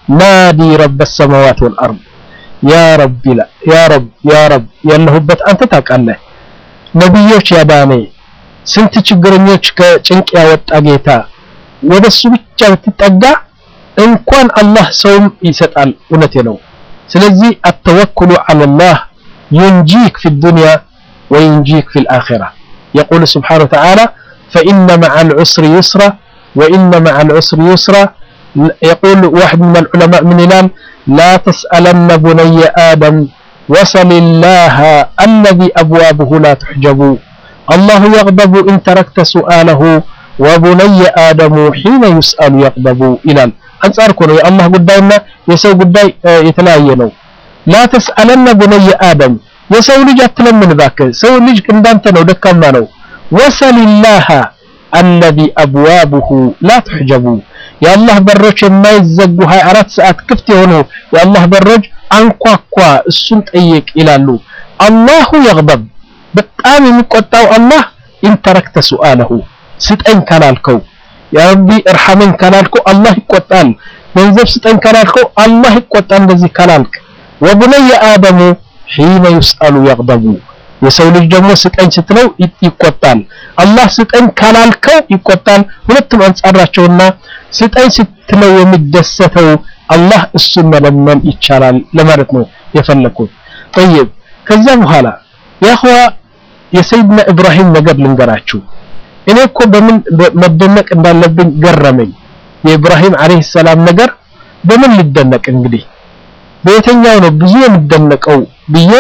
ናዲ ረበ ሰማዋት ወልአርድ ያ ረብ ይላል ያ ረብ ያ ረብ ያለሁበት አንተ ታውቃለህ ነቢዮች ያዳነ ስንት ችግረኞች ከጭንቅ ያወጣ ጌታ ወደሱ ብቻ ብትጠጋ እንኳን አላህ ሰውም ይሰጣል እውነቴ ነው ስለዚህ አተወኩሉ ዐለላህ ينجيك في الدنيا وينجيك في الآخرة يقول سبحانه وتعالى فإن مع العسر يسرا وإن مع العسر يسرا يقول واحد من العلماء من الآن لا تسألن بني آدم وصل الله الذي أبوابه لا تحجب الله يغضب إن تركت سؤاله وبني آدم حين يسأل يغضب إلى أنصار كونه يا الله قدامنا يسوي قداي يتلاينوا لا تسألن بني آدم የሰው ልጅ አትለምን እባክህ ሰው ልጅ እንዳንተ ነው ደካማ ነው ወሰል ላህ አለዚ አብዋቡሁ ላ ትሕጀቡ የአላህ በሮች የማይዘጉ 24 ሰዓት ክፍት የሆኑ የአላህ በሮች አንኳኳ እሱን ጠይቅ ይላሉ አላሁ የግበብ በጣም የሚቆጣው አላህ ኢንተረክተ ሱአለሁ ስጠኝ ካላልከው ያረቢ እርሐመኝ ካላልከው አላህ ይቆጣል ገንዘብ ስጠኝ ካላልከው አላህ ይቆጣል እንደዚህ ካላልክ ወቡነየ አደሙ ሒነ ዩስአሉ የግበቡ የሰው ልጅ ደግሞ ስጠኝ ስትለው ይቆጣል አላህ ስጠኝ ካላልከው ይቆጣል ሁለቱም አንጻራቸውና ስጠኝ ስትለው የሚደሰተው አላህ እሱን መለመን ይቻላል ለማለት ነው የፈለኩት ጠይብ ከዛ በኋላ ያኸዋ የሰይድና ኢብራሂም ነገር ልንገራችሁ እኔ እኮ በምን መደነቅ እንዳለብኝ ገረመኝ የኢብራሂም አለይሂ ሰላም ነገር በምን ልደነቅ እንግዲህ በየትኛው ነው ብዙ የምደነቀው ብዬ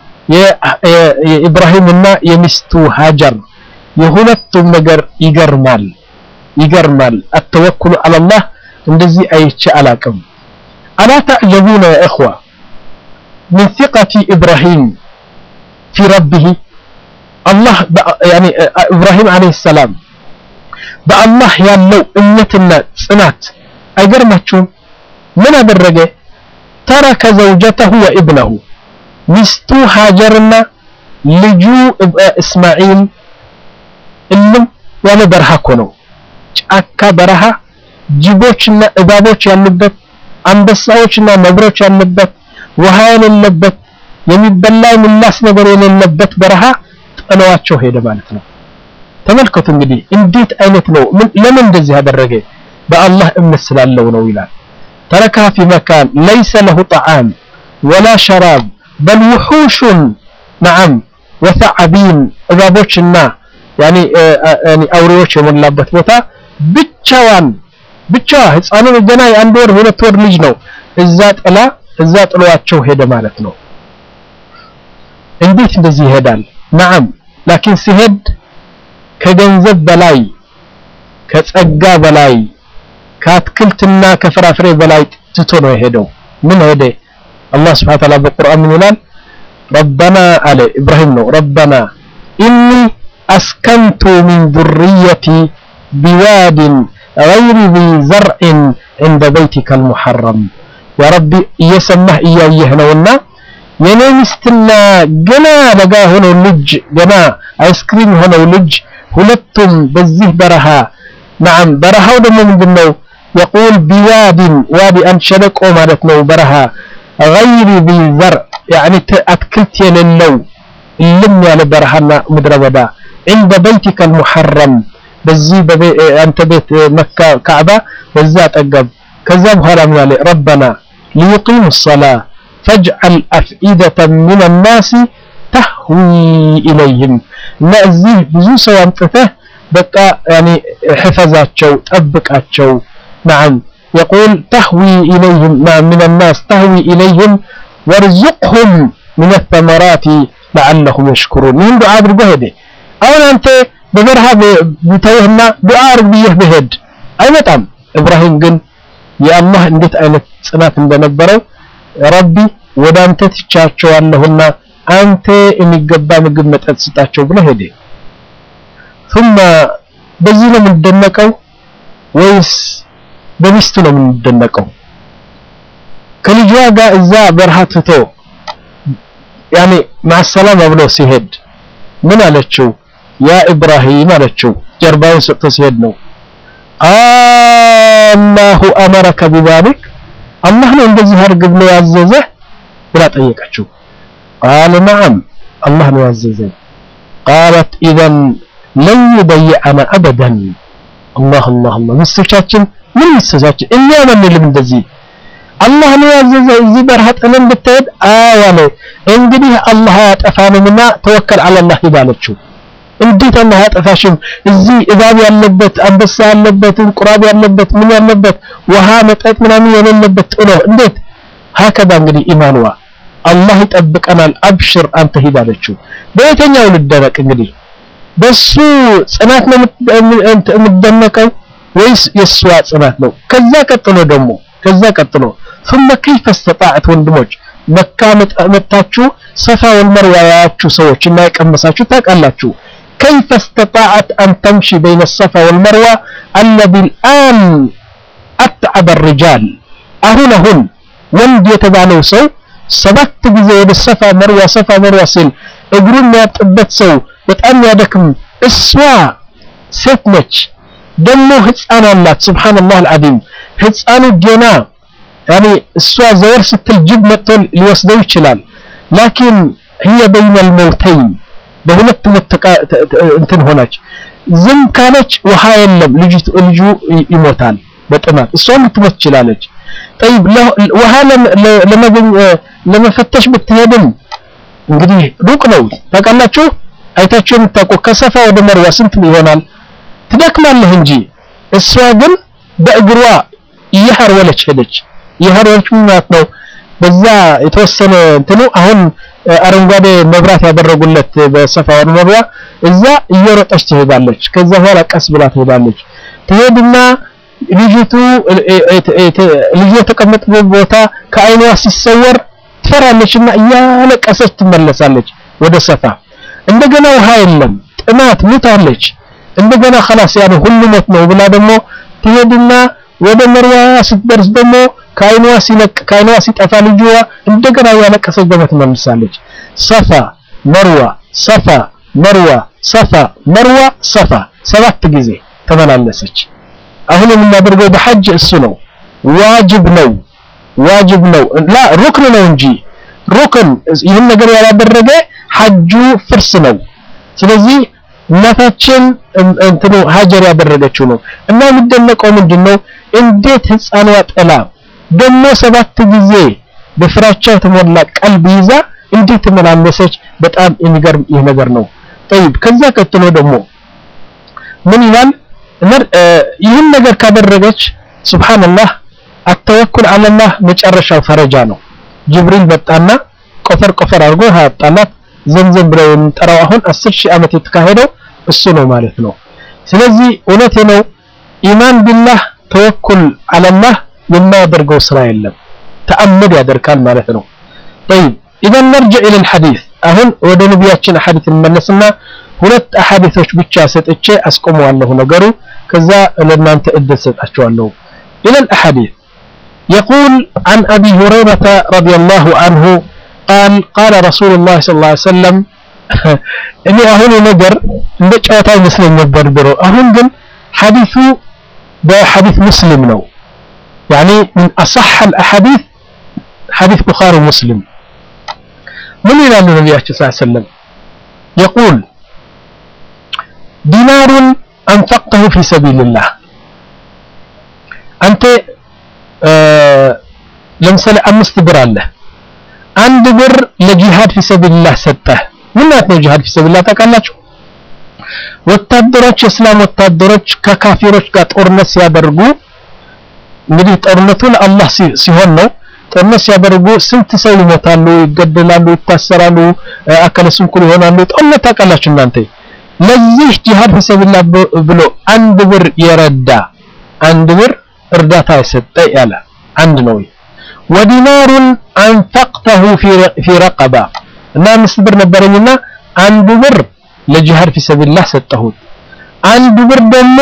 የኢብራሂምና የሚስቱ ሃጀር የሁለቱም ነገር ይገርማል ይገርማል አተወኩሉ አላላህ እንደዚህ አይቼ አላቅም አላ ተዕጀቡነ ያ እኽዋ من ثقة إبراهيم في ربه الله يعني إبراهيم عليه السلام بالله ያለው እምነትና ጽናት አይገርማችሁም ምን አደረገ ተረከ ዘውጀተሁ ወኢብነሁ ሚስቱ ሃጀርና ልጁ እስማዒል እልም ያለ በረሃ እኮ ነው ጫካ በረሃ ጅቦችና እባቦች ያሉበት አንበሳዎችና ነብሮች ያለበት ውሃ የሌለበት የሚበላ የሚላስ ነገር የሌለበት በረሃ ጥለዋቸው ሄደ ማለት ነው ተመልከቱ እንግዲህ እንዴት አይነት ነው ለምን እንደዚህ ያደረገ በአላህ እምነት ስላለው ነው ይላል تركها في مكان ليس له طعام ولا شراب بل وحوش نعم وثعابين እባቦችና ያኒ ያኒ አውሬዎች የሞላበት ቦታ ብቻዋን ብቻዋ ህፃኑ ገና የአንድ ወር ሁለት ወር ልጅ ነው እዛ ጥላ እዛ ጥሏቸው ሄደ ማለት ነው እንዴት እንደዚህ ይሄዳል ናም ላኪን ሲሄድ ከገንዘብ በላይ ከጸጋ በላይ ከአትክልትና ከፍራፍሬ በላይ ትቶ ነው የሄደው ምን ሄደ አላህ ስብሐ ተዓላ በቁርአን ምን ይላል ረበና አለ ኢብራሂም ነው ረበና ኢኒ አስከንቱ ሚን ذريتي بواد غير ذي زرع عند بيتك المحرم يا ربي እየሰማህ እያየህ ነውና የኔ ሚስትና ገና ለጋ ሆነው ልጅ ገና አይስክሪም ሆነው ልጅ ሁለቱም በዚህ በረሃ ናም በረሃው ደግሞ ምንድነው يقول بواد وادي أن شلقوا مالتنا برها غير ذي زرع يعني أتكلت يللو اللم على برهنا مدربدا عند بيتك المحرم بزي ببي أنت بيت مكة كعبة بزات أقب كذب هلا من ربنا ليقيموا الصلاة فاجعل أفئدة من الناس تهوي إليهم نأزيه بزو سوى أنتته بقى يعني حفظاتشو تأبكاتشو نعم يقول تهوي إليهم نعم من الناس تهوي إليهم وارزقهم من الثمرات لعلهم يشكرون من دعاء بالجهد أولا أنت ببرها بتوهنا دعاء بيه بهد أي متعم إبراهيم قل يا الله اندت أين صنات እንደነበረው ረቢ ወደ አንተ ትቻቸዋለሁና አንተ የሚገባ ምግብ መጠጥ ስጣቸው ብሎ ሄደ ثم በዚህ ነው የምንደነቀው ወይስ በሚስቱ ነው የምንደነቀው ከልጇ ጋር እዛ በረሃ ትቶ ያኔ ማሰላም ብሎ ሲሄድ ምን አለችው ያ ኢብራሂም አለችው ጀርባውን ሰጥቶ ሲሄድ ነው አላሁ አመረከ ቢዛሊክ
አላህ ነው እንደዚህ አድርግ ብሎ ያዘዘህ ብላ ጠየቀችው ቃለ ነዓም አላህ ነው ያዘዘኝ ቃለት ኢዘን ለን ዩደይዐና አበደን አላህ አላህ አላህ ሚስቶቻችን ምን ሚስቶቻችን እኛ መንልም እንደዚህ አላህ ነው ያዘዘ እዚህ በረሃ ጥለን ብትሄድ አያለ እንግዲህ አላህ ያጠፋንምና ተወከል አላህ ይባለችው እንዴት አላህ ያጠፋሽም እዚህ እባብ ያለበት አንበሳ ያለበት እንቁራብ ያለበት ምን ያለበት ውሃ መጠጥ ምናምን የሌለበት ጥሎ እንዴት ሀከዛ እንግዲህ ኢማንዋ አላህ ይጠብቀናል አብሽር አንተ ሂድ አለችው በየትኛው ልደረቅ እንግዲህ በሱ ጽናት ነው የምትደነቀው ወይስ የእሷ ጽናት ነው ከዛ ቀጥሎ ደግሞ ከዛ ቀጥሎ ثم كيف استطاعت ወንድሞች መካ መጣችሁ ሰፋ ወልመርዋ ያያችሁ ሰዎች እና የቀመሳችሁ ታውቃላችሁ كيف استطاعت أن تمشي بين الصفا والمروة الذي الآن أتعب الرجال أهون هن ወንድ የተባለው ሰው ሰባት ጊዜ ወደ ሰፋ መርዋ ሰፋ መርዋ ሲል እግሩን የሚያጥበት ሰው በጣም ያደክም እሷ ሴት ነች ደግሞ ህፃን አላት ስብሓንላህ አልዓዚም ህፃኑ ገና ያኔ እሷ ዘወር ስትል ጅብ መጥቶ ሊወስደው ይችላል ላኪን هي بين الموتين በሁለት እንትን ሆነች ዝም ካለች ውሃ የለም ልጁ ይሞታል በጥማት እሷም ልትሞት ትችላለች طيب ውሃ ለመፈተሽ ብትሄድም እንግዲህ ሩቅ ነው ታውቃላችሁ አይታችሁ የምታውቁ ከሰፋ ወደ መርዋ ስንት ይሆናል ትደክማለህ እንጂ እሷ ግን በእግሯ እየሀርወለች ሄደች እየሀርወለች ማለት ነው በዛ የተወሰነ እንትኑ አሁን አረንጓዴ መብራት ያደረጉለት በሰፋ ወደ መርዋ እዛ እየሮጠች ትሄዳለች ከዛ በኋላ ቀስ ብላ ትሄዳለች ትሄድና ልጅቱ ልጅ የተቀመጠበት ቦታ ከአይኗ ሲሰወር ትፈራለችና እያለቀሰች ትመለሳለች ወደ ሰፋ እንደገና ውሃ የለም ጥማት ሙታለች እንደገና خلاص ያን ሁሉ ሞት ነው ብላ ደግሞ ትሄድና ወደ መርዋ ስትደርስ ደግሞ ከአይኗ ሲለቅ ከአይኗ ሲጠፋ ልጅዋ እንደገና እያለቀሰች ደግሞ ትመልሳለች ሰፋ መርዋ ሰፋ መርዋ ሰፋ መርዋ ሰፋ ሰባት ጊዜ ተመላለሰች አሁን የምናደርገው በሐጅ እሱ ነው ዋጅብ ነው ዋጅብ ነው ላ ሩክን ነው እንጂ ሩክን ይህን ነገር ያላደረገ ሐጁ ፍርስ ነው ስለዚህ እናታችን እንትኑ ሀጀር ያደረገችው ነው እና የሚደነቀው ምንድነው እንዴት ህፃኗ ጥላ ደግሞ ሰባት ጊዜ በፍራቻ የተሞላ ቀልብ ይዛ እንዴት ተመላለሰች በጣም የሚገርም ይህ ነገር ነው طيب ከዛ ቀጥሎ ደግሞ ምን ይላል ይህን ነገር ካደረገች ሱብሃንአላህ አተወኩል አለላህ መጨረሻው ፈረጃ ነው ጅብሪል መጣና ቆፈር ቆፈር አድርጎ ያጣላት ዘምዘም ብለው የምንጠራው አሁን 10 ሺህ ዓመት የተካሄደው እሱ ነው ማለት ነው ስለዚህ እውነቴ ነው ኢማን ቢላህ ተወኩል አለላህ የማያደርገው ስራ የለም ተአምድ ያደርጋል ማለት ነው طيب اذا نرجع الى الحديث አሁን ወደ ነቢያችን ሐዲስ እንመለስና ሁለት አሐዲሶች ብቻ ሰጥቼ አስቆመዋለሁ ነገሩ ከዛ ለእናንተ እድል ሰጣቸዋለሁ الى الاحاديث يقول عن ابي هريره رضي الله عنه قال قال رسول الله صلى الله عليه وسلم እኔ አሁን ነገር እንደ ጨዋታ ይመስለኝ ነበር ድሮ አሁን ግን ሐዲሱ በሐዲስ ሙስሊም ነው يعني من أصح الأحاديث حديث بخاري ومسلم من إلى النبي صلى الله عليه وسلم يقول دينار أنفقته في سبيل الله أنت آه لمثال أمست بر الله عند بر لجهاد في سبيل الله سته ምን ማለት ነው ጂሃድ ፊሰቢላህ ታውቃላችሁ ወታደሮች የእስላም ወታደሮች ከካፊሮች ጋር ጦርነት ሲያደርጉ እንግዲህ ጦርነቱ ለአላህ ሲሆን ነው ጦርነት ሲያደርጉ ስንት ሰው ይሞታሉ ይገደላሉ ይታሰራሉ አካለ ስንኩል ይሆናሉ ጦርነት ታውቃላችሁ እናንተ ለዚህ ጂሃድ ፊሰቢላህ ብሎ አንድ ብር የረዳ አንድ ብር እርዳታ የሰጠ ያለ አንድ ነው ወዲናሩን አንፈቅተሁ ፊ ረቀባ እና አምስት ብር ነበረኝና አንዱ ብር ለጂሃድ ፊሰቢላህ ሰጠሁት አንዱ ብር ደግሞ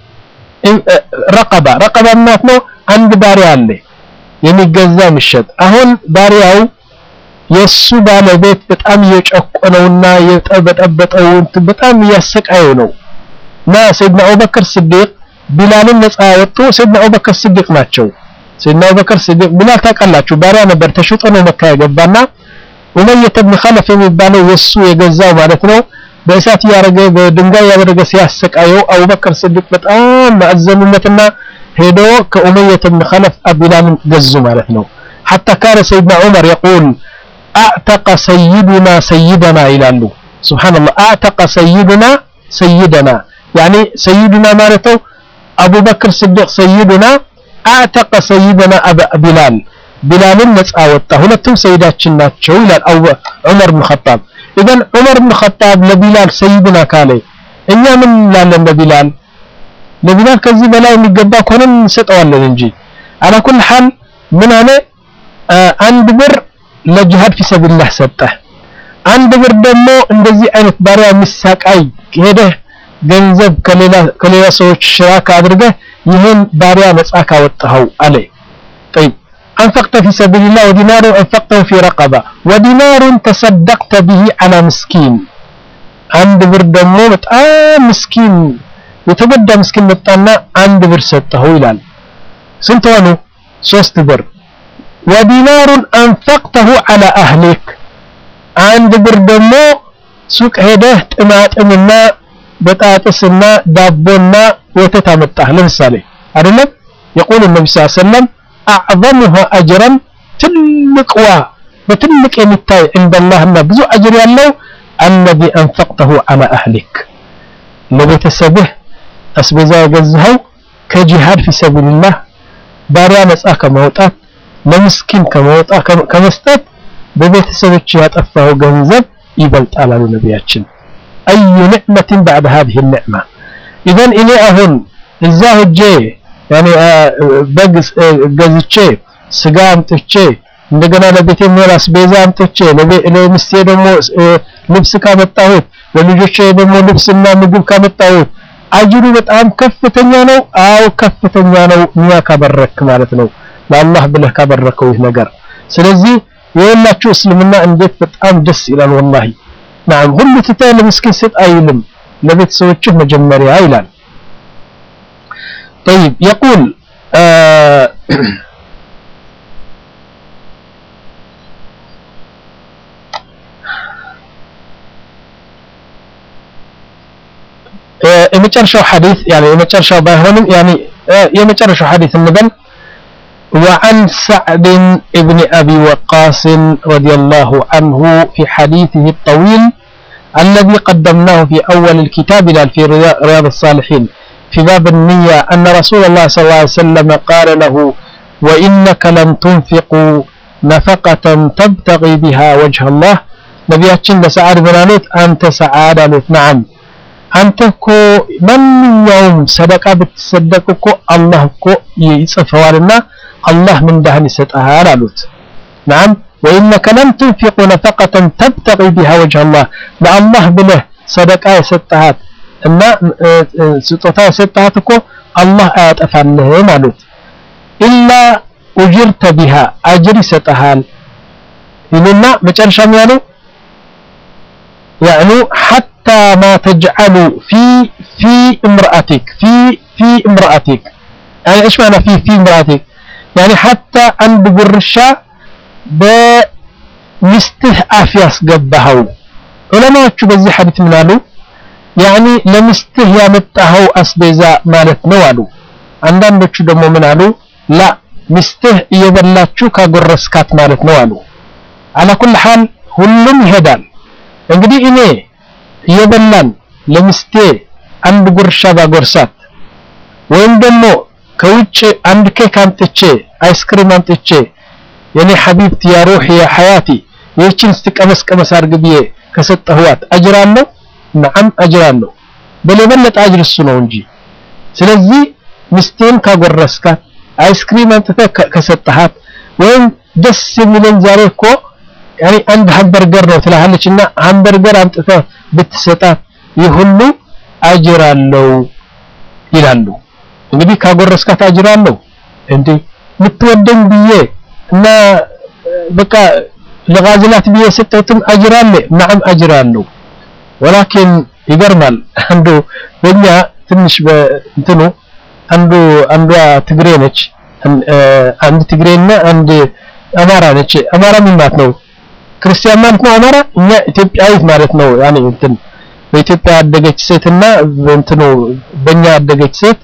ረቀባ ረቀባ ማለት ነው አንድ ባሪያ አለ የሚገዛ የሚሸጥ አሁን ባሪያው የሱ ባለቤት በጣም እየጨቆነውና የጠበጠበጠው በጣም እያሰቃየው ነው እና ሰይድና አቡበክር ስዲቅ ቢላልን ነፃ ያወጡ ሰይድና አቡበክር ስዲቅ ናቸው ሰይድና አቡበከር ሲዲቅ ቢላል ታውቃላችሁ ባሪያ ነበር ተሽጦ ነው መካ የገባና ኡመየተ ብን ኸለፍ የሚባለው የሱ የገዛው ማለት ነው በእሳት እያደረገ በድንጋይ ያደረገ ሲያሰቃየው አቡበከር ሲዲቅ በጣም ማዘኑለትና ሄዶ ከኡመየተ ብን ኸለፍ ቢላልን ገዙ ማለት ነው حتى كان سيدنا عمر يقول اعتق سيدنا سيدنا ይላሉ سبحان الله اعتق سيدنا سيدنا يعني سيدنا مالته أبو بكر الصديق سيدنا اعتق سيدنا أبا بلال بلال ነፃ ወጣ ሁለቱም ሰይዳችን ናቸው ይላል አው ዑመር ብን ኸጣብ ኢዘን ዑመር ብን ኸጣብ ለቢላል ሰይድና ካለ እኛ ምን እንላለን ለቢላል ለቢላል ከዚህ በላይ የሚገባ ከሆነ እንሰጠዋለን እንጂ አላ ኩል ሐል ምን አለ አንድ ብር ለጂሃድ ፊ ሰቢልላህ ሰጠህ አንድ ብር ደግሞ እንደዚህ አይነት ባሪያ የሚሳቃይ ሄደህ ገንዘብ ከሌላ ከሌላ ሰዎች ሽራካ አድርገህ ይህን ባሪያ ነፃ ካወጣኸው አለ طيب أنفقت في سبيل الله ودينار أنفقته في رقبة ودينار تصدقت به على مسكين عند ብር ደግሞ በጣም ምስኪን የተጎዳ ምስኪን መጣና አንድ ብር ሰጠኸው ይላል ስንት ሆኑ ሶስት ብር ወዲናሩን አንፈቅተሁ አላ አህሊክ አንድ ብር ደግሞ ሱቅ ሄደህ ጥማጥምና በጣጥስና ዳቦና ወተት አመጣህ ለምሳሌ አይደለም يقول النبي صلى الله عليه وسلم أعظمها أجرا ትልቅዋ በትልቅ የሚታይ عند الله እና ብዙ አጅር ያለው الذي أنفقته على أهلك ለቤተሰብህ አስቤዛ የገዛኸው ከጂሃድ ፊ ሰቢልላህ ባሪያ ነፃ ከማውጣት ለምስኪን ከመውጣ ከመስጠት በቤተሰቦች ያጠፋው ገንዘብ ይበልጣል አሉ ነቢያችን አዩ ኒዕመትን ባዕድ ሀዚህ ኒዕማ ኢዘን እኔ አሁን እዛ ሄጄ ያኔ በግ ገዝቼ ስጋ አምጥቼ እንደገና ለቤቴ የሚሆን አስቤዛ አምጥቼ ለሚስቴ ደግሞ ልብስ ካመጣሁት ለልጆቼ ደግሞ ልብስና ምግብ ካመጣሁት አጅሩ በጣም ከፍተኛ ነው አው ከፍተኛ ነው ኒያ ካበረክ ማለት ነው ለአላህ ብለህ ካበረከው ይህ ነገር ስለዚህ የወላችሁ እስልምና እንዴት በጣም ደስ ይላል ወላሂ ናም ሁሉ ትተህ ለምስኪን ስጥ አይልም ለቤተሰቦችህ መጀመሪያ ይላል طيب يقول آه የመጨረሻው ሐዲስ يعني የመጨረሻው ባይሆንም يعني የመጨረሻው ሐዲስ እንበል وعن سعد بن أبي وقاص رضي الله عنه في حديثه الطويل الذي قدمناه في أول الكتاب في رياض الصالحين في باب النية أن رسول الله صلى الله عليه وسلم قال له وإنك لن تنفقوا نفقة تبتغي بها وجه الله نبياتشن لسعاد بن ألوت أنت سعاد ألوت نعم أنت كو من يوم صدقة بتصدق كو الله كو يصفوالنا الله من دهن ستأهال ألوت نعم وإنك لن تنفقوا نفقة تبتغي بها وجه الله لا الله بله صدقة ستهات እና ስጦታ የሰጣት እኮ አላህ አያጠፋልህም አሉት ኢላ ኡጅርተ ቢሃ አጅር ይሰጠሃል ይሉና መጨረሻም ያለው يعني حتى ما تجعل في في امرأتك في في امرأتك يعني ايش معنى في في امرأتك يعني حتى عند قرشة بمسته آفياس قبهو علماء بزي حديث من قالوا ያኒ ለሚስትህ ያመጣኸው አስቤዛ ማለት ነው አሉ አንዳንዶቹ ደግሞ ምን አሉ ላ ሚስትህ እየበላችሁ ካጎረስካት ማለት ነው አሉ አላ ኩል ሐል ሁሉም ይሄዳል እንግዲህ እኔ እየበላን ለሚስቴ አንድ ጉርሻ ባጎርሳት ወይም ደግሞ ከውጭ አንድ ኬክ አምጥቼ አይስክሪም አምጥቼ የኔ ሐቢብት ያ ሩህ ያ ሐያቲ ይህችን ስትቀመስ ቀመስ አድርግ ብዬ ከሰጠህዋት አጅር አለው ነዓም አጅር አለው በለበለጠ አጅር እሱ ነው እንጂ ስለዚህ ሚስቴን ካጎረስካት አይስክሪም አምጥተህ ከሰጠሃት ወይም ደስ የሚለን ዛሬ እኮ ያኔ አንድ ሃምበርገር ነው ትላለችና ሃምበርገር አምጥተህ ብትሰጣት ይህ ሁሉ አጅር አለው ይላሉ እንግዲህ ካጎረስካት አጅር አለው እንዴ ምትወደኝ ብዬ እና በቃ ለጋዝላት ብዬ ሰጠሁትም አጅር አለ ነዓም አጅር አለው ወላኪን ይገርማል አንዱ በእኛ ትንሽ በእንትኑ አንዱ አንዷ ትግሬ ነች አንድ ትግሬና አንድ አማራ ነች። አማራ ምን ማለት ነው? ክርስቲያን ማለት ነው አማራ። እኛ ኢትዮጵያዊት ማለት ነው። ያኔ እንትን በኢትዮጵያ ያደገች ሴትና እንትኑ በእኛ ያደገች ሴት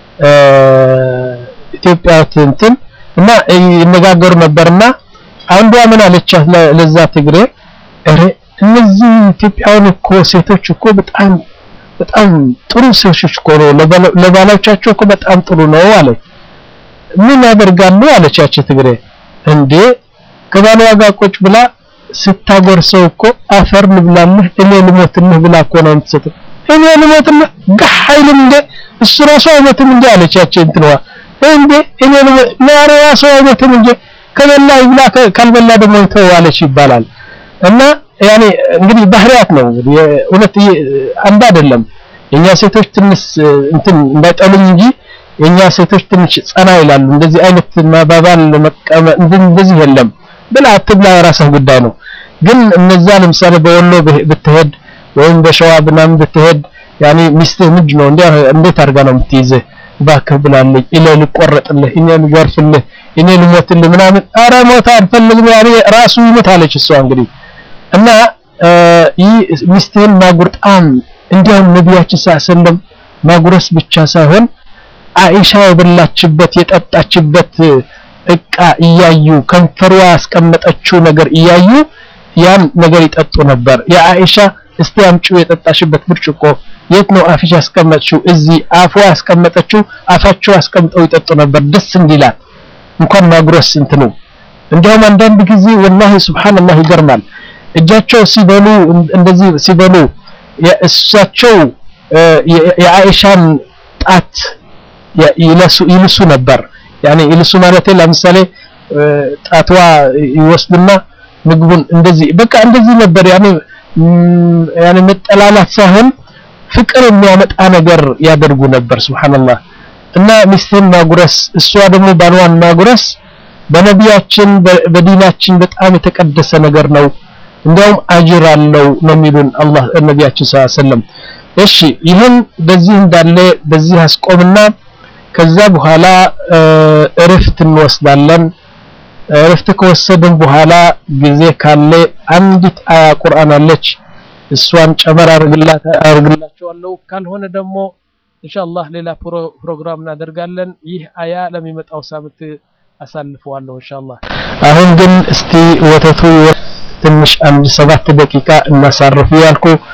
ኢትዮጵያዊት እንትን እና ይነጋገሩ ነበርና አንዷ ምን አለቻት ለዛ ትግሬ እረ እነዚህ ኢትዮጵያውያን እኮ ሴቶች እኮ በጣም በጣም ጥሩ ሴቶች እኮ ነው ለባሎቻቸው እኮ በጣም ጥሩ ነው አለች። ምን ያደርጋሉ አለቻቸው ትግሬ እንዴ ከባሏ ጋር ቁጭ ብላ ስታጎርሰው እኮ አፈር ልብላልህ እኔ ልሞትልህ ብላ እኮ ነው የምትሰጠው። እኔ ልሞትልህ ጋህ አይልም እንዴ እሱ ራሱ አይሞትም እንዴ አለቻቸው እንትንዋ እንዴ እኔ ማሪ ራሱ አይሞትም እንዴ ከበላ ይብላ ካልበላ ደግሞ ይተው አለች ይባላል። እና ያኔ እንግዲህ ባህሪያት ነው እንግዲህ እውነት አንድ አይደለም። የኛ ሴቶች ትንሽ እንትን እንዳይጠሉኝ እንጂ የኛ ሴቶች ትንሽ ጸና ይላሉ። እንደዚህ አይነት ማባባል መቀመጥ እንደዚህ የለም። ብላ አትብላ የራስህ ጉዳይ ነው። ግን እነዛ ለምሳሌ በወሎ ብትሄድ ወይም በሸዋ ምናምን ብትሄድ ያኔ ሚስትህ ምንድን ነው እንዴት አድርጋ ነው የምትይዝህ? እባክህ ብላለች፣ እኔ ልቆረጥልህ፣ እኔ ልገርፍልህ፣ እኔ ልሞትልህ ምናምን። ኧረ ሞት አልፈልግም ያኔ ራሱ ይሞት አለች እሷ እንግዲህ እና ይህ ሚስትህን ማጉርጣም እንዲያውም ነቢያችን ሰለም ማጉረስ ብቻ ሳይሆን አይሻ የበላችበት የጠጣችበት እቃ እያዩ ከንፈሯ ያስቀመጠችው ነገር እያዩ ያን ነገር ይጠጡ ነበር። የአይሻ እስቲ አምጪው የጠጣሽበት ብርጭቆ የት ነው አፍሽ ያስቀመጥሽው? እዚህ አፏ ያስቀመጠችው አፋቸው ያስቀምጠው ይጠጡ ነበር ደስ እንዲላት እንኳን ማጉረስ እንት ነው። እንዲያውም አንዳንድ ጊዜ ወላሂ ሱብሃንአላህ ይገርማል። እጃቸው ሲበሉ እንደዚህ ሲበሉ የእሳቸው የአይሻን ጣት ይለሱ ይልሱ ነበር። ያኔ ይልሱ ማለት ለምሳሌ ጣትዋ ይወስዱና ምግቡን እንደዚህ በቃ እንደዚህ ነበር። ያኔ ያኔ መጠላላት ሳይሆን ፍቅር የሚያመጣ ነገር ያደርጉ ነበር። ሱብሃንአላህ እና ሚስትን ማጉረስ እሷ ደግሞ ባሏን ማጉረስ በነቢያችን በዲናችን በጣም የተቀደሰ ነገር ነው። እንዲያውም አጅር አለው ነው የሚሉን አላህ ነቢያችን ሰለላሁ ዐለይሂ ወሰለም። እሺ ይህን በዚህ እንዳለ በዚህ አስቆምና ከዛ በኋላ እረፍት እንወስዳለን። እረፍት ከወሰድን በኋላ ጊዜ ካለ አንዲት አያ ቁርአን አለች እሷን ጨመር አርግላቸዋለሁ። ካልሆነ ደግሞ ኢንሻአላህ ሌላ ፕሮግራም እናደርጋለን። ይህ አያ ለሚመጣው ሳምንት አሳልፈዋለሁ ኢንሻአላህ። አሁን ግን እስቲ ወተቱ ትንሽ አንድ ሰባት ደቂቃ እናሳርፍ ያልኩ